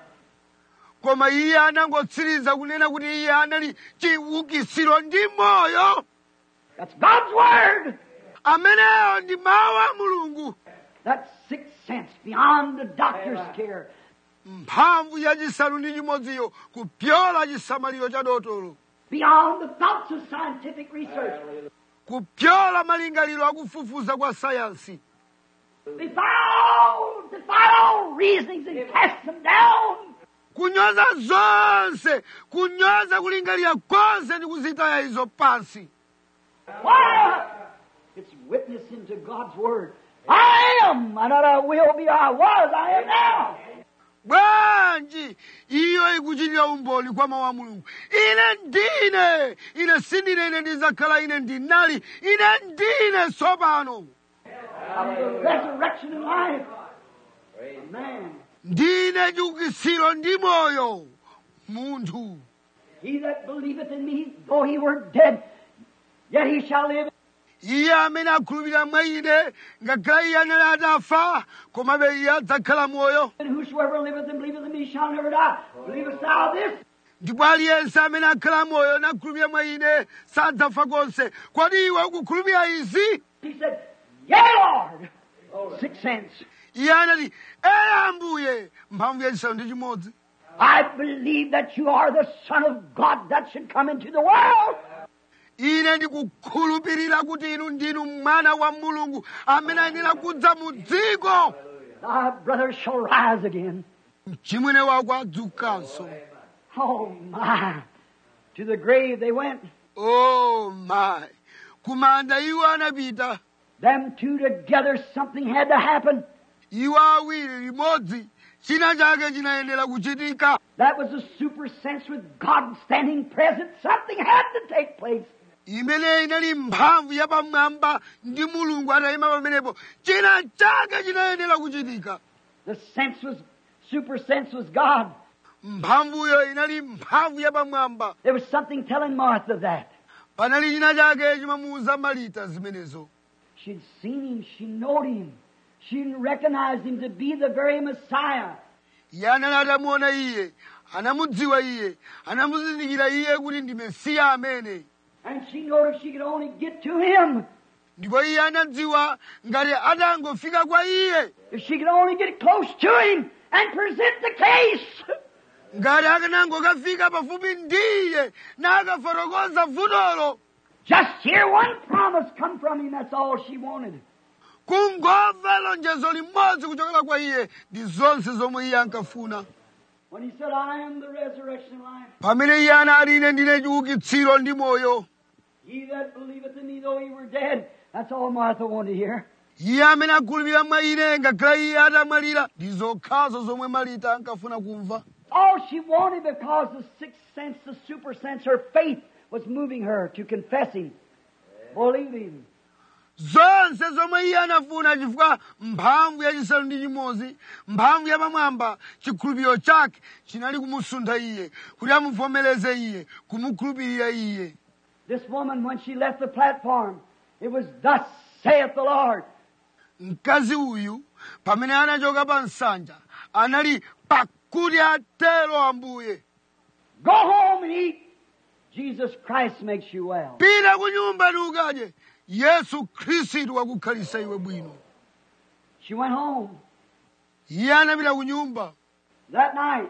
Speaker 1: koma iye anangotsiriza kunena kuti iye anali chiukitsiro ndi moyo
Speaker 2: That's God's word.
Speaker 1: ameneyo ndi mawu a mulungu
Speaker 2: That sixth sense beyond the doctor's care.
Speaker 1: mphamvu yachisanu ndi chimodziyo kupyola chisamaliro cha dotolo
Speaker 2: Beyond the thoughts of scientific research.
Speaker 1: kupyola malingaliro akufufuza kwa sayansi
Speaker 2: Defy all, defy all reasonings and cast them down.
Speaker 1: kunyoza zonse kunyoza kulingalira konse ndi kuzitaya izo pansi
Speaker 2: Why? It's witnessing to God's word. I am, and not I will be, I was, I am now.
Speaker 1: bwanji iyo ikuchitira umboni kwa mawu a mulungu ine ndine ine sindine ine ndizakhala ine ndinali ine ndine tsopano
Speaker 2: I'm the resurrection and life. Man,
Speaker 1: ndine chiukitsiro ndi moyo munthu
Speaker 2: he that believeth in me, though he were dead, yet he shall live.
Speaker 1: iye amene akhulupirira mwa ine ngakhale iye anali atafa komabe iye adzakhala moyo
Speaker 2: And whosoever liveth and believeth in me shall never die. Believest thou this?
Speaker 1: ndipo aliyense amene akhala moyo nakhulupirira mwa ine sadzafa konse kodi iwe ukukhulupirira izi
Speaker 2: He said, Yea, Lord. Sixth sense.
Speaker 1: iye anati eye ambuye mphamvu yachisanu ndi chimodzi
Speaker 2: I believe that you are the Son of God that should come into the world.
Speaker 1: ine ndikukhulupirira kuti inu ndinu mwana wa mulungu amene ayenera kudza mu dziko
Speaker 2: Thy brother shall rise again.
Speaker 1: mchimwene wako adzukanso
Speaker 2: Oh my. To the grave they went.
Speaker 1: o my kumanda iwo anapita
Speaker 2: Them two together, something had to happen.
Speaker 1: iwo awiri limodzi china chake chinayenera kuchitika
Speaker 2: That was a super sense with God standing present. Something had to take place.
Speaker 1: imene inali mphamvu yapamwamba ndi mulungu atayima pamenepo china chake chinayenera kuchitika
Speaker 2: The sense was, super sense was God.
Speaker 1: mphamvuyo inali mphamvu yapamwamba
Speaker 2: There was something telling Martha that.
Speaker 1: panali china chake chimamuwuza malita zimenezo
Speaker 2: She'd seen him, she knowed him. She recognized him to be the very Messiah.
Speaker 1: iye anali atamuona iye anamudziwa iye anamuzindikira iye kuti ndi mesiya amene
Speaker 2: And she knowed if she could only get to him,
Speaker 1: ndipo iye anadziwa ngati atangofika kwa iye
Speaker 2: if she could only get close to him and present the case.
Speaker 1: ngati akanangokafika pafupi ndi iye nakafotokoza vutolo
Speaker 2: Just hear one promise come from him, that's all she wanted.
Speaker 1: kungomva lonjezo limodzi kuchokera kwa iye ndi zonse zomwe iye ankafuna
Speaker 2: When he said, I am the resurrection and life,
Speaker 1: pamene iye anati ine ndine chiukitsiro ndi moyo
Speaker 2: he that believeth in me, though he were dead, that's all Martha wanted to hear.
Speaker 1: iye amene akhulupirira mwa ine ngakhale iye atamwalira ndi zokhazo zomwe malita ankafuna kumva
Speaker 2: All she wanted because the sixth sense, the super sense, her faith was moving her to confess him, believe him.
Speaker 1: zonse zomwe iye anafuna chifukwa mphamvu yachisanu ndi chimodzi mphamvu yapamwamba chikhulupiriro chake chinali kumusuntha iye kuti amuvomereze iye kumukhulupirira iye
Speaker 2: This woman, when she left the platform, it was, Thus saith the Lord.
Speaker 1: mkazi uyu pamene anachoka pa nsanja anali pakuti atero ambuye
Speaker 2: Go home and eat. Jesus Christ makes you well.
Speaker 1: pita ku nyumba ndi ukadye yesu khristu wakukhalisa iwe bwino
Speaker 2: She went home.
Speaker 1: iye anapita ku nyumba
Speaker 2: That night,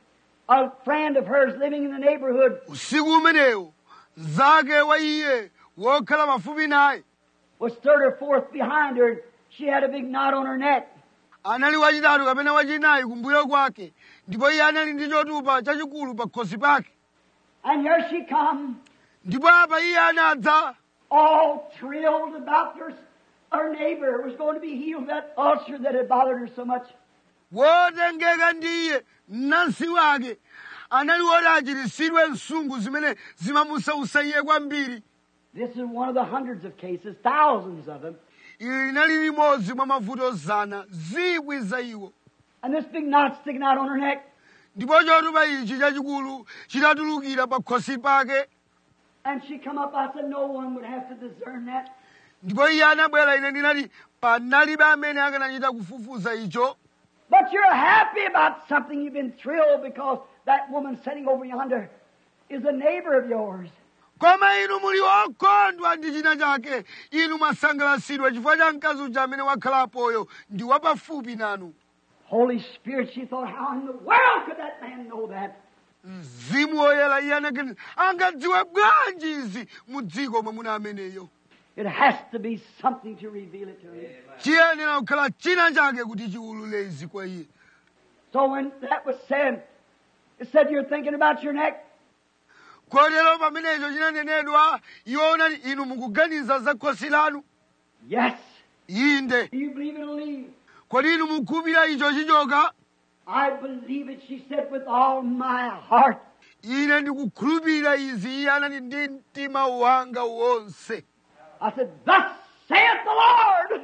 Speaker 2: a friend of hers living in the neighborhood
Speaker 1: usiku umenewo mnzake wa iye wokhala pafupi naye
Speaker 2: was third or fourth behind her. She had a big knot on her neck.
Speaker 1: anali wachitatu kapena wachinayi kumbuyo kwake ndipo iye anali ndi chotupa chachikulu pa khosi pake
Speaker 2: And here she come,
Speaker 1: ndipo apa iye anadza
Speaker 2: all thrilled about her her neighbor was going to be healed of that ulcer that had bothered her so much.
Speaker 1: wotengeka ndiye mnansi wake anali woti achiritsidwe msungu zimene zimamusausa iye kwambiri
Speaker 2: This is one of the hundreds of cases, thousands of them.
Speaker 1: ili linali limodzi mwa mavuto zana zikwi za iwo
Speaker 2: And this big knot sticking out on her neck.
Speaker 1: ndipo chotupa ichi chachikulu chitatulukira pa khosi pake
Speaker 2: And she come up. I said, no one would have to discern that.
Speaker 1: ndipo iye anabwera ine ndinati panalibe amene akanachita kufufuza icho
Speaker 2: But you're happy about something. You've been thrilled because that woman sitting over yonder is a neighbor of yours.
Speaker 1: koma inu muli okondwa ndi china chake inu mwasangalatsidwa chifukwa cha mkazi uja amene wakhalapoyo ndi wapafupi nanu
Speaker 2: Holy Spirit, she thought, how in the world could that man know that?
Speaker 1: mzimu woyera iye anakeni angadziwe bwanji izi mu dziko mwamuna ameneyo
Speaker 2: It has to be something to reveal it to him.
Speaker 1: chiyenera kukhala china chake kuti chiwulule izi kwa iye
Speaker 2: So when that was said, it said you're thinking about your neck.
Speaker 1: kotero pamenecho chinanenedwa iwo unati inu mukuganiza za khosi lanu
Speaker 2: Yes.
Speaker 1: inde
Speaker 2: Do you believe it'll leave?
Speaker 1: kodi inu mukhulupirira icho chichoka
Speaker 2: I believe it, she said, with all my heart.
Speaker 1: ine ndikukhulupirira izi iye anati ndi mtima wanga wonse
Speaker 2: I said, Thus saith the Lord.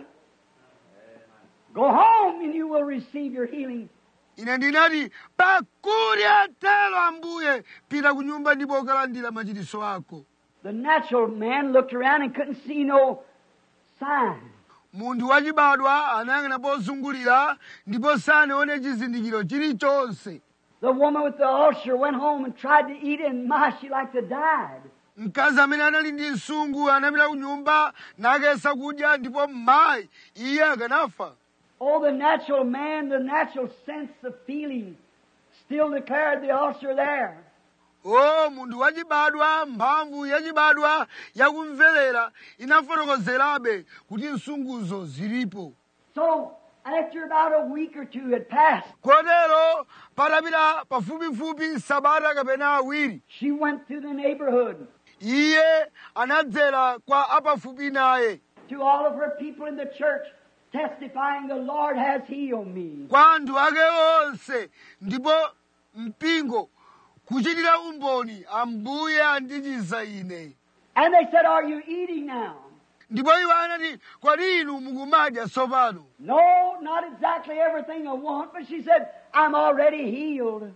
Speaker 2: Go home and you will receive your healing.
Speaker 1: ine ndinati pakuti atero ambuye pita ku nyumba ndipo ukalandira machiritso ako
Speaker 2: The natural man looked around and couldn't see no sign.
Speaker 1: munthu wachibadwa anayang'ana pozungulira ndipo sanaone chizindikiro chilichonse
Speaker 2: The woman with the ulcer went home and tried to eat it, and my, she like to died.
Speaker 1: mkazi amene anali ndi msungu anapita ku nyumba nakesa kudya ndipo mayi iye akanafa
Speaker 2: Oh, the natural man, the natural sense of feeling, still declared the ulcer there.
Speaker 1: o munthu wachibadwa mphamvu yachibadwa yakumverera inafotokozerabe kuti msunguzo zilipo
Speaker 2: So, after about a week or two had passed,
Speaker 1: kotero patapita pafupifupi sabata kapena awiri
Speaker 2: she went through the neighborhood
Speaker 1: iye anadzera kwa apafupi naye
Speaker 2: to all of her people in the church, testifying, The Lord has healed me.
Speaker 1: kwa anthu ake onse ndipo mpingo kuchitira umboni ambuye andichiza ine
Speaker 2: And they said, Are you eating now?
Speaker 1: ndipo iwo anati kodi inu mukumadya tsopano
Speaker 2: No, not exactly everything I want, but she said, I'm already healed.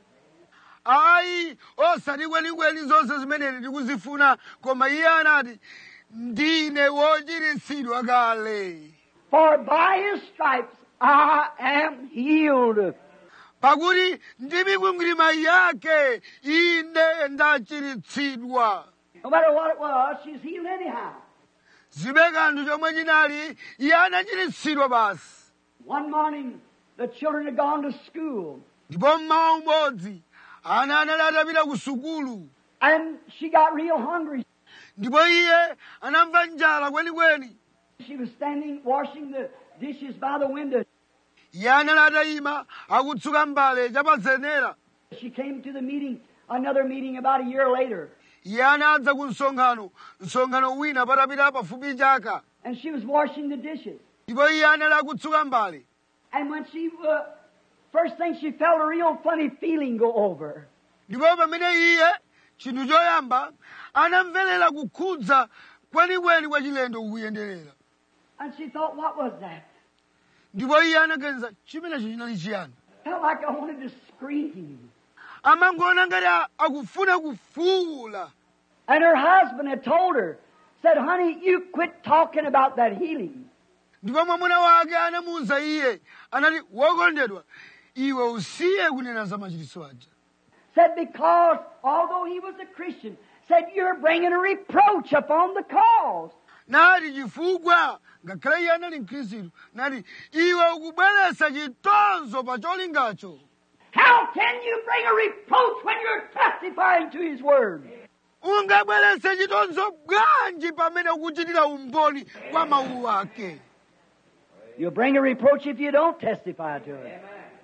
Speaker 1: ayi osati kwenikweni zonse zimene ndikuzifuna koma iye anati ndine wochiritsidwa kale
Speaker 2: For by his stripes I am healed.
Speaker 1: pakuti ndi mikwingwirima yake ine ndachiritsidwa
Speaker 2: No matter what it was, she's healed anyhow.
Speaker 1: zibe kanthu chomwe chinali iye anachiritsidwa basi
Speaker 2: One morning, the children had gone to school,
Speaker 1: ndipo mmawa umodzi ana anali atapita ku sukulu
Speaker 2: and she got real hungry.
Speaker 1: ndipo iye anamva njala kwenikweni
Speaker 2: She was standing washing the dishes by the window.
Speaker 1: iye anali atayima akutsuka mbale chapazenera
Speaker 2: She came to the meeting, another meeting about a year later,
Speaker 1: iye anadza ku msonkhano msonkhano wina patapita pafupi chaka
Speaker 2: and she was washing the dishes.
Speaker 1: ndipo iye anali akutsuka mbale
Speaker 2: And when she, uh, first thing she felt a real funny feeling go over. her.
Speaker 1: ndipo pamene iye chinthu choyamba anamverera kukhudza kwenikweni kwa chilendo kukuyenderera
Speaker 2: And she thought, what was that?
Speaker 1: ndipo iye anaganiza chimenecho chinali chiyani
Speaker 2: Felt like I wanted to scream.
Speaker 1: amangoona ngati a- akufuna kufuwula
Speaker 2: And her husband had told her, said, honey, you quit talking about that healing.
Speaker 1: ndipo mwamuna wake anamuwuza iye anati wokondedwa iwe usiye kunena za machiritso aja
Speaker 2: Said, because although he was a Christian, said, you're bringing a reproach upon the cause.
Speaker 1: nati chifukwa ngakhale iye anali mkhristu nati iwe ukubweretsa chitonzo pa cholingacho
Speaker 2: How can you bring a reproach when you're testifying to his word?
Speaker 1: ungabweretse chitonzo bwanji pamene ukuchitira umboni kwa mawu ake
Speaker 2: You'll bring a reproach if you don't testify to it.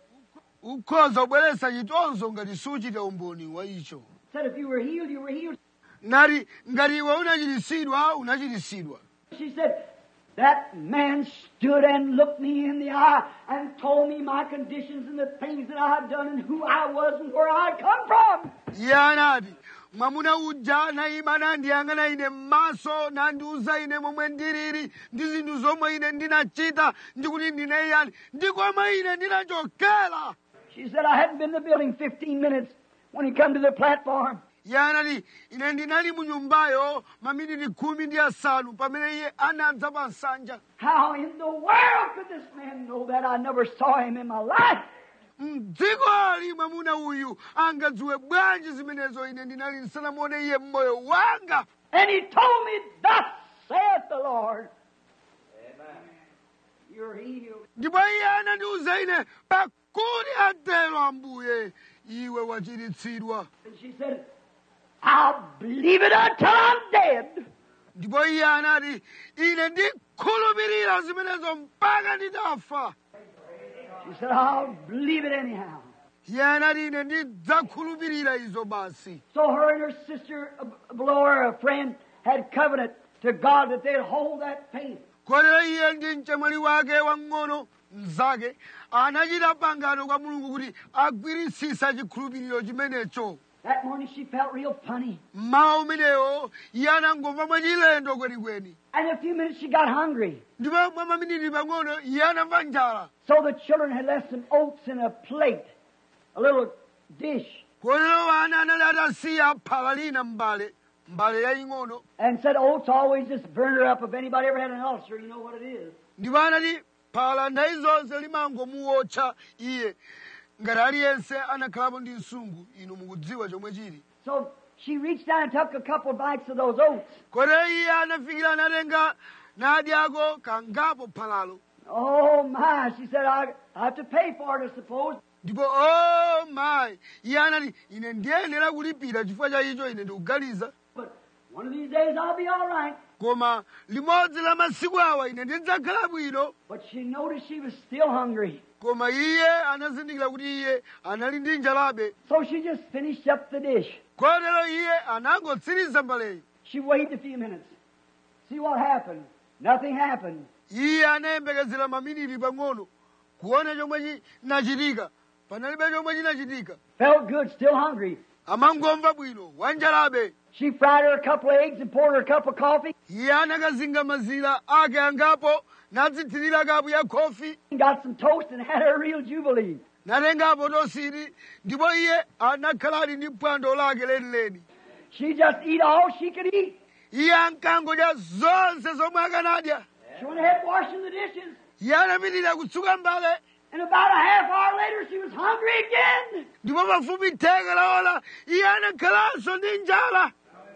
Speaker 1: ukhoza kubweretsa chitonzo ngati suchita umboni wa icho
Speaker 2: Said, if you were healed, you were healed.
Speaker 1: nati ngati iwe unachiritsidwa unachiritsidwa
Speaker 2: She said, That man stood and looked me in the eye and told me my conditions and the things that I had done and who I was and where I had come from.
Speaker 1: iye anati mwamuna uja anayima nandiyang'ana ine m'maso nandiuza ine momwe ndilili ndi zinthu zomwe ine ndinachita ndikuti ndine yani ndi komwe ine ndinachokera
Speaker 2: She said I hadn't been in the building 15 minutes when he come to the platform.
Speaker 1: iye anati ine ndinali mu nyumbayo maminiti khumi ndi asanu pamene iye anadza pa nsanja
Speaker 2: How in the world could this man know that? I never saw him in my life.
Speaker 1: mdzikoli mwamuna uyu angadziwe bwanji zimenezo ine ndinali ndisanamuone iye mmoyo wanga
Speaker 2: And he told me, Thus saith the Lord. You're healed.
Speaker 1: ndipo iye anandiuza ine pakuti atero ambuye iwe wachiritsidwa
Speaker 2: And she said, I'll believe it until I'm dead.
Speaker 1: ndipo iye anati ine ndikhulupirira zimenezo mpaka nditafa
Speaker 2: She said, I'll believe it anyhow.
Speaker 1: iye anati ine ndidzakhulupirira izo basi
Speaker 2: So her and her sister uh, below her, a friend, had covenant to God that they'd hold that faith.
Speaker 1: kotero iye ndi mchemwali wake wang'ono mnzake anachita pangano kwa mulungu kuti agwiritsitsa chikhulupiriro chimenecho
Speaker 2: That morning she felt real funny.
Speaker 1: mmawa umenewo iye anangomva mwachilendo kwenikweni
Speaker 2: And in a few minutes she got hungry.
Speaker 1: ndipo mwa maminiti pang'ono iye anamva njala
Speaker 2: So the children had left some oats in a plate, a little dish,
Speaker 1: kotero ana anali atasiya phala lina mbale mbale yaying'ono
Speaker 2: and said oats always just burn her up. If anybody ever had an ulcer, you know what it is.
Speaker 1: ndipo anati phala nthawi zonse limangomuwotcha iye ngati aliyense anakhalapo ndi msungu inu mukudziwa chomwe chili
Speaker 2: So she reached down and took a couple of bites of those oats.
Speaker 1: kotero iye anafikira anatenga nadyako kangapo phalalo
Speaker 2: Oh my, she said, I, I have to pay for it, I suppose.
Speaker 1: ndipo o mayi iye anati ine ndiyenera kulipira chifukwa cha icho ine ndikuganiza
Speaker 2: But one of these days I'll be all right.
Speaker 1: koma limodzi la masiku awa ine ndidzakhala bwino
Speaker 2: But she noticed she was still hungry.
Speaker 1: koma iye anazindikira kuti iye anali ndi njalabe
Speaker 2: So she just finished up the dish.
Speaker 1: kotero iye anangotsiriza mbaleyi
Speaker 2: She waited a few minutes. See what happened. Nothing happened.
Speaker 1: iye anayembekezera maminiti pang'ono kuona chomwe chinachitika panalibe chomwe chinachitika
Speaker 2: Felt good, still hungry.
Speaker 1: amangomva bwino wanjalabe
Speaker 2: She fried her a couple of eggs and poured her a cup of coffee
Speaker 1: iye anakazinga mazira ake angapo nadzithirira kapu ya khofi
Speaker 2: and got some toast and had her real jubilee.
Speaker 1: natengapo tosiri ndipo iye anakhala ali ndi phwando lake lenileni
Speaker 2: She just eat all she could eat.
Speaker 1: iye ankangodya zonse zomwe akanadya
Speaker 2: She went ahead washing the dishes.
Speaker 1: iye anapitirira kutsuka mbale
Speaker 2: And about a half hour later, she was hungry again.
Speaker 1: ndipo pafupi theka la ola iye anakhalanso ndi njala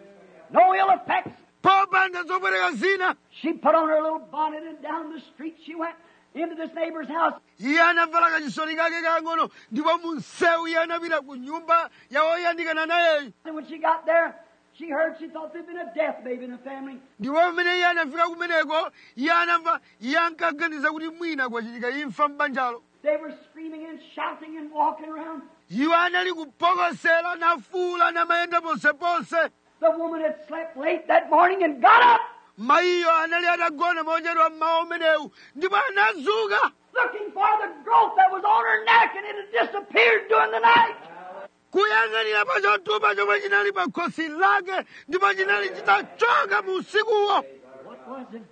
Speaker 2: No ill effects.
Speaker 1: popanda zopweteka zina
Speaker 2: She put on her little bonnet and down the street she went into this neighbor's house.
Speaker 1: iye anavala kachisoni kake kang'ono ndipo mu msewu iye anapita ku nyumba ya woyandikana nayeyo
Speaker 2: And when she got there, she heard she thought there'd been a death baby in the family.
Speaker 1: ndipo pamene iye anafika kumeneko iye anamva iye ankaganiza kuti mwina kwachitika imfa m'banjalo
Speaker 2: They were screaming and shouting and walking around.
Speaker 1: iwo anali kupokosera nafuula namayenda ponseponse
Speaker 2: The woman had slept late that morning and got up
Speaker 1: mayiyo anali atagona mochedwa mmawa umenewu ndipo anazuka
Speaker 2: looking for the growth that was on her neck and it had disappeared during the night.
Speaker 1: kuyang'anira pa chotupa chomwe chinali pa khosi lake ndipo chinali chitachoka mu usikuwo
Speaker 2: What was it?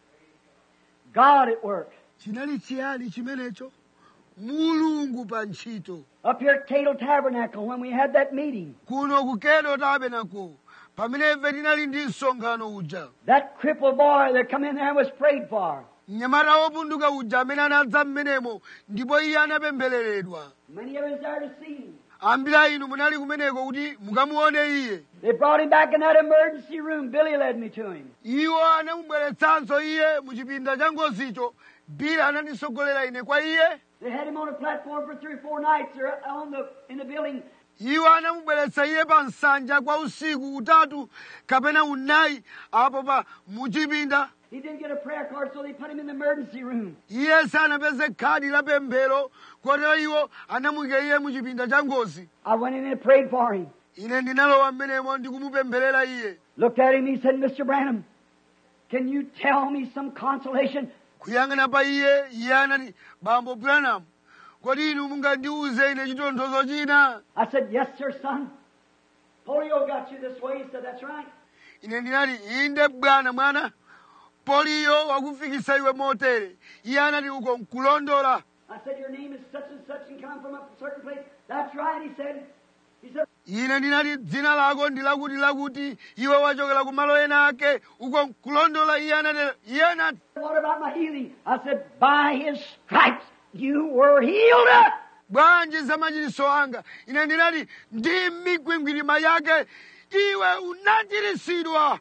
Speaker 2: God at work.
Speaker 1: chinali chiyani chimenecho mulungu pa ntchito
Speaker 2: Up here at Cato Tabernacle when we had that meeting,
Speaker 1: kuno ku kedo tabenako pamene ife tinali ndi msonkhano uja
Speaker 2: that crippled boy that come in there and was prayed for.
Speaker 1: mnyamata wopunduka uja amene anadza mmenemo ndipo iye anapemphereredwa
Speaker 2: Many of us there to see him.
Speaker 1: ambiri a inu munali kumeneko kuti mukamuone iye
Speaker 2: They brought him back in that emergency room. Billy led me to him.
Speaker 1: iwo anamubweretsanso iye mu chipinda cha ngozicho bili anandisogolera ine kwa iye
Speaker 2: They had him on a platform for three or four nights there on the, in the building.
Speaker 1: iwo anamubweretsa iye pa nsanja kwa usiku utatu kapena unayi apo pa muchipinda
Speaker 2: He didn't get a prayer card, so they put him in the emergency room.
Speaker 1: iye sanapeze khadi la pemphero kotero iwo anamuyika iye mu chipinda cha ngozi
Speaker 2: I went in and prayed for him.
Speaker 1: ine ndinalowa mmenemo ndikumupempherera iye
Speaker 2: Looked at him, he said, Mr. Branham, Can you tell me some consolation?
Speaker 1: kuyang'ana pa iye iye anati bambo branham kodi inu mungandiuze ine chitonthozo china
Speaker 2: I said, Yes, sir, son. Polio got you this way. He said, That's right.
Speaker 1: ine ndinati inde bwana mwana poliyo wakufikisa iwe motere iye anati uko nkulondola
Speaker 2: I said, Your name is such and such and come from a certain place. That's right, he said. He said,
Speaker 1: ine ndinati dzina lako ndi lakuti lakuti iwe wachokera ku malo ena ake uko nkulondola iye anati iye anati
Speaker 2: What about my healing? I said, By his stripes you were healed.
Speaker 1: bwanji za machiritso anga ine ndinati ndi mikwingwirima yake iwe unachiritsidwa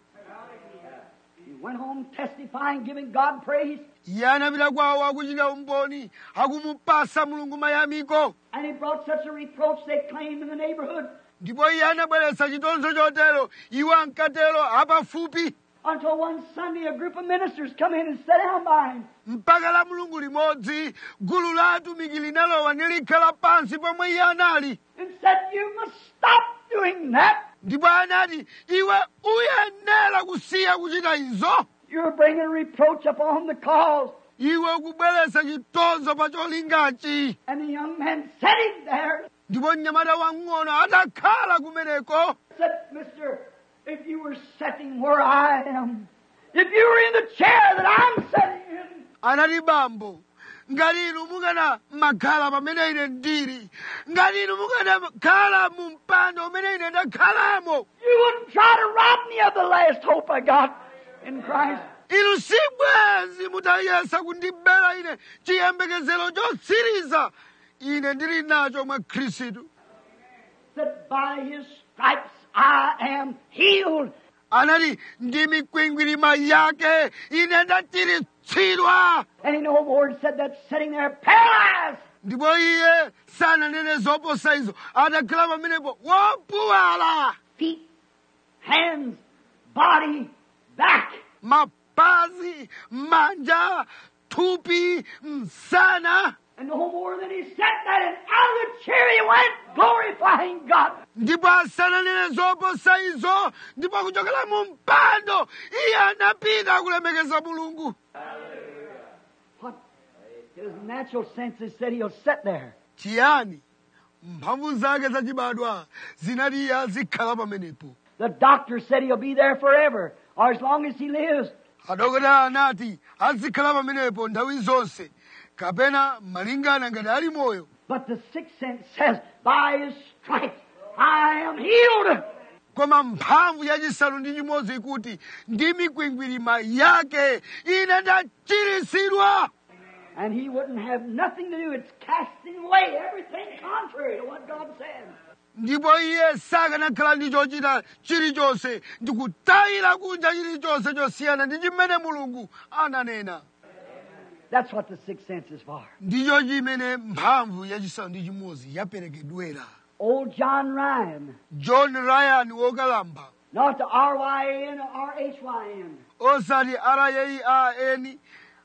Speaker 2: He went home testifying, giving God praise,
Speaker 1: iye anapita kwawo akuchita umboni akumupasa mulungu mayamiko
Speaker 2: and he brought such a reproach they claimed in the neighborhood
Speaker 1: ndipo iye anabweretsa chitonzo chotero iwo ankatero apafupi
Speaker 2: until one Sunday a group of ministers come in and sat down by him.
Speaker 1: mpaka la mulungu limodzi gulu la atumiki linalowa nilikhala pansi pomwe iye anali
Speaker 2: and said, You must stop doing that.
Speaker 1: ndipo anati iwe uyenera kusiya kuchita izo
Speaker 2: You're bringing reproach upon the cause.
Speaker 1: iwe ukubweretsa chitonzo pa cholingachi
Speaker 2: And the young man sitting there
Speaker 1: ndipo mnyamata wang'ono atakhala kumeneko
Speaker 2: said, Mister, if you were sitting where I am, if you were in the chair that I'm sitting in,
Speaker 1: anati bambo ngati inu mukana makhala pamene ine ndili ngati inu mukanakhala mu mpando umene ine ndakhalamo
Speaker 2: you wouldn't try to rob me of the last hope I got in Christ.
Speaker 1: inu sibwezi mutayesa kundibera ine chiyembekezero chotsiriza ine ndili nacho mwa khristu
Speaker 2: That by his stripes I am healed.
Speaker 1: anati ndi mikwingwirima yake ine ndachiritsidwa
Speaker 2: And he no more said that sitting there paralyzed.
Speaker 1: ndipo iye sananene zoposa izo atakhala pamenepo wopuwala
Speaker 2: Feet, hands, body, back.
Speaker 1: mapazi manja thupi msana
Speaker 2: And no more than he said that, and out of the chair he went, glorifying God.
Speaker 1: ndipo asananene zoposa izo ndipo kuchokera mu mpando iye anapita kulemekeza mulungu
Speaker 2: What? His natural senses said he'll sit there.
Speaker 1: chiyani mphamvu zake zachibadwa zinati iye azikhala pamenepo
Speaker 2: The doctor said he'll be there forever, or as long as he lives.
Speaker 1: adokotala anati azikhala pamenepo nthawi zonse kapena malingana ngati ali moyo
Speaker 2: But the sixth sense says, by his stripes I am healed.
Speaker 1: koma mphamvu yachisanu ndi chimodzi ikuti ndi mikwingwirima yake ine ndachiritsidwa
Speaker 2: And he wouldn't have nothing to do. It's casting away everything contrary to what God said.
Speaker 1: ndipo iye sakanakhala ndi chochita chilichonse ndi kutayira kunja chilichonse chosiyana ndi chimene mulungu ananena
Speaker 2: That's what the sixth sense is for.
Speaker 1: ndicho chimene mphamvu yachisanu ndi chimodzi yaperekedwera
Speaker 2: Old John Ryan,
Speaker 1: john ryan wokalamba
Speaker 2: not the R-Y-A-N or R-H-Y-N.
Speaker 1: osati r-a-i-a-n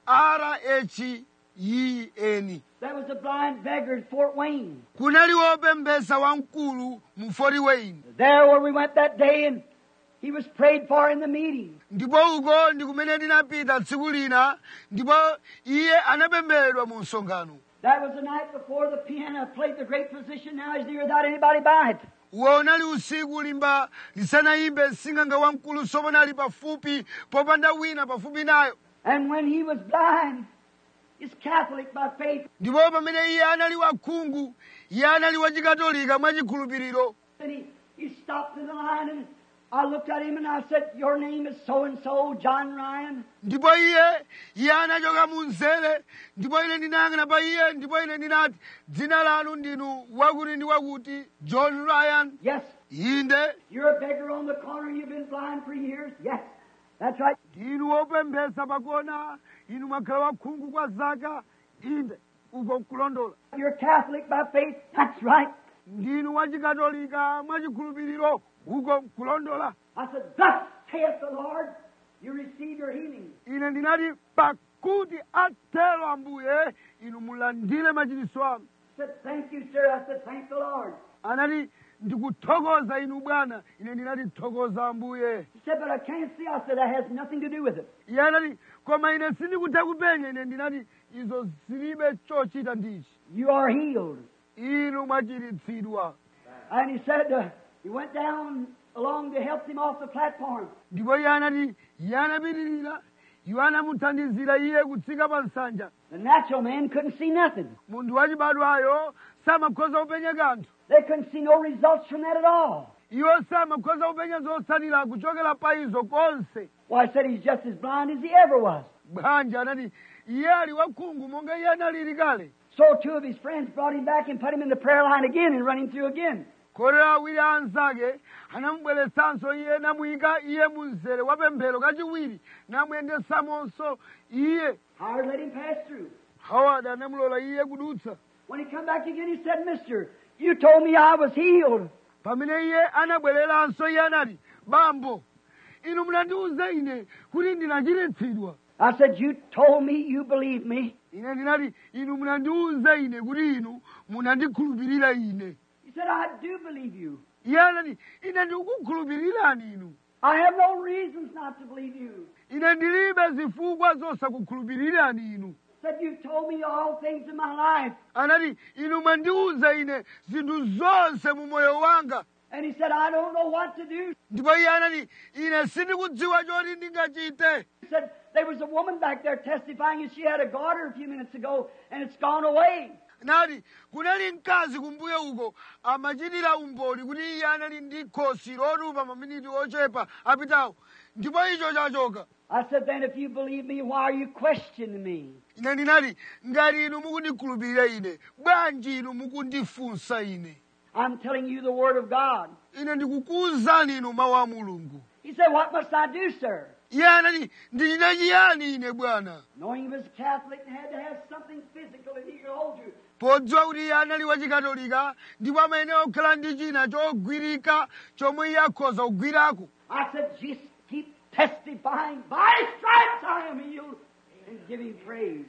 Speaker 1: r-h-y-n
Speaker 2: That was a blind beggar at Fort Wayne.
Speaker 1: kunali wopembesa wamkulu mu fort wayne
Speaker 2: There where we went that day and he was prayed for in the meeting.
Speaker 1: ndipo uko ndi kumene ndinapita tsiku lina ndipo iye anapembedwa mu msonkhano
Speaker 2: That was the night before the piano played the great physician. Now he's here without anybody by it.
Speaker 1: uwo unali usiku limba lisanayimbe msing'anga wamkulu soponali pafupi popanda wina pafupi nayo
Speaker 2: And when he was blind, he's Catholic by faith.
Speaker 1: ndipo pamene iye anali wakhungu iye anali wachikatolika mwachikhulupiriro
Speaker 2: And he, he stopped in the line and I looked at him and I said, Your name is so and so, John Ryan.
Speaker 1: ndipo iye iye anachoka mu mzere ndipo ine ndinayang'ana pa iye ndipo ine ndinati dzina lanu ndinu wakuti ndi wakuti john ryan
Speaker 2: Yes,
Speaker 1: inde
Speaker 2: you're a beggar on the corner. You've been blind for years. Yes, that's right.
Speaker 1: ndinu wopemphesa pakona inu mwakhala wakhungu kwa zaka inde uko nkulondola
Speaker 2: You're Catholic by faith. That's right.
Speaker 1: ndinu wachikatolika mwachikhulupiriro uko nkulondola
Speaker 2: I said, Thus saith the Lord, you receive your healing.
Speaker 1: ine ndinati pakuti atero ambuye inu mulandire machiritso anu
Speaker 2: I said, Thank you, sir. I said, Thank the Lord.
Speaker 1: anati ndikuthokoza inu bwana ine ndinati thokoza ambuye
Speaker 2: He said, but I can't see. I said, that has nothing to do with it.
Speaker 1: iye anati koma ine sindikutha kupenya ine ndinati izo zilibe chochita ndichi
Speaker 2: You are healed.
Speaker 1: inu mwachiritsidwa
Speaker 2: And he said, uh, he went down along to help him off the platform.
Speaker 1: ndipo iye anati iye anapitirira iwo anamuthandizira iye kutsika pa nsanja
Speaker 2: The natural man couldn't see nothing.
Speaker 1: munthu wachibadwayo samakhoza kupenya kanthu
Speaker 2: They couldn't see no results from that at all.
Speaker 1: iwo samakhoza kupenya zotsatira kuchokera pa izo konse
Speaker 2: Why, I said he's just as blind as he ever was.
Speaker 1: bwanji anati iye ali wakhungu monga iye analili kale
Speaker 2: So two of his friends brought him back and put him in the prayer line again and run him through again.
Speaker 1: kotero awiri a anzake anamubweretsanso iye namuyika iye mu mzere wa pemphero kachiwiri namuyendesamonso iye
Speaker 2: Howard let him pass through.
Speaker 1: howard anamulola iye kudutsa
Speaker 2: When he come back again, he said, Mister, you told me I was healed.
Speaker 1: pamene iye anabwereranso iye anati bambo inu munandiwuza ine kuti ndinachiritsidwa
Speaker 2: I said, You told me you believed me.
Speaker 1: ine ndinati inu munandiwuza ine kuti inu munandikhulupirira ine
Speaker 2: He said, I do believe you.
Speaker 1: iye anati ine ndikukukhulupirirani inu
Speaker 2: I have no reasons not to believe you.
Speaker 1: ine ndilibe zifukwa zosakukhulupirirani inu
Speaker 2: Said, You told me all things in my life.
Speaker 1: anati inu mwandiwuza ine zinthu zonse mu moyo wanga
Speaker 2: And he said, I don't know what to do.
Speaker 1: ndipo iye anati ine sindikudziwa choti ndingachite
Speaker 2: He said, There was a woman back there testifying, and she had a garter a few minutes ago, and it's gone away.
Speaker 1: nati kunali mkazi kumbuyo uko amachitira umboni kuti iye anali ndi khosi lotupa maminiti ochepa apitawo ndipo icho chachoka
Speaker 2: I said, Then if you believe me, why are you questioning me?
Speaker 1: ine ndinati ngati inu mukundikhulupirira ine bwanji inu mukundifunsa ine
Speaker 2: I'm telling you the Word of God.
Speaker 1: ine ndikukuwuzani inu mawu a mulungu
Speaker 2: He said, What must I do, sir?
Speaker 1: iye anati ndichita chiyani ine bwana
Speaker 2: Knowing he was a Catholic and had to have something physical that he could hold to.
Speaker 1: podziwa kuti iye anali wachikatolika ndipo amayenera kukhala ndi china chogwirika chomwe iye akhoza kugwirako
Speaker 2: I said, Just keep testifying. By stripes I am healed. And give him praise.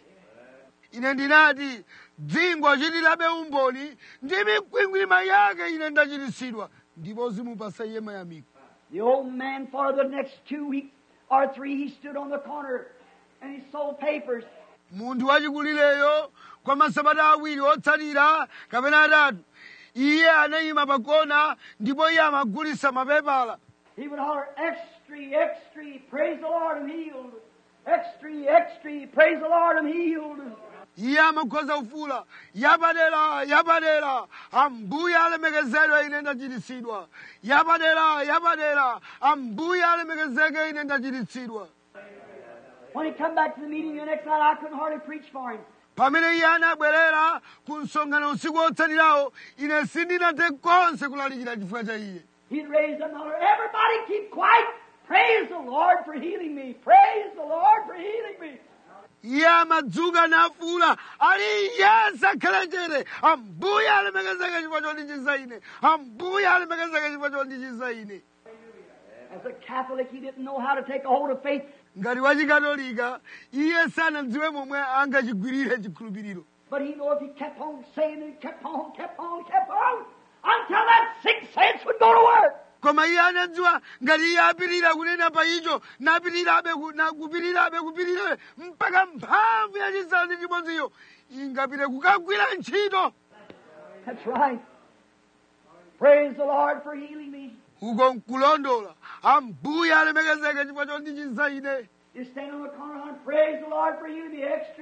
Speaker 1: ine ndinati dzingwa chitirabe umboni ndi mikwingwirima yake ine ndachiritsidwa ndipo zimupasa iye mayamiko
Speaker 2: The old man, for the next two weeks or three, he stood on the corner and he sold papers.
Speaker 1: munthu wachikulireyo kwa masabata awiri otsatira kapena atatu iye anayima pakona ndipo iye amagulitsa mapepala
Speaker 2: He would holler, Extra, extra, praise the Lord, I'm healed. Extra, extra, praise the Lord, I'm healed.
Speaker 1: iye amakhoza kufuula yapadera yapadera ambuye alemekezedwe ine ndachiritsidwa yapadera yapadera ambuye alemekezeke ine ndachiritsidwa
Speaker 2: When he come back to the meeting the next night, I couldn't hardly preach for him.
Speaker 1: pamene iye anabwerera ku msonkhano usiku wotsatirawo ine sindinathe konse kulalikira chifukwa cha iye
Speaker 2: He'd raise up and holler, Everybody keep quiet. Praise the Lord for healing me. Praise the Lord for healing me.
Speaker 1: iye amadzuka nafuula aliyense akhale chete ambuye alemekezeke chifukwa chondichiza ine ambuye alemekezeke chifukwa chondichiza ine
Speaker 2: As a Catholic, he didn't know how to take a hold of faith,
Speaker 1: ngati wachikatolika iye sanadziwe momwe angachigwirire chikhulupiriro
Speaker 2: but he knew if he kept on saying it, kept on, kept on, kept on, until that sixth sense would go to work.
Speaker 1: koma iye anadziwa ngati iye apirira kunena pa icho napirirabe ku- na kupirirabe kupirirabe mpaka mphamvu yachisanu ndi chimodziyo ingapite kukagwira ntchito
Speaker 2: That's right. Praise the Lord for healing me.
Speaker 1: uko nkulondola ambuye alemekezeke chifukwa chondichiza ine
Speaker 2: You stand on the corner and praise the Lord for healing me. Extra.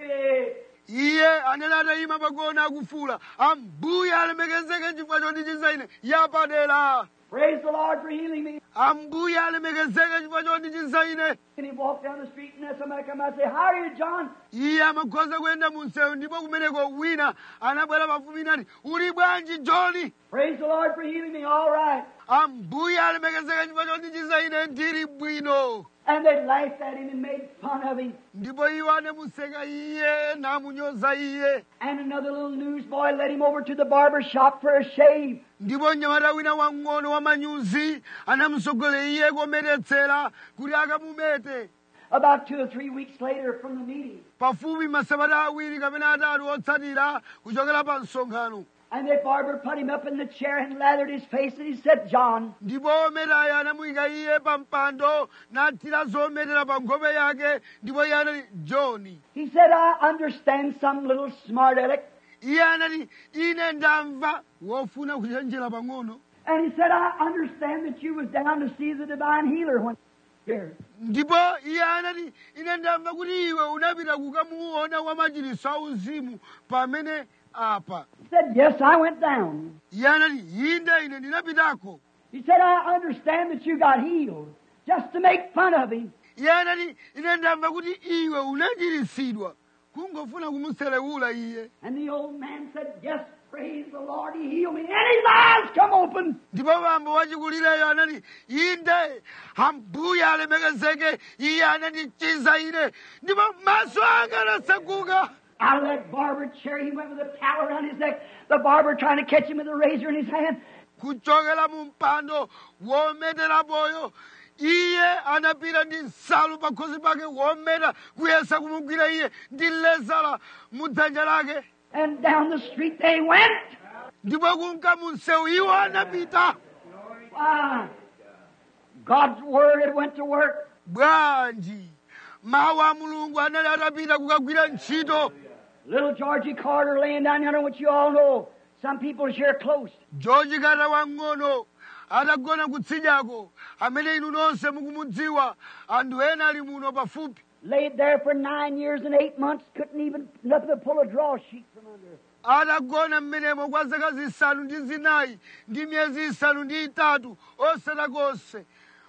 Speaker 1: iye anene atayima pagona akufuula ambuye alemekezeke chifukwa chondichiza ine yapadera
Speaker 2: Praise the Lord for healing me.
Speaker 1: ambuye alemekezeke chifukwa chondichiza ine
Speaker 2: And he walked down the street and then somebody come out and say, How are you, John?
Speaker 1: iye amakhoza kuyenda mu msewu ndipo kumeneko wina anabwera pafupi nati uli bwanji johni
Speaker 2: Praise the Lord for healing me. All right.
Speaker 1: ambuye alemekezeke chifukwa chondichiza ine ndili bwino
Speaker 2: And they laughed at him and made fun of him.
Speaker 1: ndipo iwo anamuseka iye namunyoza iye
Speaker 2: And another little newsboy led him over to the barber shop for a shave.
Speaker 1: ndipo mnyamata wina wang'ono wamanyuzi anamusogolera iye kometetsera kuti akamumete
Speaker 2: About two or three weeks later from the meeting,
Speaker 1: pafupi masabata awiri kapena atatu otsatira kuchokera pa msonkhano
Speaker 2: And the barber put him up in the chair and lathered his face, and he said, John.
Speaker 1: ndipo ometayo anamuyika iye pa mpando nathira zometera pa nkhope yake ndipo iye anati johni
Speaker 2: He said, I understand some little smart aleck.
Speaker 1: iye anati ine ndamva wofuna kuchenjera pang'ono
Speaker 2: And he said, I understand that you was down to see the divine healer when here.
Speaker 1: ndipo iye anati ine ndamva kuti iwe unapita kukamuona wamachiliso auzimu pamene apa
Speaker 2: He said, Yes, I went down.
Speaker 1: iye anati inde ine ndinapitako
Speaker 2: He said, I understand that you got healed just to make fun of him.
Speaker 1: iye anati ine ndamva kuti iwe unachiritsidwa kungofuna kumuselewula iye
Speaker 2: And the old man said, Yes, praise the Lord, he healed me. And his eyes come open.
Speaker 1: ndipo bambo wachikulireyo anati inde ambuye alemekezeke iye anandichiza ine ndipo maso anga anaseguka
Speaker 2: Out of that barber chair, he went with a towel around his neck. The barber trying to catch him with a razor in his hand.
Speaker 1: kuchokera mu mpando wometerapoyo iye anapita ndi nsalu pa khosi pake wometa kuyesa kumugwira iye ndi lezala mu dzanja lake
Speaker 2: And down the street they went.
Speaker 1: ndipo kunka mu msewu iwo anapita
Speaker 2: Ah, God's word had went to work.
Speaker 1: bwanji mawu a mulungu anali atapita kukagwira ntchito
Speaker 2: Little Georgie Carter laying down yonder, which you all know. Some people is here close.
Speaker 1: george kata wang'ono atagona kutsidyako amene inu nonse mukumudziwa anthu ena ali muno pafupi
Speaker 2: Laid there for nine years and eight months, couldn't even nothing to pull a draw sheet from under.
Speaker 1: atagona mmenemo kwa zaka zisanu ndi zinayi ndi miyezi isanu ndi itatu osati konse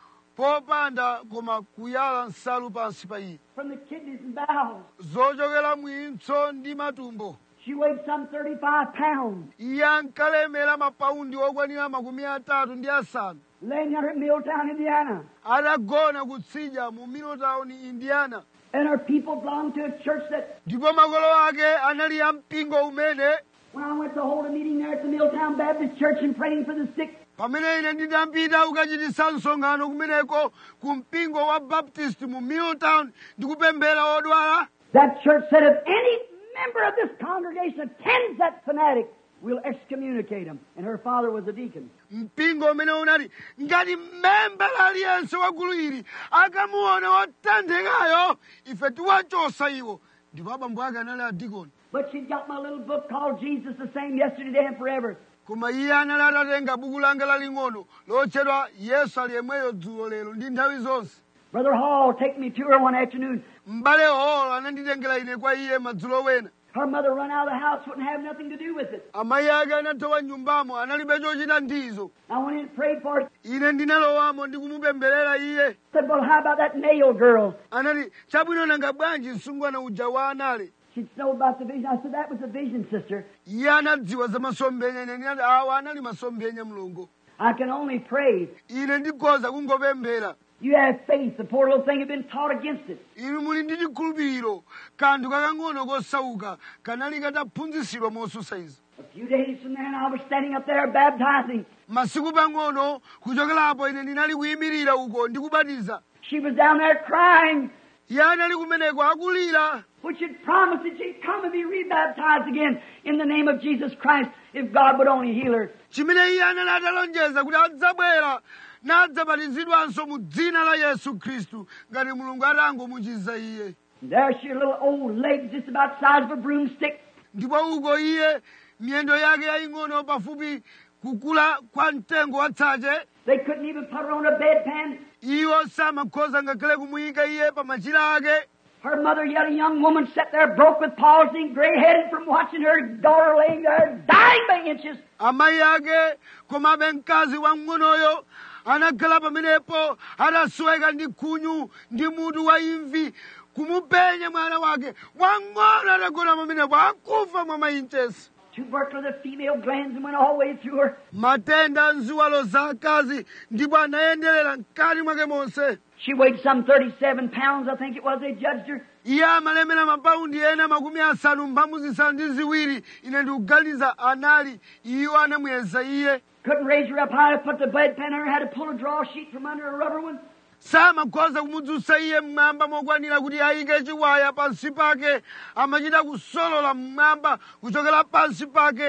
Speaker 1: popanda koma kuyala nsalu pansi pa iye
Speaker 2: From the kidneys and bowels.
Speaker 1: zochokera mwintso ndi matumbo
Speaker 2: She weighed some 35 pounds.
Speaker 1: iye ankalemera mapaundi okwanira makumi atatu ndi asanu
Speaker 2: Laying yonder at Milltown, Indiana.
Speaker 1: atagona kutsidya mu middletown indiana
Speaker 2: And her people belonged to a church that,
Speaker 1: ndipo makolo ake anali ya mpingo umene
Speaker 2: when I went to hold a meeting there at the Milltown Baptist Church and praying for the sick,
Speaker 1: pamene ine ndinapita kukachititsa msonkhano kumeneko ku mpingo wa baptist mu middletown ndikupemphera odwala
Speaker 2: that church said if any member of this congregation attends that fanatic, we'll excommunicate him. And her father was a deacon.
Speaker 1: mpingo umene unati ngati membala aliyense wa gulu ili akamuona wotenthekayo ife tiwachosa iwo ndipo abambo ake anali adikoni
Speaker 2: But she got my little book called Jesus the Same Yesterday, Today, and Forever.
Speaker 1: koma iye anali atatenga buku langa laling'ono lotchedwa yesu ali yemweyo dzulo lero ndi nthawi zonse
Speaker 2: Brother Hall take me to her one afternoon.
Speaker 1: m'bale holo ananditengera ine kwa iye madzulo wena
Speaker 2: Her mother run out of the house, wouldn't have nothing to do with it.
Speaker 1: amayi ake anathawa nyumbamo analibe chochita ndizo
Speaker 2: I went in and prayed for her.
Speaker 1: ine ndinalowamo ndi kumupempherera iye
Speaker 2: Said, well, how about that nail girl?
Speaker 1: anati chabwino nanga bwanji msungwana uja wa anale
Speaker 2: She know about the vision. I said, that was a vision, sister.
Speaker 1: iye anadziwa za masomphenya ine ndinati awa anali masomphenya mlongo
Speaker 2: I can only pray.
Speaker 1: ine ndikhoza kungopemphera
Speaker 2: You have faith. The poor little thing had been taught against it.
Speaker 1: inu muli ndi chikhulupiriro kanthu kakang'ono kosauka kanali kataphunzitsidwa mosusa izi
Speaker 2: A few days from then, I was standing up there baptizing.
Speaker 1: masiku pang'ono kuchokerapo ine ndinali kuyimirira uko ndikubatiza
Speaker 2: She was down there crying,
Speaker 1: iye anali kumeneko akulira
Speaker 2: which had promised that she'd come and be rebaptized again in the name of Jesus Christ if God would only heal her.
Speaker 1: chimene iye anali atalonjeza kuti adzabwera nadzabatizidwanso mu dzina la yesu khristu ngati mulungu atangomuchiza iye
Speaker 2: And there she, her little old legs just about the size of a broomstick.
Speaker 1: ndipo uko iye miyendo yake yaying'ono pafupi kukula kwa mtengo watsache
Speaker 2: They couldn't even put her on a bedpan.
Speaker 1: iwo samakhoza ngakhale kumuyika iye pa machira ake
Speaker 2: Her mother, yet a young woman, sat there broke with palsy and gray-headed from watching her daughter laying there dying by inches.
Speaker 1: amayi ake komabe mkazi wamng'onoyo anakhala pamenepo adasweka ndi khunyu ndi mutu wa imvi kumupenya mwana wake wang'ono atagona pamenepo akufa mwa mainchesi
Speaker 2: Tubercular the female glands and went all the way through her.
Speaker 1: matenda a ziwalo za akazi ndipo anayenderera mkati mwake monse
Speaker 2: She weighed some 37 pounds, I think it was, they judged her.
Speaker 1: iye amalemera mapaundi ena makumi asanu mphambu zisanu ndi ziwiri ine ndikuganiza anali iwo anamuyeza iye
Speaker 2: Couldn't raise her up high to put the bedpan on her, had to pull a draw sheet from under a rubber one.
Speaker 1: samakhoza kumudzutsa iye mmwamba mokwanira kuti ayike chiwaya pansi pake amachita kusolola mmwamba kuchokera pansi pake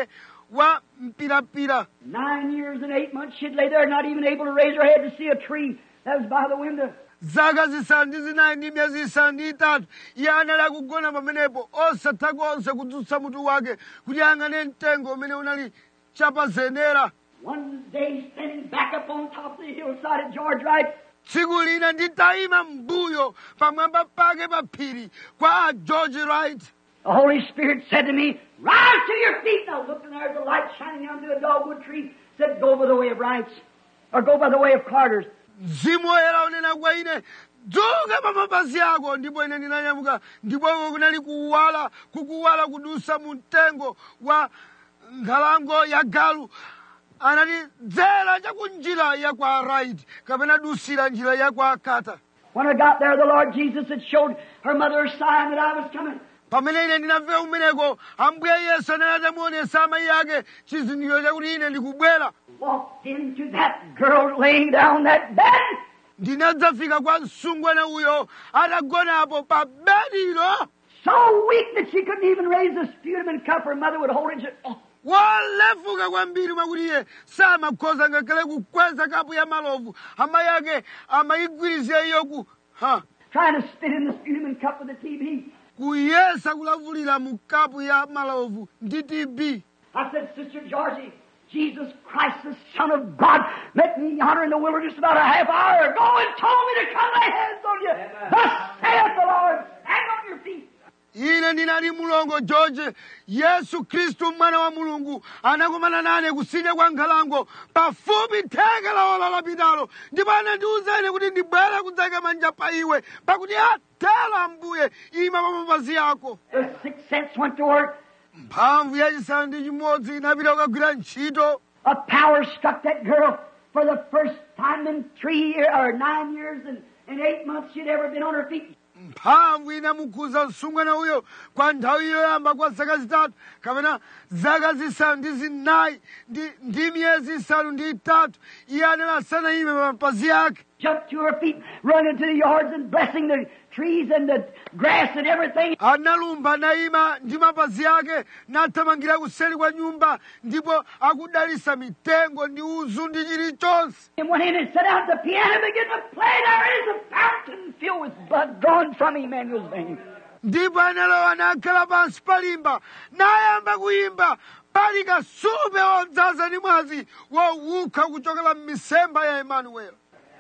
Speaker 1: wa mpirapira
Speaker 2: Nine years and eight months she'd lay there, not even able to raise her head to see a tree that was by the window.
Speaker 1: zaka zisanu ndi zinayi ndi miyezi isanu ndi itatu iye anali akugona pamenepo osatha konse kudzutsa mutu wake kuti ayang'ane mtengo umene unali chapazenera
Speaker 2: One day, standing back up on top of the hillside at George Wright,
Speaker 1: tsiku lina nditayima mbuyo pamwamba pake pa phiri kwa a george wright
Speaker 2: the Holy Spirit said to me, Rise to your feet. And I looked and there's a light shining down through a dogwood tree. Said, Go by the way of Wrights, or go by the way of Carter's.
Speaker 1: mzimu woyera unena kwa ine dzuka pa mapazi ako ndipo ine ndinanyamuka ndipoko kunali kuwala kukuwala kudusa mu mtengo wa nkhalango ya galu anati dzera chakunjira ya kwa right kapena dusira njira ya kwa kata
Speaker 2: When I got there, the Lord Jesus had showed her mother a sign that I was coming.
Speaker 1: pamene ine ndinafika kumeneko ambuye yesu anali atamuonesa amayi ake chizindikiro chakuti ine ndikubwera
Speaker 2: Walked into that girl laying down that bed.
Speaker 1: ndinadzafika kwa msungwana uyo atagonapo pa bedilo
Speaker 2: So weak that she couldn't even raise the sputum and cup. Her mother would hold it. and say, "Oh."
Speaker 1: wolefuka kwambiri mwakuti iye samakhoza ngakhale kukweza kapu ya malovu amayi ake amayigwirizira iyo ku ha
Speaker 2: trying to spit in the sputum and cup with the TB.
Speaker 1: kuyesa kulavulira mu kapu ya malovu ndi tb
Speaker 2: I said, Sister Georgie, Jesus Christ, the Son of God, met me yonder in the wilderness about a half hour ago and told me to come lay hands on you. Thus saith the Lord, stand on your feet.
Speaker 1: ine ndinali mulongo george yesu khristu mwana wa mulungu anakumana nane kusidya kwa nkhalango pafupi theka la ola lapitalo ndipo anandiwuza ine kuti ndibwere kudzayika manja pa iwe pakuti atero ambuye ima pa mapazi ako
Speaker 2: The sixth sense went to work.
Speaker 1: mphamvu yachisanu ndi chimodzi inapita kukagwira ntchito
Speaker 2: A power struck that girl for the first time in three years or nine years and, and eight months she'd ever been on her feet.
Speaker 1: mphamvu inamukhuza msungwana uyo kwa nthawi yoyamba kwa zaka zitatu kapena zaka zisanu ndi zinayi ndi, ndi miyezi isanu ndi itatu iye anali asanayime pa mapazi ake
Speaker 2: Jumped to her feet, run into the yards and blessing the trees and the grass and everything.
Speaker 1: analumba nayima ndi mapazi ake nathamangira kuseri kwa nyumba ndipo akudalisa mitengo ndi uzu ndi chilichonse
Speaker 2: and went in and sat down at the piano and began to play. There is a fountain filled with blood drawn from Emmanuel's veins.
Speaker 1: ndipo analowa nakhala pansi palimba nayamba kuyimba pali kasupe wodzaza ndi mwazi wowukha kuchokera m'misemba ya emanueli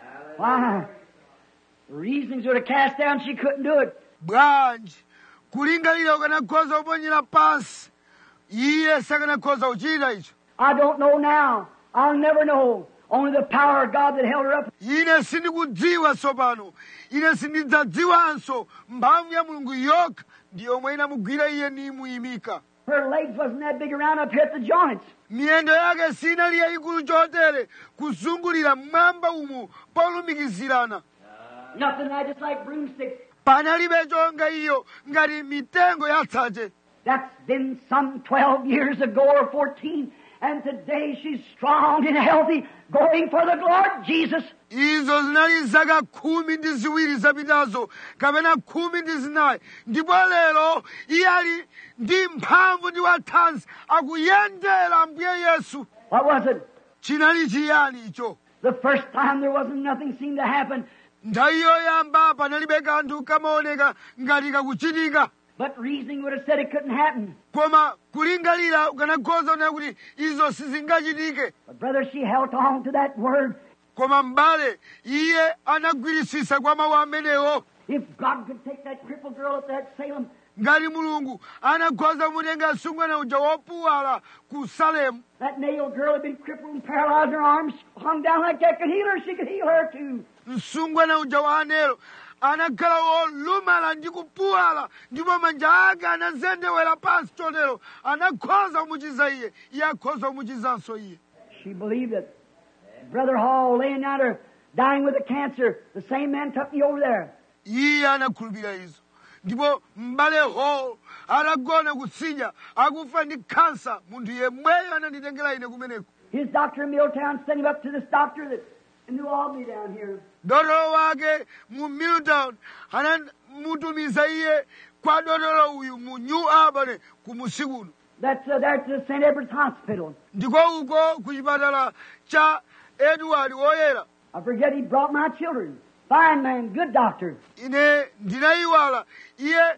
Speaker 2: Why? Reasonings would have cast down, she couldn't do it.
Speaker 1: bwanji kulingalira ukanakhoza kuponyera pansi iye sakanakhoza kuchita icho
Speaker 2: I don't know now. I'll never know. Only the power of God that held her up.
Speaker 1: ine sindikudziwa tsopano ine sindidzadziwanso mphamvu ya mulungu yokha ndi yomwe inamugwira iye nimuyimika
Speaker 2: Her legs wasn't that big around up here at the joints.
Speaker 1: miyendo yake sinali yayikulu chotere kuzungulira mmwamba umu polumikizirana
Speaker 2: Nothing like just like broomsticks.
Speaker 1: panalibe chonga iyo ngati mitengo yatsache
Speaker 2: That's been some 12 years ago or 14. And today she's strong and healthy, going for the Lord Jesus.
Speaker 1: izo zinali zaka khumi ndi ziwiri zapitazo kapena khumi ndi zinayi ndipo lero iye ali ndi mphamvu ndi wathanzi akuyendera ambuye yesu
Speaker 2: What was it?
Speaker 1: chinali chiyani icho
Speaker 2: The first time there wasn't nothing seemed to happen.
Speaker 1: nthawi yoyamba panalibe kanthu kamaoneka ngati kakuchitika
Speaker 2: But reasoning would have said it couldn't happen.
Speaker 1: koma kulingalira ukanakhoza kunena kuti izo sizingachitike
Speaker 2: But brother, she held on to that word.
Speaker 1: koma m'bale iye anagwirisisa kwa mawu amenewo
Speaker 2: If God could take that crippled girl up there at Salem,
Speaker 1: ngati mulungu anakhoza kumutenga msungwana uja wopuwala ku salemu
Speaker 2: that nail girl had been crippled and paralyzed, her arms hung down like that, could heal her, she could heal her too.
Speaker 1: msungwana uja wa anelo anakhala wolumala ndi kupuwala ndipo manja ake anazendewera pansi chotero anakhoza kumuchiza iye iye akhoza kumuchizanso iye
Speaker 2: She believed it. Brother Hall laying down there, dying with a cancer. The same man took me over there.
Speaker 1: iye anakhulupirira izo ndipo m'bale hall anagona kutsidya akufa ndi khansa munthu yemweyo ananditengera ine kumeneko
Speaker 2: His doctor in Milltown sent him up to this doctor that in New Albany down here.
Speaker 1: dotolo wake mu milltown anamutumiza iye kwa dotolo uyu mu new albany ku musikuno
Speaker 2: That's uh, there at the St. Edward's Hospital.
Speaker 1: ndiko uko ku chipatala cha edward woyera
Speaker 2: I forget he brought my children. Fine man, good doctor.
Speaker 1: ine ndinayiwala iye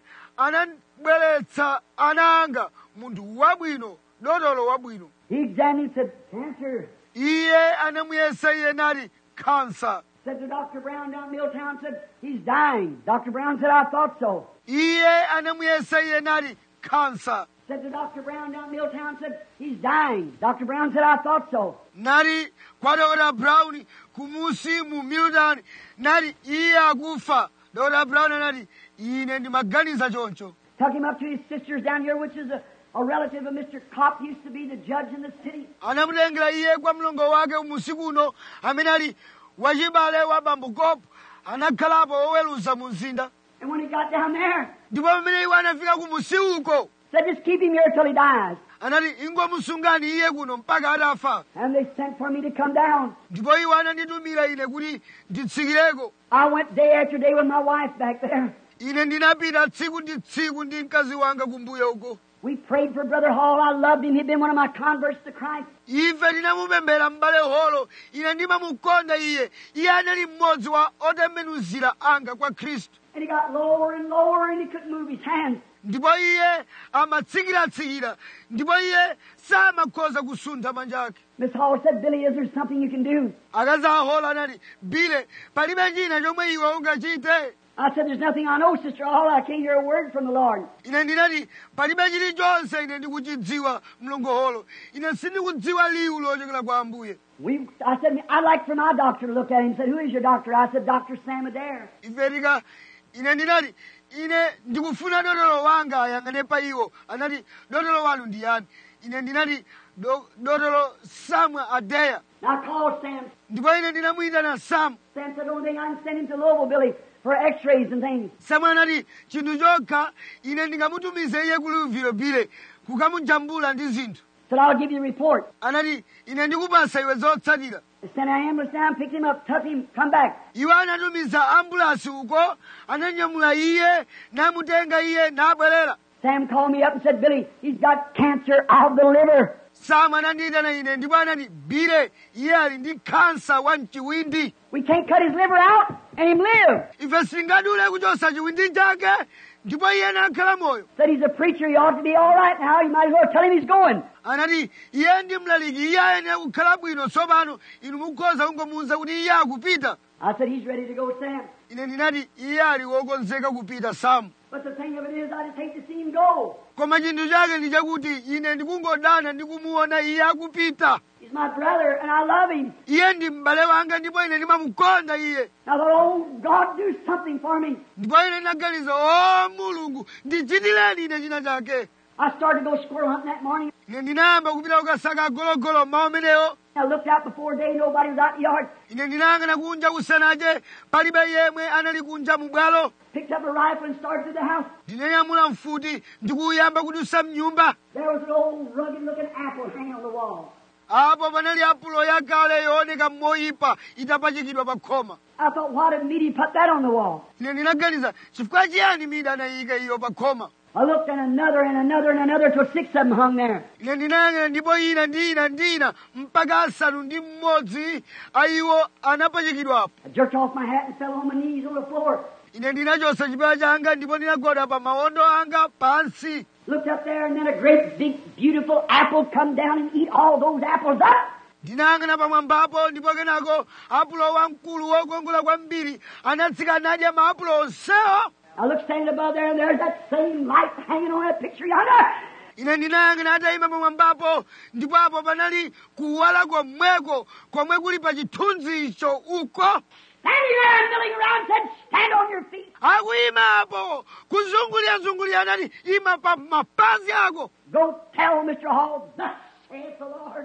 Speaker 1: anabweretsa ana anga munthu wabwino dotolo wabwino
Speaker 2: He examined and said, Cancer.
Speaker 1: iye anamuyesa iye nati khansa
Speaker 2: Said to Dr. Brown down in Milltown, said, he's dying. Dr. Brown said, I thought so.
Speaker 1: iye anamuyesa iye nati khansa
Speaker 2: Said to Dr. Brown down in Milltown, said, he's dying. Dr. Brown said, I thought so.
Speaker 1: nati kwa dr brown kumusi mu milton nati iye akufa dr brown anati ine ndimaganiza choncho
Speaker 2: Took him up to his sisters down here, which is a, a relative of Mr. Kopp, used to be the judge in the city.
Speaker 1: anamutengera iye kwa mlongo wake umusiku uno amene ali wachibale wa bambo kopo anakhalapo woweruza mu mzinda
Speaker 2: And when he got down there,
Speaker 1: ndipo pamene iwo anafika ku musi uko
Speaker 2: said, just keep him here till he dies.
Speaker 1: anati ingomusungani iye kuno mpaka atafa
Speaker 2: And they sent for me to come down.
Speaker 1: ndipo iwo ananditumira ine kuti nditsikireko
Speaker 2: I went day after day with my wife back there.
Speaker 1: ine ndinapita tsiku ndi tsiku ndi mkazi wanga kumbuyo uko
Speaker 2: We prayed for Brother Hall. I loved him. He'd been one of my converts to Christ.
Speaker 1: ife tinamupembera m'bale holo ine ndimamukonda iye iye anali mmodzi wa otembenuzira anga kwa khristu
Speaker 2: And he got lower and lower and he couldn't move his hands.
Speaker 1: ndipo iye amatsikira-tsikira ndipo iye samakhoza kusuntha manja ake
Speaker 2: Miss Hall said, Billy, is there something you can do?
Speaker 1: akazi ahola anati bile palibe china chomwe iwe ungachite
Speaker 2: I said, there's nothing I know, Sister Hall. I can't hear a word from the Lord.
Speaker 1: ine ndinati palibe chilichonse ine ndikuchidziwa mlongoholo ine sindikudziwa liwu lochokera kwa ambuye
Speaker 2: We, I said, I'd like for my doctor to look at him. He said, who is your doctor? I said, Dr. Sam Adair.
Speaker 1: ife tika ine ndinati ine ndikufuna dotolo wanga ayang'ane pa iwo anati dotolo wanu ndi yani ine ndinati "Do- dotolo samu adeya
Speaker 2: And I called Sam.
Speaker 1: ndipo ine ndinamuyitana samu
Speaker 2: Sam said, the only thing I can send him to Louisville, Billy, for x-rays and things.
Speaker 1: samu anati chinthu chokha ine ndingamutumize iye ku Louisville bile kukamujambula ndi zinthu
Speaker 2: said, I'll give you a report.
Speaker 1: anati ine ndikupasa iwe zotsatira
Speaker 2: They sent an ambulance down, picked him up, took him, come back.
Speaker 1: iwo anatumiza ambulasi uko ananyamula iye namutenga iye nabwerera
Speaker 2: Sam called me up and said, Billy, he's got cancer of the liver.
Speaker 1: samu anandiyitana ine ndipo anati bile iye ali ndi khansa wa mchiwindi
Speaker 2: We can't cut his liver out and him live.
Speaker 1: ife sitingadule kuchosa chiwindi chake ndipo iye nakhala moyo
Speaker 2: Said he's a preacher, he ought to be all right now. You might as well tell him he's going.
Speaker 1: anati iye ndi mlaliki iye ayenera kukhala bwino tsopano inu mukhoza kungomuwuza kuti iye akupita
Speaker 2: I said, he's ready to go, Sam.
Speaker 1: ine ndinati iye ali wokonzeka kupita samu
Speaker 2: But the thing of it is, I just hate to see him go.
Speaker 1: koma chinthu chake ndi chakuti ine ndikungodana ndikumuona iye akupita
Speaker 2: He's my brother, and I love him.
Speaker 1: iye ndi m'bale wanga ndipo ine ndimamukonda iye
Speaker 2: And I thought, oh, God, do something for me.
Speaker 1: ndipo ine ndinaganiza o mulungu ndichitireni ine china chake
Speaker 2: I started to go squirrel hunting that morning.
Speaker 1: ine ndinayamba kupita kukasaka agologolo mmawa amenewo
Speaker 2: I looked out before day, nobody was out in the yard.
Speaker 1: ine ndinayang'ana kunja kusanache palibe yemwe anali kunja mu bwalo
Speaker 2: Picked up a rifle and started to the house.
Speaker 1: ndinanyamula mfuti ndikuyamba kudusa mnyumba
Speaker 2: There was an old rugged looking apple hanging on the wall.
Speaker 1: apo panali apulo yakale yooneka moyipa itapachikidwa pa khoma
Speaker 2: I thought, why did Meaty put that on the wall?
Speaker 1: ine ndinaganiza chifukwa chiyani mida anayika iyo pa khoma
Speaker 2: I looked and another and another and another till six of them hung there.
Speaker 1: ine ndinayang'ana ndipo ina ndi ina ndi ina mpaka asanu ndi mmodzi ayiwo anapachikidwapo
Speaker 2: I jerked off my hat and fell on my knees on the floor.
Speaker 1: ine ndinachosa chipewa changa ndipo ndinagwada pa mawondo anga pansi
Speaker 2: Looked up there and then a great big beautiful apple come down and eat all those apples up.
Speaker 1: ndinayang'ana pamwambapo ndipo kenako apulo wamkulu wokongola kwambiri anatsika nadya maapulo onsewo
Speaker 2: I looked standing above there and there's that same light hanging on that picture yonder.
Speaker 1: ine ndinayang'ana atayima pamwambapo ndipo apo panali kuwala komweko komwe kuli pa chithunzi icho uko
Speaker 2: Standing there and milling around said, stand on your feet.
Speaker 1: akuyima apo kuzungulira-zungulira anati ima pa mapazi ako
Speaker 2: Go tell Mr. Hall, thus saith the Lord,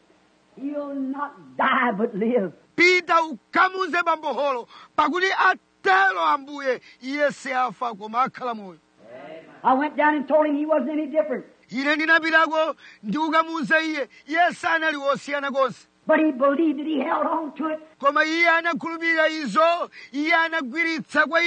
Speaker 2: he'll not die but live.
Speaker 1: pita ukamuze bamboholo pakuti atero ambuye iye siafa koma akhala moyo
Speaker 2: I went down and told him he wasn't any different.
Speaker 1: ine ndinapitako ndi ukamuza iye iye sanali wosiyana konse
Speaker 2: But he believed it. He held on to it.
Speaker 1: koma iye anakhulupirira izo iye anagwiritsa kwa icho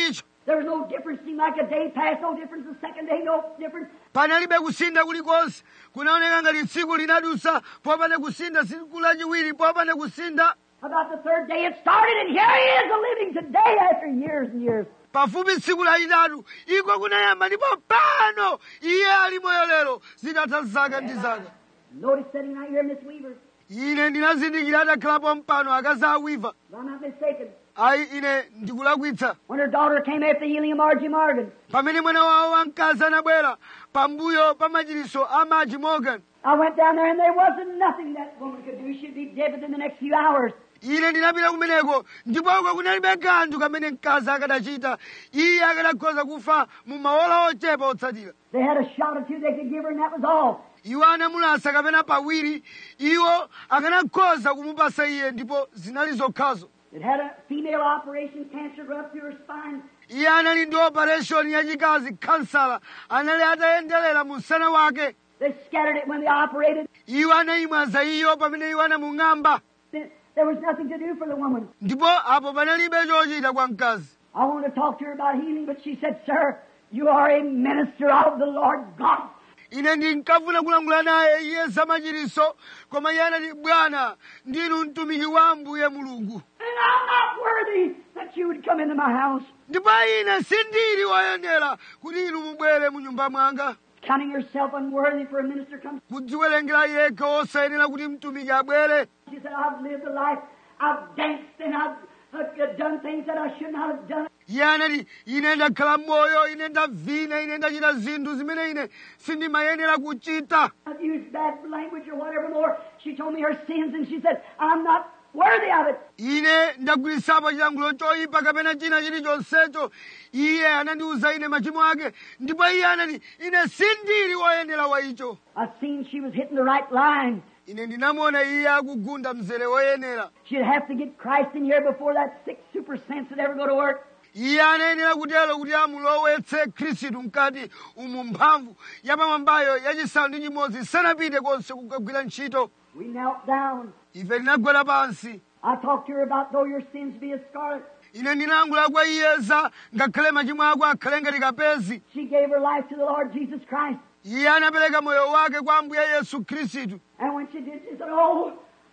Speaker 2: There was no difference. Seemed like a day passed, no difference. The second day, no difference.
Speaker 1: panalibe kusintha kulikonse kunaoneka ngati tsiku linadusa popanda kusintha tsiku lachiwiri popanda kusintha
Speaker 2: About the third day, it started, and here he is, a living today after years and years.
Speaker 1: pafupi tsiku lachitatu iko kunayamba ndipo pano iye ali moyo lero zitatha zaka ndi zaka
Speaker 2: Notice sitting right here, Miss Weaver.
Speaker 1: ine ndinazindikira atakhalapo mpano akazi awiva
Speaker 2: If I'm not mistaken.
Speaker 1: ayi ine ndikulakwitsa
Speaker 2: When her daughter came after the healing of Margie Morgan,
Speaker 1: pamene mwana wawo wamkazi anabwera pambuyo pa machiriso a Margie Morgan
Speaker 2: I went down there and there wasn't nothing that woman could do. She'd be dead within the next few hours.
Speaker 1: ine ndinapita kumeneko ndipoko kunalibe kanthu kamene mkazi akadachita iye akadakhoza kufa mu maola ochepa otsatira
Speaker 2: They had a shot or two they could give her, and that was all.
Speaker 1: iwo anamulasa kapena pawiri iwo akanakhoza kumupasa iye ndipo zinali zokhazo
Speaker 2: It had a female operation, cancer run up through her spine.
Speaker 1: iye anali ndi opereshoni yachikazi khansala anali atayenderera mu msana wake
Speaker 2: They scattered it when they operated.
Speaker 1: iwo anayimwaza iyo pamene iwo anamung'amba
Speaker 2: There there was nothing to do for the woman.
Speaker 1: ndipo apo panalibe chochita kwa mkazi
Speaker 2: I wanted to talk to her about healing, but she said, Sir, you are a minister of the Lord God.
Speaker 1: ine ndinkafuna kulankhula naye iye zamachiriso koma iye anati bwana ndinu mtumiki wa ambuye mulungu
Speaker 2: And I'm not worthy that you would come into my house.
Speaker 1: ndipo ine sindili woyenera kuti inu mubwere mu nyumba mwanga
Speaker 2: Counting yourself unworthy for a minister comes.
Speaker 1: kudziwerengera yekha osayenera kuti mtumiki abwere
Speaker 2: She said, I've lived a life. I've danced and I've, I've done things that I should not have done.
Speaker 1: iye anati ine ndakhala moyo ine ndavina ine ndachita zinthu zimene ine sindimayenera kuchita
Speaker 2: I've used bad language or whatever more. She told me her sins and she said, I'm not worthy of it.
Speaker 1: ine ndagwirisapo chilankhulo choyipa kapena china chilichonsecho iye anandiwuza ine machimo ake ndipo iye anati ine sindili woyenera wa icho
Speaker 2: I've seen she was hitting the right line.
Speaker 1: ine ndinamuona iye akugunda mzere woyenera
Speaker 2: She'd have to get Christ in here before that sick super sense would ever go to work.
Speaker 1: iye anayenera kutero kuti amulowetse khristu mkati umu mphamvu yapamwambayo yachisanu ndi chimodzi sanapite konse kukagwira ntchito
Speaker 2: We knelt down.
Speaker 1: ife tinagwera pansi
Speaker 2: I talked to her about though your sins be as scarlet.
Speaker 1: ine ndinayankhula kwa iyeza ngakhale machimo ako akhale ngati kapezi
Speaker 2: She gave her life to the Lord Jesus Christ.
Speaker 1: iye anapereka moyo wake kwa ambuye yesu khristu
Speaker 2: And when she did, she said, Oh,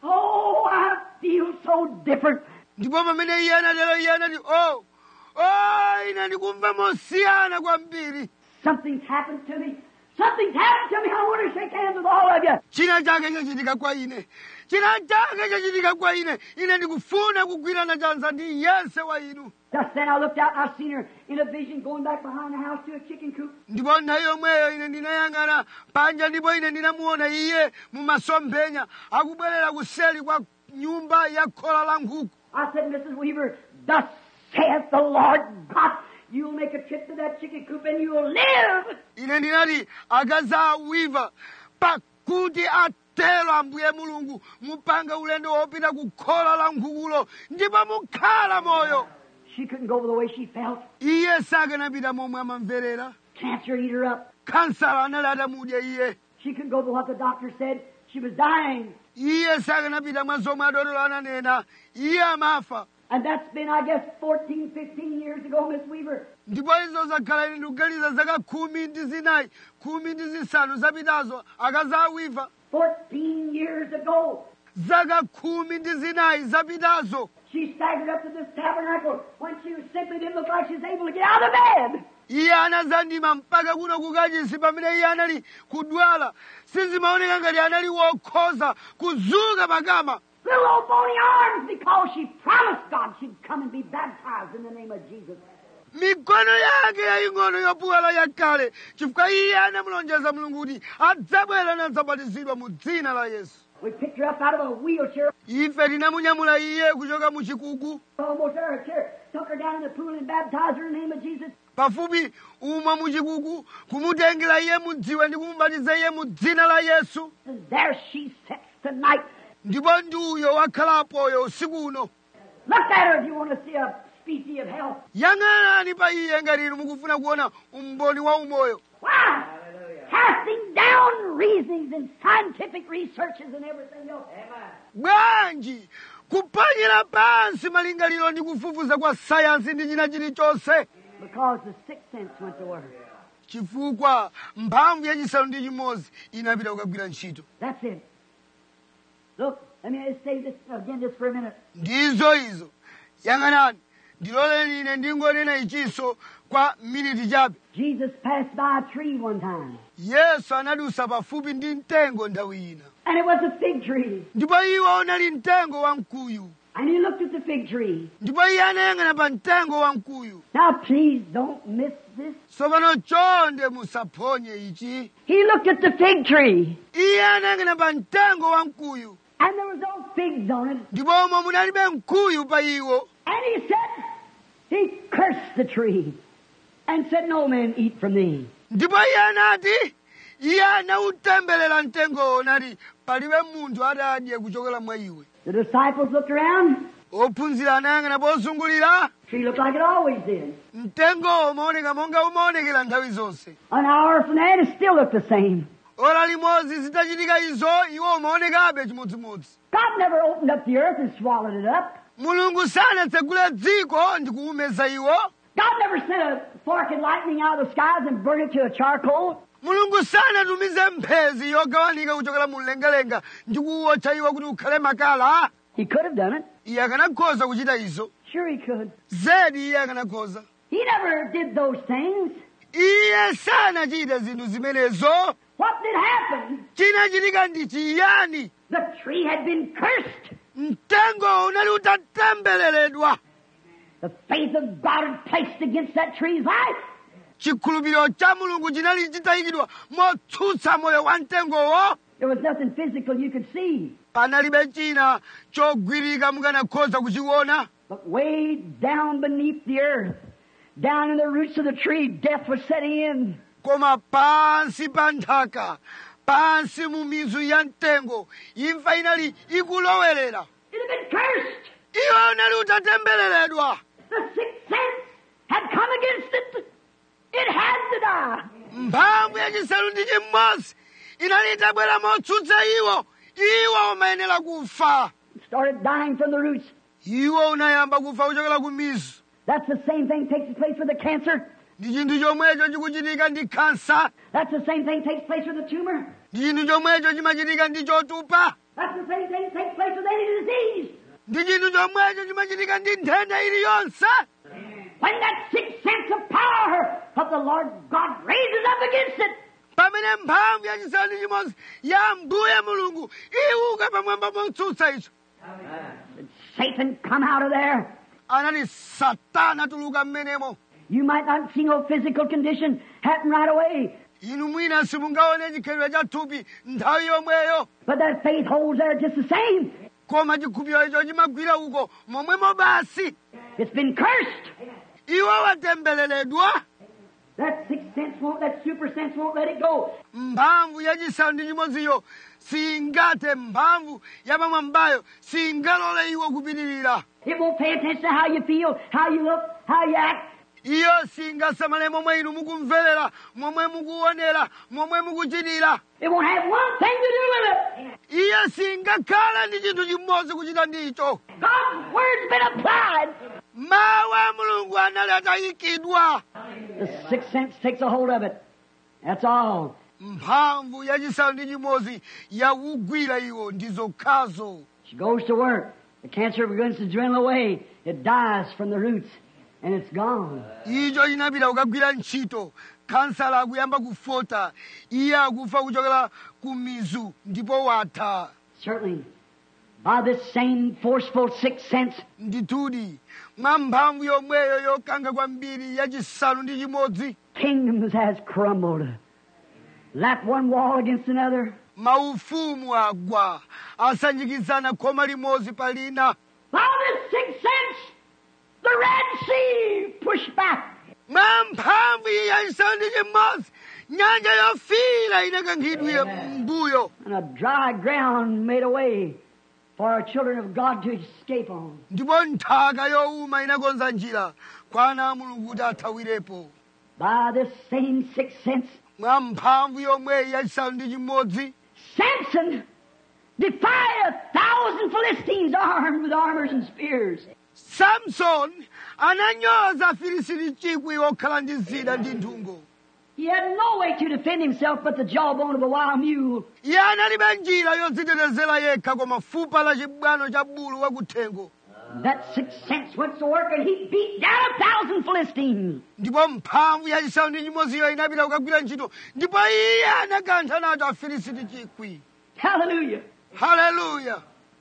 Speaker 2: oh, I feel so different.
Speaker 1: ndipo pamene iye anatero iye anati o o ine ndikumva mosiyana kwambiri
Speaker 2: Something's happened to me. Something's happened to me. I want to shake hands with all of you.
Speaker 1: china chake chachitika kwa ine china chake chachitika kwa ine ine ndikufuna kugwirana chanza ndi yense wa inu
Speaker 2: Just then I looked out and I seen her in a vision going back behind the house to a chicken coop.
Speaker 1: ndipo nthawi yomweyo ine ndinayang'ana panja ndipo ine ndinamuona iye mumasomphenya akubwerera kuseli kwa nyumba ya khola la nkhuku
Speaker 2: I said, Mrs. Weaver, thus saith the Lord God, you'll make a trip to that chicken coop and you'll live.
Speaker 1: ine ndinati akazi awiva pakuti atero ambuye mulungu mupange ulendo wopita ku khola la nkhukulo ndipo mukhala moyo
Speaker 2: She couldn't go the way she felt.
Speaker 1: iye sakanapita momwe amamverera
Speaker 2: Cancer eat her up.
Speaker 1: kansala anali atamudya iye
Speaker 2: She couldn't go by what the doctor said. She was dying.
Speaker 1: iye sakanapita mwa zomwe adotolo ananena iye amafa
Speaker 2: And that's been, I guess, 14, 15 years ago, Miss Weaver.
Speaker 1: ndipo izo zakhala ine ndikuganiza zaka khumi ndi zinayi khumi ndi zisanu zapitazo akazi awiva
Speaker 2: 14 years ago.
Speaker 1: zaka khumi ndi zinayi zapitazo
Speaker 2: She staggered up to this tabernacle when she simply didn't look like she was able to get out of bed.
Speaker 1: iye anazandima mpaka kuno kukachisi pamene iye anali kudwala sizimaoneka ngati anali wokhoza kuzuka pakama
Speaker 2: Little old bony arms because she promised God she'd come and be baptized in the name of Jesus.
Speaker 1: mikono yake yaying'ono yopuwala yakale chifukwa iye anamulonjeza mulungu kuti adzabwera nadzabatizidwa mu dzina la yesu
Speaker 2: We picked her up out of a wheelchair,
Speaker 1: ife tinamunyamula iye kuchoka mu chikuku
Speaker 2: almost out of her chair, took her down in the pool and baptized her in the name of Jesus.
Speaker 1: pafupi umwe mu chikuku kumutengera iye mudziwe ndi kumubatiza iye mu dzina la yesu
Speaker 2: And there she sits tonight.
Speaker 1: ndipo ndi uyo wakhalapoyo usiku uno
Speaker 2: Look at her if you want to see a species of health.
Speaker 1: yang'anani pa iye ngati inu mukufuna kuona umboni wa umoyo
Speaker 2: Why? Casting down reasonings and scientific researches and everything else.
Speaker 1: bwanji kuphwanyira pansi malingaliro ndi kufufuza kwa sayansi ndi china chilichonse
Speaker 2: Because the sixth sense went to work.
Speaker 1: chifukwa mphamvu yachisanu ndi chimodzi inapita kukagwira ntchito
Speaker 2: That's it. Look, let me just say this again just for a minute.
Speaker 1: ndizo izo yang'anani ndiloleni ine ndingonena ichinso kwa miniti chabe
Speaker 2: Jesus passed by a tree one time,
Speaker 1: yesu anadusa pafupi ndi mtengo nthawi ina
Speaker 2: and it was a fig tree.
Speaker 1: ndipo iwo unali mtengo wamkuyu
Speaker 2: And he looked at the fig tree.
Speaker 1: ndipo iye anayang'ana pa mtengo wamkuyu
Speaker 2: Now, please don't miss this.
Speaker 1: tsopano chonde musaphonye ichi
Speaker 2: He looked at the fig tree,
Speaker 1: iye anayang'ana pa mtengo wamkuyu
Speaker 2: and there was no figs on it.
Speaker 1: ndipo umo munalibe mkuyu pa iwo
Speaker 2: And he said, he cursed the tree and said, No man eat from thee.
Speaker 1: ndipo iye anati iye anawutemberera mtengowo nati palibe munthu atadye kuchokera mwa iwe
Speaker 2: The disciples looked around.
Speaker 1: ophunzira anayang'ana pozungulira
Speaker 2: Tree looked like it always did.
Speaker 1: mtengowo umaoneka monga umaonekera nthawi zonse
Speaker 2: An hour from that, it still looked the same.
Speaker 1: ora limodzi zitachitika izo iwo umaonekabe chimodzimodzi
Speaker 2: God never opened up the earth and swallowed it up.
Speaker 1: mulungu sanatsegule dziko ndi kuumeza iwo
Speaker 2: God never sent a fork and lightning out of the skies and burned it to a charcoal.
Speaker 1: mulungu sanatumize mphezi yogawanika kuchokera mu mlengalenga ndi kuwotcha iwo kuti ukhale makala
Speaker 2: He could have done it.
Speaker 1: iye akanakhoza kuchita izo
Speaker 2: Sure, he could.
Speaker 1: zedi iye akanakhoza
Speaker 2: He never did those things.
Speaker 1: iye sanachite zinthu zimenezo
Speaker 2: What did happen?
Speaker 1: chinachitika ndi chiyani
Speaker 2: The tree had been cursed.
Speaker 1: mtengo unali utatembereredwa
Speaker 2: The faith of God had placed against that tree's life.
Speaker 1: chikhulupiriro cha mulungu chinali chitayikidwa motsutsa moyo wa mtengowo
Speaker 2: There was nothing physical you could see.
Speaker 1: panalibe china chogwirika mukanakhoza kuchiona
Speaker 2: But way down beneath the earth, down in the roots of the tree, death was setting in.
Speaker 1: koma pansi pa nthaka pansi mu mizu ya mtengo imfa inali ikulowerera
Speaker 2: It had been cursed.
Speaker 1: iwo unali utatembereredwa
Speaker 2: The sixth sense had come against it. It had to die.
Speaker 1: mphamvu yachisanu ndi chimodzi inali itabwera motsutsa iwo iwo umayenera kufa
Speaker 2: It started dying from the roots.
Speaker 1: iwo unayamba kufa kuchokera ku mizu
Speaker 2: That's the same thing takes place with the cancer.
Speaker 1: ndi chinthu chomwecho chikuchitika ndi khansa
Speaker 2: That's the same thing takes place with the tumor.
Speaker 1: ndi chinthu chomwecho chimachitika ndi chotupa
Speaker 2: That's the same thing takes place with any disease.
Speaker 1: ndi chinthu chomwecho chimachitika ndi nthenda iliyonse
Speaker 2: When that sixth sense of power of the Lord God raises up against it,
Speaker 1: pamene mphamvu yachisanu ndi chimodzi ya mbuye mulungu iwuka pamwamba motsutsa icho
Speaker 2: Satan come out of there.
Speaker 1: anati satana tuluka mmenemo
Speaker 2: You might not see no physical condition happen right away,
Speaker 1: inu mwina simungaone chikhalidwe cha thupi nthawi yomweyo
Speaker 2: but that faith holds there just the same.
Speaker 1: koma chikhulupiriro icho chimagwira uko momwemo basi
Speaker 2: It's been cursed.
Speaker 1: iwo watembereredwa
Speaker 2: That sixth sense won't, that super sense won't let it go.
Speaker 1: mphamvu yachisanu ndi chimodziyo singathe mphamvu yapamwambayo singalole iwo kupitirira
Speaker 2: It won't pay attention to how you feel, how you look, how you act.
Speaker 1: iyo singasamale momwe inu mukumverera momwe mukuonera momwe mukuchitira
Speaker 2: It won't have one thing to do with it.
Speaker 1: iyo singakhale ndi chinthu chimodzi kuchita ndicho
Speaker 2: God's word's been applied.
Speaker 1: mawu a mulungu anali atayikidwa
Speaker 2: The sixth sense takes a hold of it. That's all.
Speaker 1: mphamvu yachisanu ndi chimodzi yakugwira iwo ndi zokhazo
Speaker 2: She goes to work. The cancer begins to dwindle away. It dies from the roots, and it's gone.
Speaker 1: icho chinapita kukagwira ntchito khansala akuyamba kufota iye akufa kuchokera ku mizu ndipo watha
Speaker 2: Certainly, by this same forceful sixth sense,
Speaker 1: ndithudi mwa mphamvu yomweyo yokanga kwambiri yachisanu ndi chimodzi
Speaker 2: kingdoms has crumbled. Lap one wall against another.
Speaker 1: maufumu agwa asanjikizana khoma limodzi pa lina
Speaker 2: By this sixth sense, the Red Sea pushed back.
Speaker 1: mwa mphamvu iyi yachisanu ndi chimodzi nyanja yofiira inakankhidwira mbuyo
Speaker 2: and a dry ground made a way for our children of God to escape on.
Speaker 1: ndipo nthaka yowuma inakonza njira kwa ana a mulungu kuti athawirepo
Speaker 2: By this same sixth sense,
Speaker 1: mwa mphamvu yomweyi yachisanu ndi chimodzi
Speaker 2: Samson defied a thousand Philistines armed with armors and spears.
Speaker 1: samsoni ananyoza afilisiti chikwi okhala ndi zida ndi nthungo
Speaker 2: He had no way to defend himself but the jawbone of a wild mule.
Speaker 1: iye analibe njira yodzitetezera yekha koma fupa la chibwano cha bulu wakuthengo
Speaker 2: That sixth sense went to work and he beat down a thousand Philistines.
Speaker 1: ndipo mphamvu yachisanu ndi chimodziyo inapita kukagwira ntchito ndipo iye anakantha nato afilisiti chikwi
Speaker 2: Hallelujah.
Speaker 1: haleluya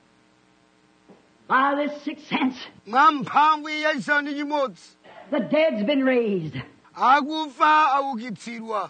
Speaker 2: By this sixth sense,
Speaker 1: mwa mphamvu iyi yachisanu ndi chimodzi
Speaker 2: the dead's been raised.
Speaker 1: akufa aukitsidwa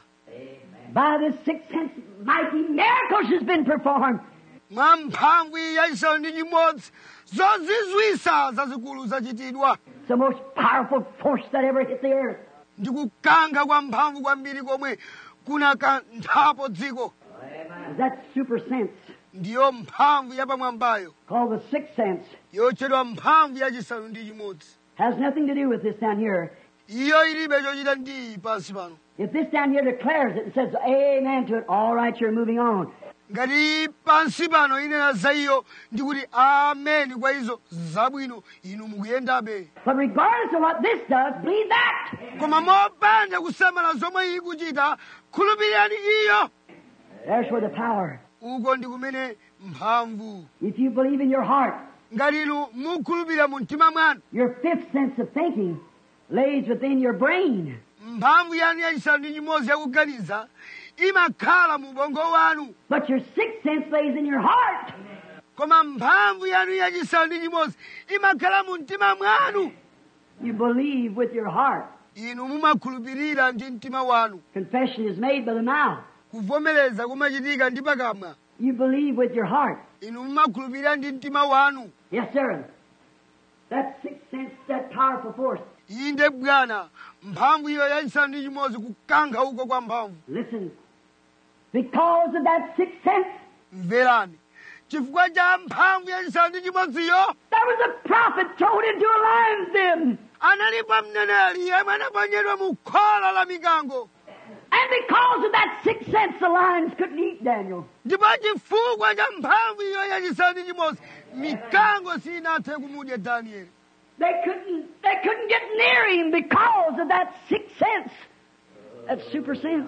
Speaker 2: By this sixth sense, mighty miracles has been performed.
Speaker 1: mwa mphamvu iyi yachisanu ndi chimodzi zozizwisa zazikulu zachitidwa
Speaker 2: It's the most powerful force that ever hit the earth.
Speaker 1: ndi kukankha kwa mphamvu kwambiri komwe kunakanthapo dziko
Speaker 2: That super sense
Speaker 1: ndiyo mphamvu yapamwambayo
Speaker 2: called the sixth sense
Speaker 1: yotchedwa mphamvu yachisanu ndi chimodzi
Speaker 2: has nothing to do with this down here.
Speaker 1: iyo ilibe chochita ndi iyi pansi pano
Speaker 2: If this down here declares it and says amen to it, all right, you're moving on.
Speaker 1: ngati pansi pano inena za iyo ndikuti ameni kwa izo zabwino inu mukuyendabe
Speaker 2: But regardless of what this does, believe that.
Speaker 1: koma mopanda kusamala zomwe iyi kuchita khulupirirani iyo
Speaker 2: There's where the power.
Speaker 1: uko ndi kumene mphamvu
Speaker 2: If you believe in your heart,
Speaker 1: ngati inu mukhulupirira mu mtima mwanu
Speaker 2: your fifth sense of thinking lays within your brain.
Speaker 1: mphamvu yanu yachisanu ndi chimodzi yakuganiza imakhala mu ubongo wanu
Speaker 2: But your sixth sense lays in your heart.
Speaker 1: koma mphamvu yanu yachisanu ndi chimodzi imakhala mu mtima mwanu
Speaker 2: You believe with your heart.
Speaker 1: inu mumakhulupirira ndi mtima wanu
Speaker 2: Confession is made by the mouth.
Speaker 1: kuvomereza kumachitika ndi pakamwa
Speaker 2: You believe with your heart.
Speaker 1: inu mumakhulupirira ndi mtima wanu
Speaker 2: Yes, sir. That sixth sense, that powerful force.
Speaker 1: inde bwana mphamvu iyo yachisanu ndi chimodzi kukankha uko kwa mphamvu
Speaker 2: Listen. Because of that sixth sense,
Speaker 1: mverani chifukwa cha mphamvu yachisanu ndi chimodziyo
Speaker 2: there was a prophet thrown into a lion's den.
Speaker 1: analipo mneneri yemwe anaponyedwa mu khola la mikango
Speaker 2: And because of that sixth sense, the lions couldn't eat Daniel.
Speaker 1: ndipo chifukwa cha mphamvu iyo yachisanu ndi chimodzi mikango sinathe kumudya danieli
Speaker 2: They couldn't, they couldn't get near him because of that sixth sense. That super sense.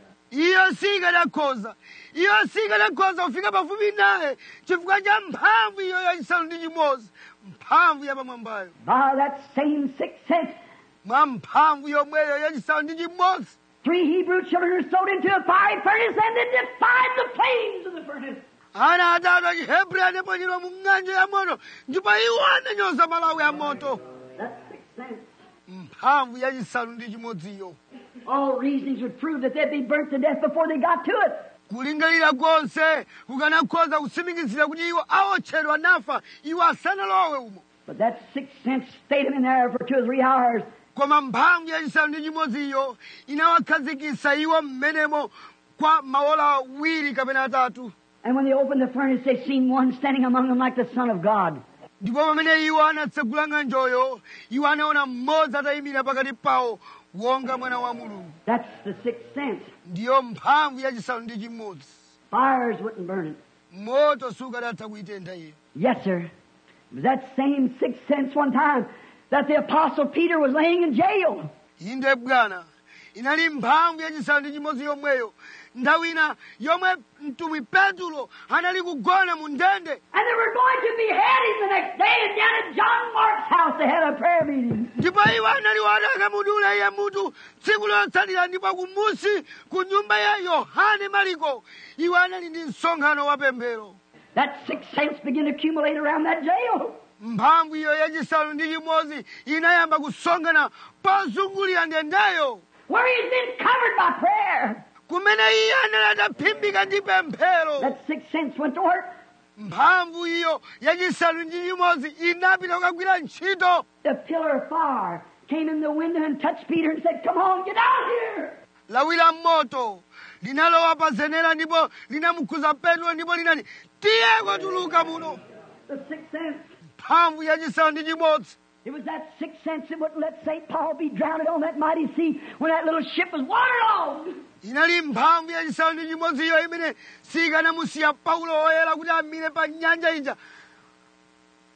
Speaker 1: iyo sikanakhoza iyo sikanakhoza kufika pafupi naye chifukwa cha mphamvu iyo yachisanu ndi chimodzi mphamvu yapamwambayo
Speaker 2: By that same sixth sense,
Speaker 1: mwa mphamvu yomweyo yachisanu ndi chimodzi
Speaker 2: three Hebrew children are thrown into a fiery furnace and they defied the flames of the furnace.
Speaker 1: ana atatu achihebreyu anaponyedwa mu ng'anjo ya moto ndipo iwo ananyoza malawi ya moto
Speaker 2: That sixth sense.
Speaker 1: mphamvu yachisanu ndi chimodziyo
Speaker 2: All reasonings would prove that they'd be burnt to death before they got to it.
Speaker 1: kulingalira konse kukanakhoza kutsimikizira kuti iwo awotchedwa nafa iwo asanalowe umo
Speaker 2: But that sixth sense stayed them in there for two or three hours.
Speaker 1: koma mphamvu yachisanu ndi chimodziyo inawakhazikitsa iwo mmenemo kwa maola awiri kapena atatu
Speaker 2: And when they opened the furnace, they seen one standing among them like the Son of God.
Speaker 1: ndipo pamene iwo anatsegula ng'anjoyo iwo anaona mmodzi atayimira pakati pawo wonga mwana wa mulungu
Speaker 2: That's the sixth sense.
Speaker 1: ndiyo mphamvu yachisanu ndi chimodzi
Speaker 2: Fires wouldn't burn it.
Speaker 1: moto sukanatha kuitentha iyo
Speaker 2: Yes, sir. It was that same sixth sense one time that the Apostle Peter was laying in jail.
Speaker 1: inde bwana inali mphamvu yachisanu ndi chimodzi yomweyo nthawi ina yomwe mtumwi petulo anali kugona mu ndende
Speaker 2: And they were going to behead him the next day, and down at John Mark's house they had a prayer meeting.
Speaker 1: ndipo iwo anali wadakamudula iye mutu tsiku lotsatira ndipo kumusi ku nyumba ya yohane mariko iwo anali ndi msonkhano wa pemphero
Speaker 2: That sixth sense began to accumulate around that jail.
Speaker 1: mphamvu iyo yachisanu ndi chimodzi inayamba kusonkhana pozungulira ndendeyo
Speaker 2: Where he's been covered by prayer.
Speaker 1: kumene iye anali ataphimbika ndi pemphero
Speaker 2: That sixth sense went to work.
Speaker 1: mphamvu iyo yachisanu ndi chimodzi inapita kukagwira ntchito
Speaker 2: The pillar of fire came in the window and touched Peter and said, Come on, get out here.
Speaker 1: lawi la moto linalowa pa zenera ndipo linamukhuza petro ndipo linati tiyeko tuluka muno
Speaker 2: The sixth sense.
Speaker 1: mphamvu yachisanu ndi chimodzi
Speaker 2: It was that sixth sense that wouldn't let St. Paul be drowned on that mighty sea when that little ship was waterlogged.
Speaker 1: inali mphamvu yachisanu ndi chimodzi iyo imene sikanamusiya paulo oyera kuti amire pa nyanja ija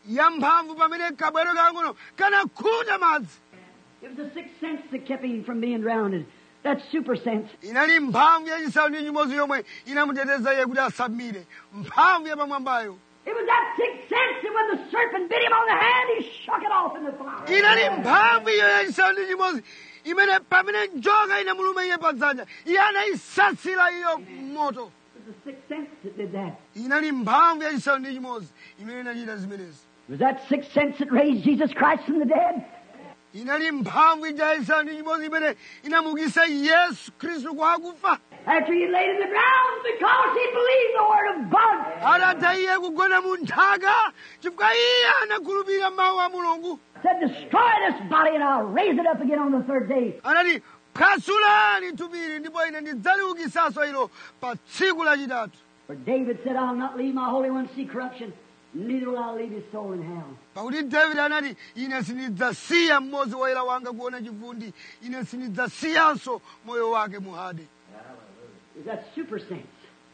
Speaker 1: yamphamvu pamene kabwero kang'ono kanakhuta madzi
Speaker 2: It was the sixth sense that kept him from being drowned. That super sense.
Speaker 1: inali mphamvu yachisanu ndi chimodzi yomwe inamuteteza iye kuti asamire mphamvu yapamwambayo
Speaker 2: It was that sixth sense that when the serpent bit him on the hand, he shook it off in the fire.
Speaker 1: inali mphamvu iyo yachisanu ndi chimodzi imene pamene njoka inamuluma iye padzanja iye anayisatsira iyo moto
Speaker 2: It was the sixth sense that did that.
Speaker 1: inali mphamvu yachisanu ndi chimodzi imene inachita zimenezi
Speaker 2: It was that sixth sense that raised Jesus Christ from the dead.
Speaker 1: inali mphamvu ija yachisanu ndi chimodzi imene inamukisa yesu khristu kwa akufa
Speaker 2: After he laid in the ground because he believed the word of God.
Speaker 1: adatha iye kugona mu nthaka chifukwa iye anakhulupirira mawu a mulungu
Speaker 2: Said, destroy this body and I'll raise it up again on the third day.
Speaker 1: anati phwasulani thupili ndipo ine ndidzaliukisanso ilo pa tsiku lachitatu
Speaker 2: For David said, I'll not leave my Holy One to see corruption, neither will I leave his soul in hell.
Speaker 1: pakuti davide anati ine sindidzasiya mmodzi woyera wanga kuona chivundi ine sindidzasiyanso moyo wake muhade
Speaker 2: Is that super sense?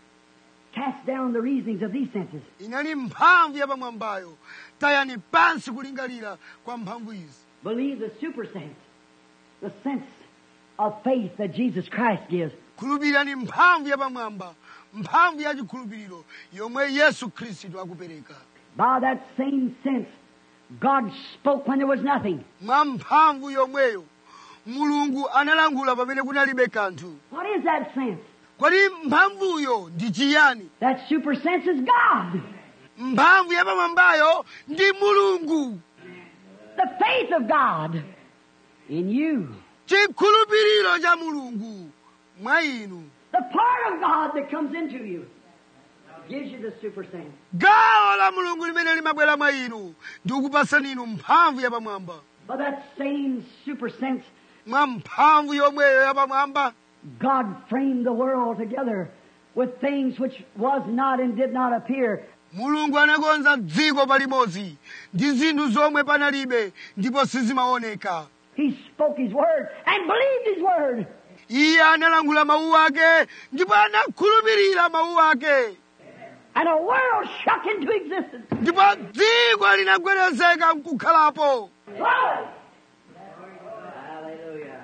Speaker 2: Cast down the reasonings of these senses.
Speaker 1: inali mphamvu yapamwambayo tayani pansi kulingalira kwa mphamvu izi
Speaker 2: Believe the super sense, the sense of faith that Jesus Christ gives.
Speaker 1: khulupirirani mphamvu yapamwamba mphamvu ya chikhulupiriro yomwe yesu khristu akupereka
Speaker 2: By that same sense, God spoke when there was nothing.
Speaker 1: mwa mphamvu yomweyo mulungu analangula pamene kunalibe kanthu
Speaker 2: What is that sense?
Speaker 1: kodi mphamvuyo ndi chiyani
Speaker 2: That super sense is God.
Speaker 1: mphamvu yapamwambayo ndi mulungu
Speaker 2: The faith of God in you.
Speaker 1: chikhulupiriro cha mulungu mwa inu
Speaker 2: The part of God that comes into you gives you the super sense.
Speaker 1: gawo la mulungu limene limabwera mwa inu ndi kukupasani inu mphamvu yapamwamba
Speaker 2: By that same super sense,
Speaker 1: mwa mphamvu yomweyo yapamwamba
Speaker 2: God framed the world together with things which was not and did not appear.
Speaker 1: mulungu anakonza dziko palimodzi ndi zinthu zomwe panalibe ndipo sizimaoneka
Speaker 2: He spoke His word and believed His word.
Speaker 1: iye analangula mawu ake ndipo anakhulupirira mawu ake
Speaker 2: And a world shook into existence.
Speaker 1: ndipo dziko linagwedezeka nkukhalapo
Speaker 2: Glory! Hallelujah.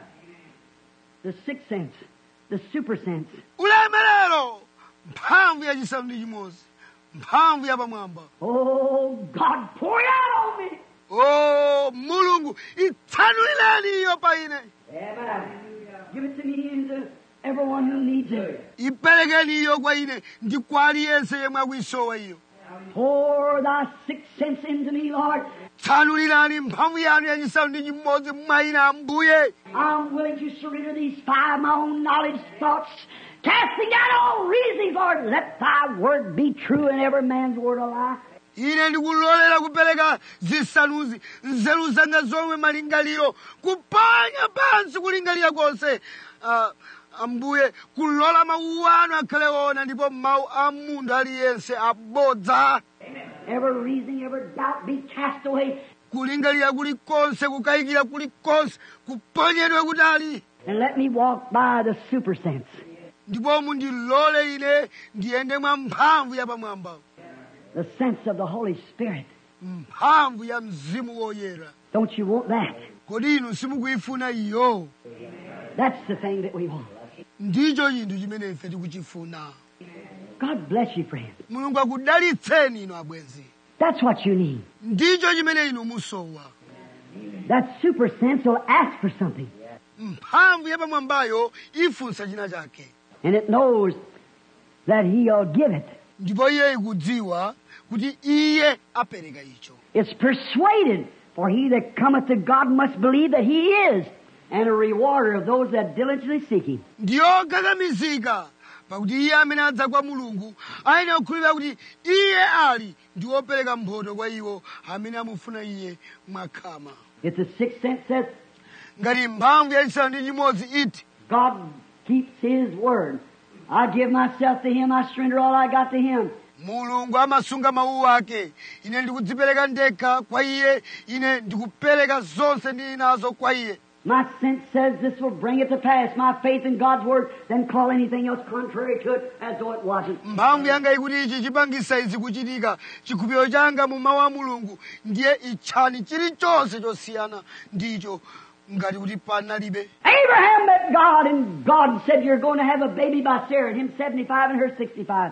Speaker 2: The sixth sense, the super sense,
Speaker 1: ulemerero mphamvu yachisanu ndi chimodzi mphamvu yapamwamba
Speaker 2: Oh, God, pour it out on me.
Speaker 1: o mulungu itsanulireni iyo pa ine
Speaker 2: Amen. Give it to me and to everyone who needs it.
Speaker 1: iperekeni iyo kwa ine ndi kwa aliyense yemwe akuisowa iyo
Speaker 2: Pour thy sixth sense into me, Lord.
Speaker 1: tsanulirani mphamvu yanu yachisanu ndi chimodzi mwayina ambuye
Speaker 2: I'm willing to surrender these five, my own knowledge, thoughts, casting down all reasonings, Lord. Let thy word be true and every man's word a lie.
Speaker 1: ine ndikulolera kupereka zisanuzi nzeru zanga zomwe malingaliro kuponya pansi kulingalira konse Ah, ambuye kulola mawu anu akhale ona ndipo mawu a munthu aliyense abodza
Speaker 2: Every reasoning, every doubt be cast away.
Speaker 1: kulingalira kulikonse kukayikira kulikonse kuponyedwe kutali
Speaker 2: And let me walk by the super sense.
Speaker 1: ndipo mundilole ine ndiyende mwa mphamvu yapamwamba
Speaker 2: The sense of the Holy Spirit.
Speaker 1: mphamvu ya mzimu woyera
Speaker 2: Don't you want that?
Speaker 1: kodi inu simukuyifuna iyo
Speaker 2: That's the thing that we want.
Speaker 1: ndicho chinthu chimene ife tikuchifuna
Speaker 2: God bless you, friend.
Speaker 1: mulungu akudalitseni inu abwenzi
Speaker 2: That's what you need.
Speaker 1: ndicho chimene inu musowa
Speaker 2: That super sense will ask for something.
Speaker 1: mphamvu yapamwambayo ifunsa china chake
Speaker 2: And it knows that He'll give it.
Speaker 1: ndipo iye ikudziwa kuti iye apereka icho
Speaker 2: It's persuaded, for he that cometh to God must believe that He is, and a rewarder of those that diligently seek Him.
Speaker 1: ndiyogagamizika pakuti iye amene adza kwa mulungu ayenera kukhulupirira kuti iye ali ndi wopereka mphotho kwa iwo amene amufuna iye mwakhama
Speaker 2: If the sixth sense says,
Speaker 1: ngati mphamvu yachisanu ndi chimodzi iti
Speaker 2: God keeps His word. I give myself to Him, I surrender all I got to Him.
Speaker 1: mulungu amasunga mawu ake ine ndikudzipereka ndekha kwa iye ine ndikupereka zonse ndili nazo kwa iye
Speaker 2: My sense says this will bring it to pass. My faith in God's Word, then call anything else contrary to it as though it wasn't.
Speaker 1: mphamvu yanga ikuti ichi chipangisa izi kuchitika chikhulupiriro changa mu mawu a mulungu ndiye itchani chilichonse chosiyana ndicho ngati kuti panalibe
Speaker 2: Abraham met God, and God said, You're going to have a baby by Sarah, and him 75 and her 65.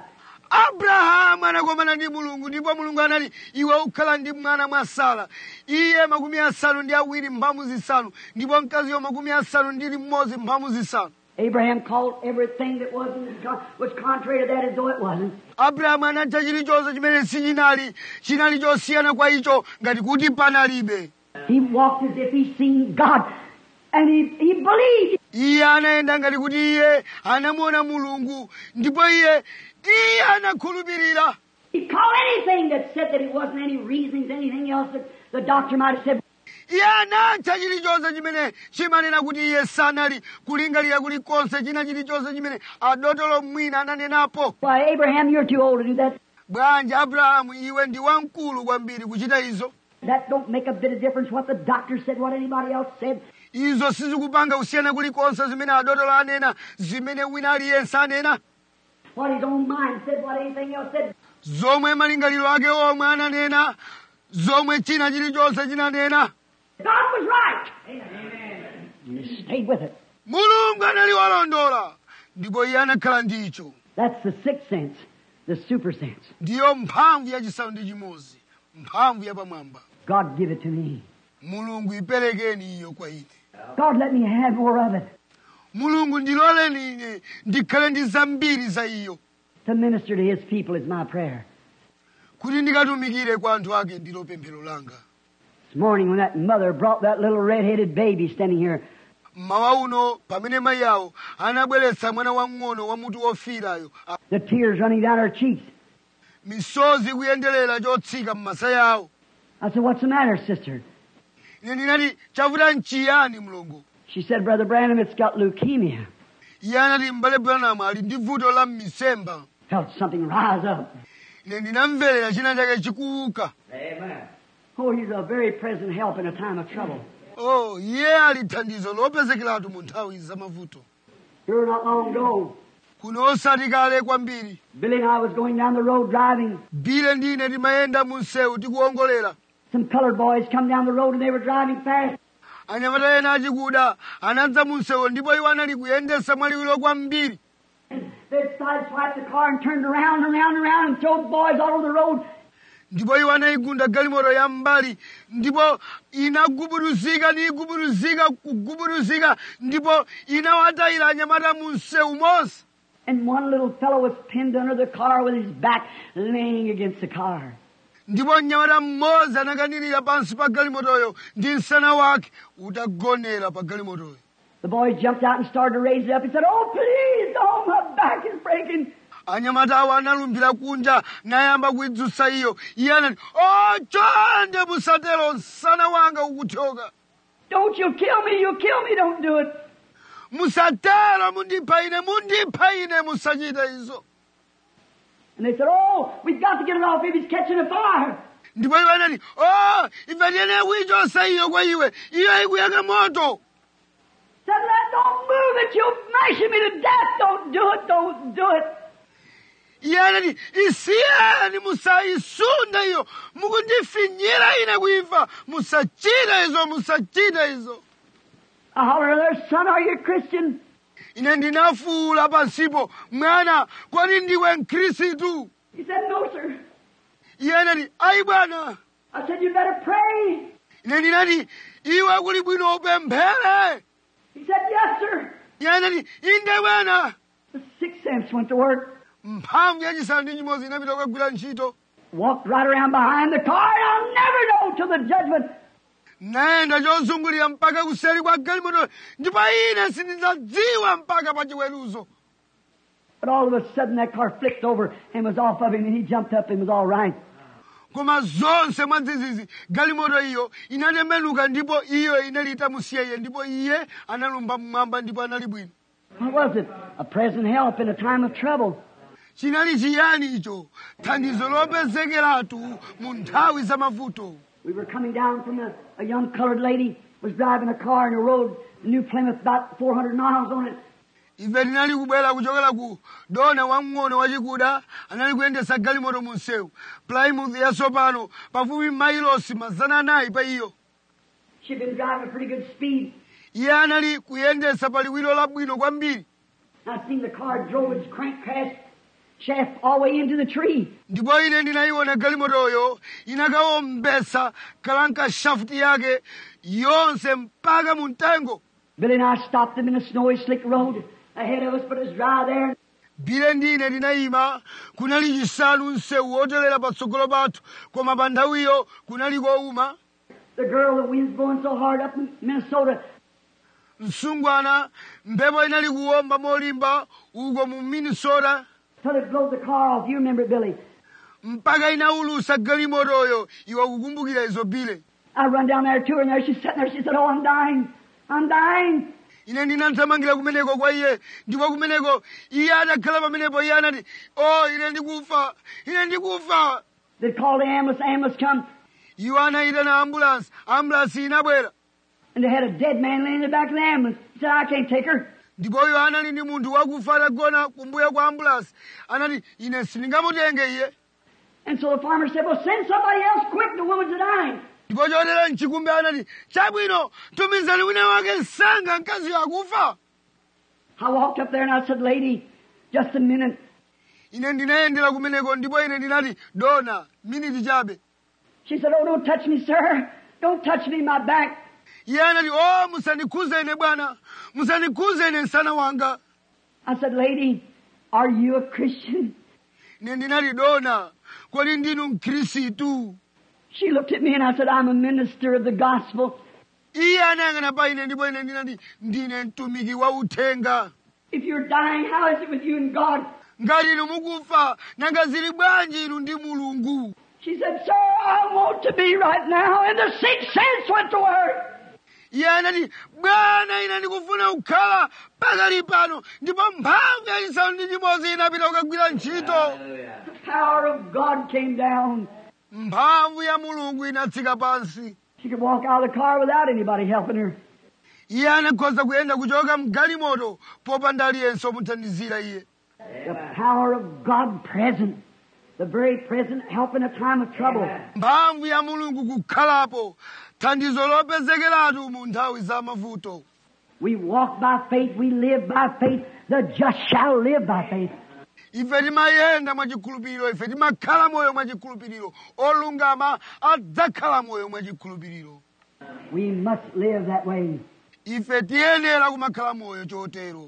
Speaker 1: abrahamu anakomana ndi mulungu ndipo mulungu anati iwe ukhala ndi mwana mwa sara iye makumi asanu ndi awiri mphamvu zisanu ndipo mkaziyo makumi asanu ndi limodzi mphamvu zisanu
Speaker 2: Abraham called everything that wasn't was contrary to that as though it wasn't.
Speaker 1: abrahamu anatcha chilichonse chimene sichinali chinali chosiyana kwa icho ngati kuti panalibe
Speaker 2: He walked as if he seen God, and he, he believed.
Speaker 1: iye anayenda ngati kuti iye anamuona mulungu ndipo iye iye anakhulupirira
Speaker 2: He called anything that said that it wasn't any reasons, anything else that the doctor might have said.
Speaker 1: iye anatcha chilichonse chimene chimanena kuti iye sanali kulingalira kulikonse china chilichonse chimene adotolo mwina ananenapo
Speaker 2: Why, Abraham, you're too old to do that.
Speaker 1: bwanji abrahamu iwe ndi wamkulu kwambiri kuchita izo
Speaker 2: That don't make a bit of difference what the doctor said, what anybody else said.
Speaker 1: izo sizikupanga kusiyana kulikonse zimene adotolo anena zimene wina aliyense anena
Speaker 2: What his own mind said, what anything else said.
Speaker 1: zomwe malingaliro ake omwe ananena zomwe china chilichonse chinanena
Speaker 2: God was right. Amen. And he stayed with it.
Speaker 1: mulungu anali walondola ndipo iye anakhala ndicho
Speaker 2: That's the sixth sense, the super sense.
Speaker 1: ndiyo mphamvu yachisanu ndi chimodzi mphamvu yapamwamba
Speaker 2: God give it to me.
Speaker 1: mulungu iperekeni iyo kwa ine
Speaker 2: God let me have more of it
Speaker 1: mulungu ndiloleni ine ndikhale ndi zambiri za iyo
Speaker 2: to minister to his people is my prayer.
Speaker 1: kuti ndikatumikire kwa anthu ake ndilo pemphero langa
Speaker 2: This morning when that mother brought that little red-headed baby standing here,
Speaker 1: mmawa uno pamene mayi awo anabweretsa mwana wang'ono wa mutu wofiirayo a-
Speaker 2: the tears running down her cheeks,
Speaker 1: misozi kuyenderera chotsika m'masaya awo
Speaker 2: I said, what's the matter, sister?
Speaker 1: ine ndinati chavuta nchiyani mlongo
Speaker 2: She said, Brother Branham, it's got leukemia.
Speaker 1: iye anati m'bale branamu ali ndi vuto la m'misemba
Speaker 2: Felt something rise up.
Speaker 1: ine ndinamverera china chake chikuuka
Speaker 2: Amen. Oh, he's a very present help in a time of trouble.
Speaker 1: oh iye ali thandizo lopezekeratu mu nthawi zamavuto
Speaker 2: Here not long ago,
Speaker 1: kuno osati kale kwambiri
Speaker 2: Billy and I was going down the road driving.
Speaker 1: bile ndine timayenda mu msewu tikuwongolera
Speaker 2: Some colored boys come down the road and they were driving fast.
Speaker 1: anyamata ena achikuda anadza mu msewu ndipo iwo anali kuyendesa mwaliwiro kwambiri
Speaker 2: They'd sideswiped the car and turned around and around and around and thrown boys all over the road.
Speaker 1: ndipo iwo anayigunda galimoto ya mbali ndipo inagubuduzika niyigubuduzika kugubuduzika ndipo inawatayira anyamata mu msewu monse
Speaker 2: And one little fellow was pinned under the car with his back laying against the car.
Speaker 1: ndipo mnyamata mmodzi anakanirira pansi pa galimotoyo ndi msana wake utagonera pa galimotoyo
Speaker 2: The boys jumped out and started to raise it up. He said, Oh, please, oh, my back is breaking.
Speaker 1: anyamata awo analumbira kunja nayamba kuidzutsa iyo iye anati o chonde musatero msana wanga ukuthyoka
Speaker 2: Don't you kill me, you kill me, don't do it.
Speaker 1: musatero mundipha ine mundipha ine musachite izo
Speaker 2: And they said, Oh, we've got to get it off if he's catching a fire.
Speaker 1: ndipo iwo anati o ife tiyenera kuichotsa iyo kwa iwe iyo ikuyaka moto
Speaker 2: Said, Let don't move it, you'll mash me to death. Don't do it, don't do it.
Speaker 1: iye anati isiyeni musayisunde iyo mukundifinyira ine kuifa musachite izo musachite izo
Speaker 2: I hollered there, son, are you a Christian?
Speaker 1: ine ndinafuwula pansipo mwana kwani ndiwe mkhristu
Speaker 2: He said, No, sir.
Speaker 1: iye anati ayi bwana
Speaker 2: I said, You better pray.
Speaker 1: ine ndinati iwe kuli bwino upemphere
Speaker 2: He said, Yes, sir.
Speaker 1: iye anati inde bwana
Speaker 2: The sixth sense went to work.
Speaker 1: mphamvu yachisanu ndi chimodzi inapita kukagwira ntchito
Speaker 2: Walked right around behind the car, and I'll never know till the judgment.
Speaker 1: nayenda chozungulira mpaka kuseri kwa galimoto ndipo ine sindidzadziwa mpaka pa chiweruzo
Speaker 2: But all of a sudden, that car flipped over and was off of him, and he jumped up and was all right.
Speaker 1: koma zonse mwadzidzidzi galimoto iyo inatembenuka ndipo iyo inali itamusiya iye ndipo iye analumba mmwamba ndipo anali bwino
Speaker 2: What was it? A present help in a time of trouble.
Speaker 1: chinali chiyani icho thandizo lopezekeratu mu nthawi za mavuto
Speaker 2: We were coming down from a, a young colored lady was driving a car in the road, New Plymouth, about 400 miles on it.
Speaker 1: ife tinali kubwera kuchokera ku dona wamng'ono wachikuda anali kuyendesa galimoto mu msewu plymouth yatsopano pafupi mailosi mazana anayi pa iyo
Speaker 2: She'd been driving a pretty good speed.
Speaker 1: iye anali kuyendesa pa liwiro labwino kwambiri
Speaker 2: I seen the car drove its crank crash shaft all the way into the tree.
Speaker 1: ndipo ine ndinayiona galimotoyo inakawombesa kalanka shafuti yake yonse mpaka mu mtengo
Speaker 2: Billy and I stopped them in a snowy, slick road ahead of us, but it was dry there.
Speaker 1: bile ndine tinayima kunali chisanu msewu wotelera patsogolo pathu koma pa nthawiyo kunali kowuma
Speaker 2: The girl, the wind's blowing so hard up in Minnesota.
Speaker 1: msungwana mphepo inali kuwomba molimba uko mu minnesota
Speaker 2: till it blows the car off. You remember it, Billy.
Speaker 1: mpaka inaulusa galimotoyo iwe kukumbukira izo bile
Speaker 2: I run down there to her, and there she's sitting there. She said, Oh, I'm dying. I'm dying.
Speaker 1: ine ndinathamangira kumeneko kwa iye ndipo kumeneko iye adakhala pamenepo iye anati o ine ndikufa ine ndikufa
Speaker 2: They called the ambulance. Ambulance come,
Speaker 1: iwo anayitana ambulansi ambulansi inabwera
Speaker 2: and they had a dead man laying in the back of the ambulance. He said, I can't take her.
Speaker 1: ndipo iwo anali ndi munthu wakufa atagona kumbuyo kwa ambulansi anati ine sindingamutenge iye
Speaker 2: And so the farmer said, Well, send somebody else quick. The woman's dying.
Speaker 1: ndipo chotera mchikumbi anati chabwino tumizani wina wake msanga mkaziyo akufa
Speaker 2: I walked up there and I said, Lady, just a minute.
Speaker 1: ine ndinayendera kumeneko ndipo ine ndinati dona miniti chabe
Speaker 2: She said, Oh, don't touch me, sir. Don't touch me, my back.
Speaker 1: iye anati o musandikhuze ine bwana musandikhuze ine msana wanga
Speaker 2: I said, Lady, are you a Christian?
Speaker 1: ine ndinati dona kodi ndinu mkhristu
Speaker 2: She looked at me and I said, I'm a minister of the gospel.
Speaker 1: iye anayang'ana pa ine ndipo ine ndinati ndine mtumiki wa uthenga
Speaker 2: If you're dying, how is it with you and God?
Speaker 1: ngati inu mukufa nanga zili bwanji inu ndi mulungu
Speaker 2: She said, Sir, I want to be right now. And the sixth sense went to her.
Speaker 1: iye anati bwana ine ndikufuna kukhala pakali pano ndipo mphamvu yachisanu ndi chimodzi inapita kukagwira ntchito
Speaker 2: The power of God came down.
Speaker 1: mphamvu ya mulungu inatsika pansi
Speaker 2: She could walk out of the car without anybody helping her.
Speaker 1: iye anakhoza kuyenda kuchoka mgalimoto popanda aliyense omuthandizira iye
Speaker 2: The power of God present. The very present help in a time of trouble.
Speaker 1: mphamvu ya mulungu kukhalapo thandizo lopezekeratu mu nthawi za mavuto
Speaker 2: We walk by faith. We live by faith. The just shall live by faith.
Speaker 1: ife timayenda mwachikhulupiriro ife timakhala moyo mwachikhulupiriro olungama adzakhala moyo mwachikhulupiriro
Speaker 2: We must live that way.
Speaker 1: ife tiyenera kumakhala moyo chotero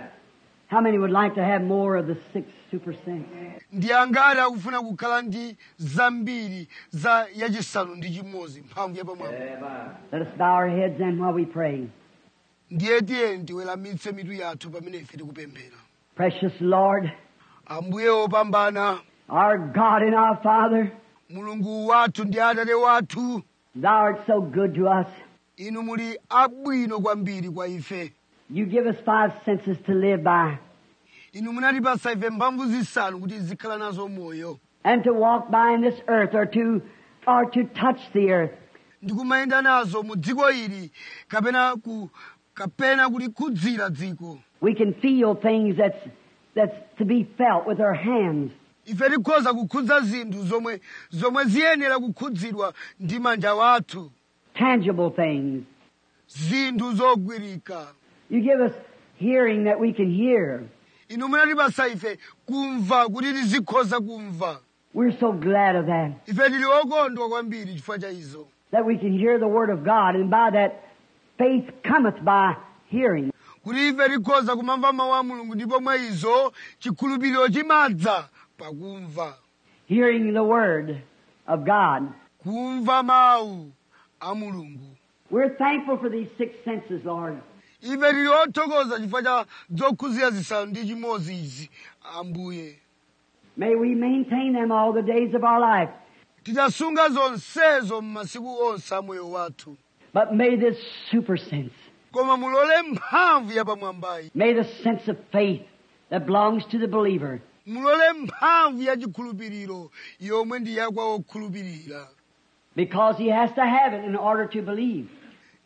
Speaker 2: How many would like to have more of the six super saints?
Speaker 1: ndi angati akufuna kukhala ndi zambiri za yachisanu ndi chimodzi mphamvu yapamwamba
Speaker 2: Let us bow our heads then while we pray.
Speaker 1: ndiye tiye tiweramitse mitu yathu pamene ife tikupemphera
Speaker 2: Precious Lord,
Speaker 1: ambuye opambana
Speaker 2: our God and our Father,
Speaker 1: mulungu wathu ndi atate wathu
Speaker 2: Thou art so good to us.
Speaker 1: inu muli abwino kwambiri kwa ife
Speaker 2: You give us five senses to live by
Speaker 1: inu munatipasa ife mphamvu zisanu kuti zikhala nazo moyo
Speaker 2: and to walk by in this earth or to or to touch the earth.
Speaker 1: ndikumayenda nazo mu dziko ili kapena ku kapena kulikhudzira dziko
Speaker 2: We can feel things that's that's to be felt with our hands.
Speaker 1: ife tikhoza kukhudza zinthu zomwe zomwe ziyenera kukhudzidwa ndi manja wathu
Speaker 2: Tangible things.
Speaker 1: zinthu zogwirika
Speaker 2: You give us hearing that we can hear.
Speaker 1: inu munatipasa ife kumva kuti tizikhoza kumva
Speaker 2: We're so glad of that.
Speaker 1: ife tili okondwa kwambiri chifukwa cha izo
Speaker 2: That we can hear the word of God and by that faith cometh by hearing.
Speaker 1: kuti ife tikhoza kumamva mawu a mulungu ndipo mwa izo chikhulupiriro chimadza pakumva
Speaker 2: Hearing the word of God.
Speaker 1: kumva mawu a mulungu
Speaker 2: We're thankful for these six senses, Lord.
Speaker 1: ife tili othokoza chifukwa cha zokhuzira zisanu ndi chimodzi izi ambuye
Speaker 2: May we maintain them all the days of our life.
Speaker 1: tichasunga zonsezo m'masiku onse a moyo wathu
Speaker 2: But may this super sense,
Speaker 1: koma mulole mphamvu yapamwambayi
Speaker 2: may the sense of faith that belongs to the believer,
Speaker 1: mulole mphamvu ya chikhulupiriro yomwe ndi yakwa okhulupirira
Speaker 2: because he has to have it in order to believe.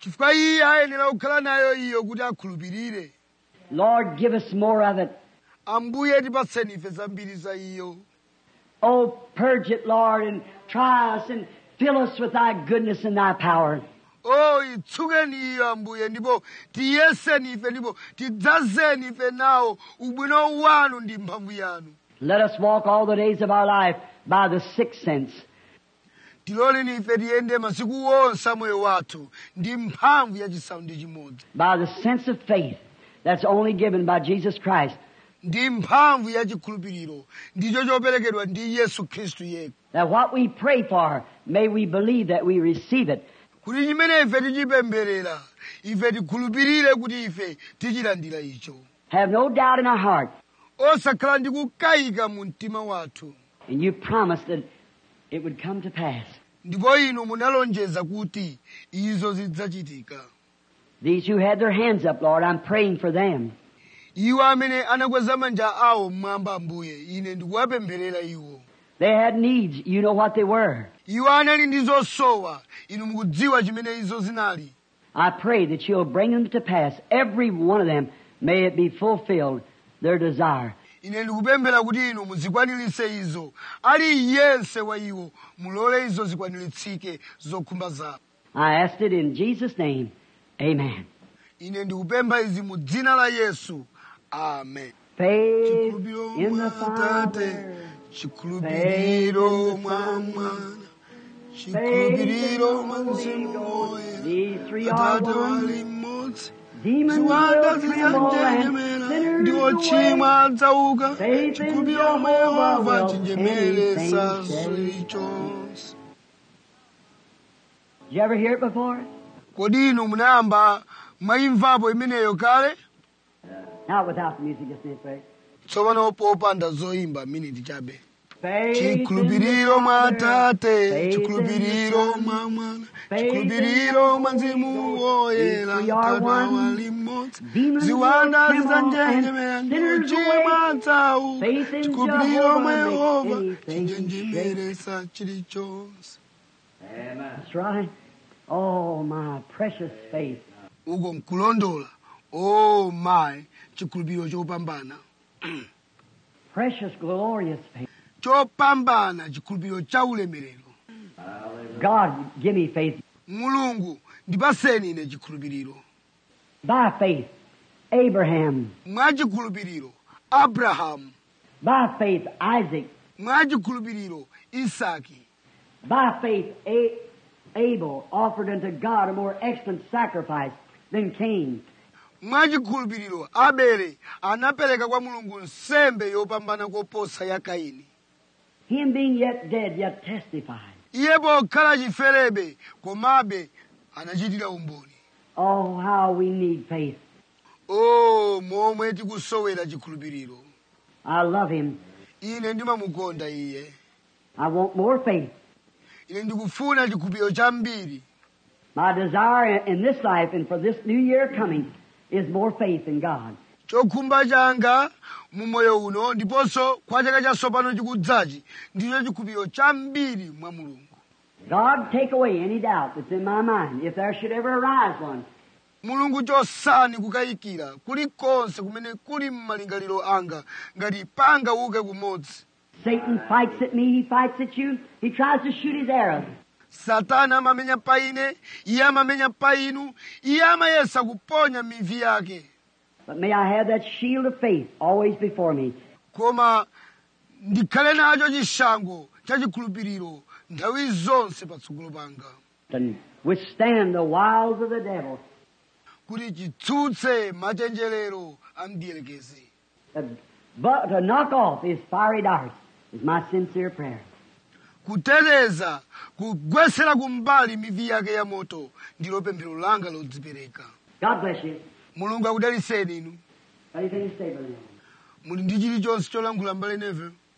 Speaker 1: chifukwa iye ayenera kukhala nayo iyo kuti akhulupirire
Speaker 2: Lord, give us more of it.
Speaker 1: ambuye tipatseni ife zambiri za iyo
Speaker 2: Oh, purge it, Lord, and try us and fill us with thy goodness and thy power.
Speaker 1: o itsukeni iyo ambuye ndipo tiyeseni ife ndipo tidzazeni ife nawo ubwino wanu ndi mphamvu yanu
Speaker 2: Let us walk all the days of our life by the sixth sense.
Speaker 1: tiloleni ife tiyende masiku onse a moyo wathu ndi mphamvu yachisanu ndi chimodzi
Speaker 2: by the sense of faith that's only given by Jesus Christ,
Speaker 1: ndi mphamvu yachikhulupiriro ndicho choperekedwa ndi yesu khristu yekha
Speaker 2: that what we pray for, may we believe that we receive it.
Speaker 1: kuti chimene ife tichipemberera ife tikhulupirire kuti ife tichilandira icho
Speaker 2: Have no doubt in our heart,
Speaker 1: osakhala ndi kukayika mu mtima wathu
Speaker 2: and you promised that it would come to pass.
Speaker 1: ndipo inu munalonjeza kuti izo zidzachitika
Speaker 2: These who had their hands up, Lord, I'm praying for them.
Speaker 1: iwo amene anakweza manja awo mmwamba ambuye ine ndikuwapempherera iwo
Speaker 2: They had needs. You know what they were.
Speaker 1: iwo anali ndi zosowa inu mukudziwa chimene izo zinali
Speaker 2: I pray that you'll bring them to pass. Every one of them, may it be fulfilled, their desire.
Speaker 1: ine ndikupemphera kuti inu muzikwaniritse izo aliyense wa iwo mulole izo zikwaniritsidwe zokhumba zawo
Speaker 2: I asked it in Jesus' name. Amen.
Speaker 1: ine ndikupempha izi mu dzina la yesu amen
Speaker 2: Faith
Speaker 1: chikhulupiriro
Speaker 2: in
Speaker 1: mwa
Speaker 2: the
Speaker 1: atate
Speaker 2: Father.
Speaker 1: chikhulupiriro mwa mwana chikhulupiriro mwa mzimu woyera
Speaker 2: These three are
Speaker 1: atate
Speaker 2: one.
Speaker 1: wali mmodzi
Speaker 2: Demons
Speaker 1: ziwanda
Speaker 2: will tremble and
Speaker 1: zizanjenjemera
Speaker 2: sinners
Speaker 1: ndi
Speaker 2: away.
Speaker 1: ochimwa adzauka
Speaker 2: Faith in
Speaker 1: chikhulupiriro mwa
Speaker 2: Jehovah
Speaker 1: yehova
Speaker 2: will
Speaker 1: chinjemeresa
Speaker 2: anything say.
Speaker 1: zilichonse
Speaker 2: Did you ever hear it before?
Speaker 1: kodi inu munayamba mwayimvapo imeneyo kale
Speaker 2: Not without the music, just a minute,
Speaker 1: tsopano popanda zoyimba miniti chabe
Speaker 2: Faith in the
Speaker 1: chikhulupiriro mwa
Speaker 2: Father.
Speaker 1: atate
Speaker 2: Faith in
Speaker 1: chikhulupiriro
Speaker 2: the Son.
Speaker 1: mwa mwana
Speaker 2: Faith in
Speaker 1: chikhulupiriro
Speaker 2: the
Speaker 1: mwa mzimu
Speaker 2: Holy Ghost.
Speaker 1: woyera
Speaker 2: These three are
Speaker 1: atate
Speaker 2: one.
Speaker 1: wali mmodzi
Speaker 2: Demons
Speaker 1: ziwanda
Speaker 2: will tremble
Speaker 1: zizanjenjemera
Speaker 2: and
Speaker 1: ndi
Speaker 2: sinners
Speaker 1: ochimwa
Speaker 2: awake.
Speaker 1: adzauka
Speaker 2: Faith in
Speaker 1: chikhulupiriro mwa
Speaker 2: Jehovah
Speaker 1: yehova
Speaker 2: makes anything
Speaker 1: chinjenjemeresa chilichonse
Speaker 2: That's right. Oh, my precious faith.
Speaker 1: uko nkulondola o mayi chikhulupiriro chopambana
Speaker 2: Precious, glorious faith.
Speaker 1: chopambana chikhulupiriro cha ulemerero
Speaker 2: God, give me faith.
Speaker 1: mulungu ndipaseni ine chikhulupiriro
Speaker 2: By faith, Abraham.
Speaker 1: mwa chikhulupiriro abrahamu
Speaker 2: By faith, Isaac.
Speaker 1: mwa chikhulupiriro isaki
Speaker 2: By faith, A- Abel offered unto God a more excellent sacrifice than Cain.
Speaker 1: mwa chikhulupiriro abele anapereka kwa mulungu nsembe yopambana koposa ya kaini
Speaker 2: Him being yet dead, yet testified.
Speaker 1: iye pokhala chiferebe komabe anachitira umboni
Speaker 2: Oh, how we need faith.
Speaker 1: o momwe tikusowera chikhulupiriro
Speaker 2: I love him.
Speaker 1: ine ndimamukonda iye
Speaker 2: I want more faith.
Speaker 1: ine ndikufuna chikhulupiriro chambiri
Speaker 2: My desire in this life and for this new year coming is more faith in God.
Speaker 1: chokhumba changa mu moyo uno ndiponso kwa chaka chatsopano chikudzachi ndicho chikhulupiriro chambiri mwa mulungu
Speaker 2: God, take away any doubt that's in my mind, if there should ever arise one.
Speaker 1: mulungu chosani kukayikira kulikonse kumene kuli m'malingaliro anga ngati pangauke kumodzi
Speaker 2: Satan fights at me, he fights at you, he tries to shoot his arrows.
Speaker 1: satana amamenya pa ine iye amamenya pa inu iye amayesa kuponya mivi yake
Speaker 2: But may I have that shield of faith always before me.
Speaker 1: koma ndikhale nacho chishango cha chikhulupiriro nthawi zonse patsogolo panga
Speaker 2: and withstand the wiles of the devil.
Speaker 1: kuti chitsutse machenjerero a mdierekezi
Speaker 2: Uh, But to knock off his fiery darts is my sincere prayer.
Speaker 1: kuteteza kugwesera kumbali mivi yake ya moto ndilo pemphero langa lodzipereka
Speaker 2: God bless you.
Speaker 1: mulungu akudaliseni inu
Speaker 2: Anything to say, Brother Neville?
Speaker 1: muli ndi chilichonse cholankhula mbale neve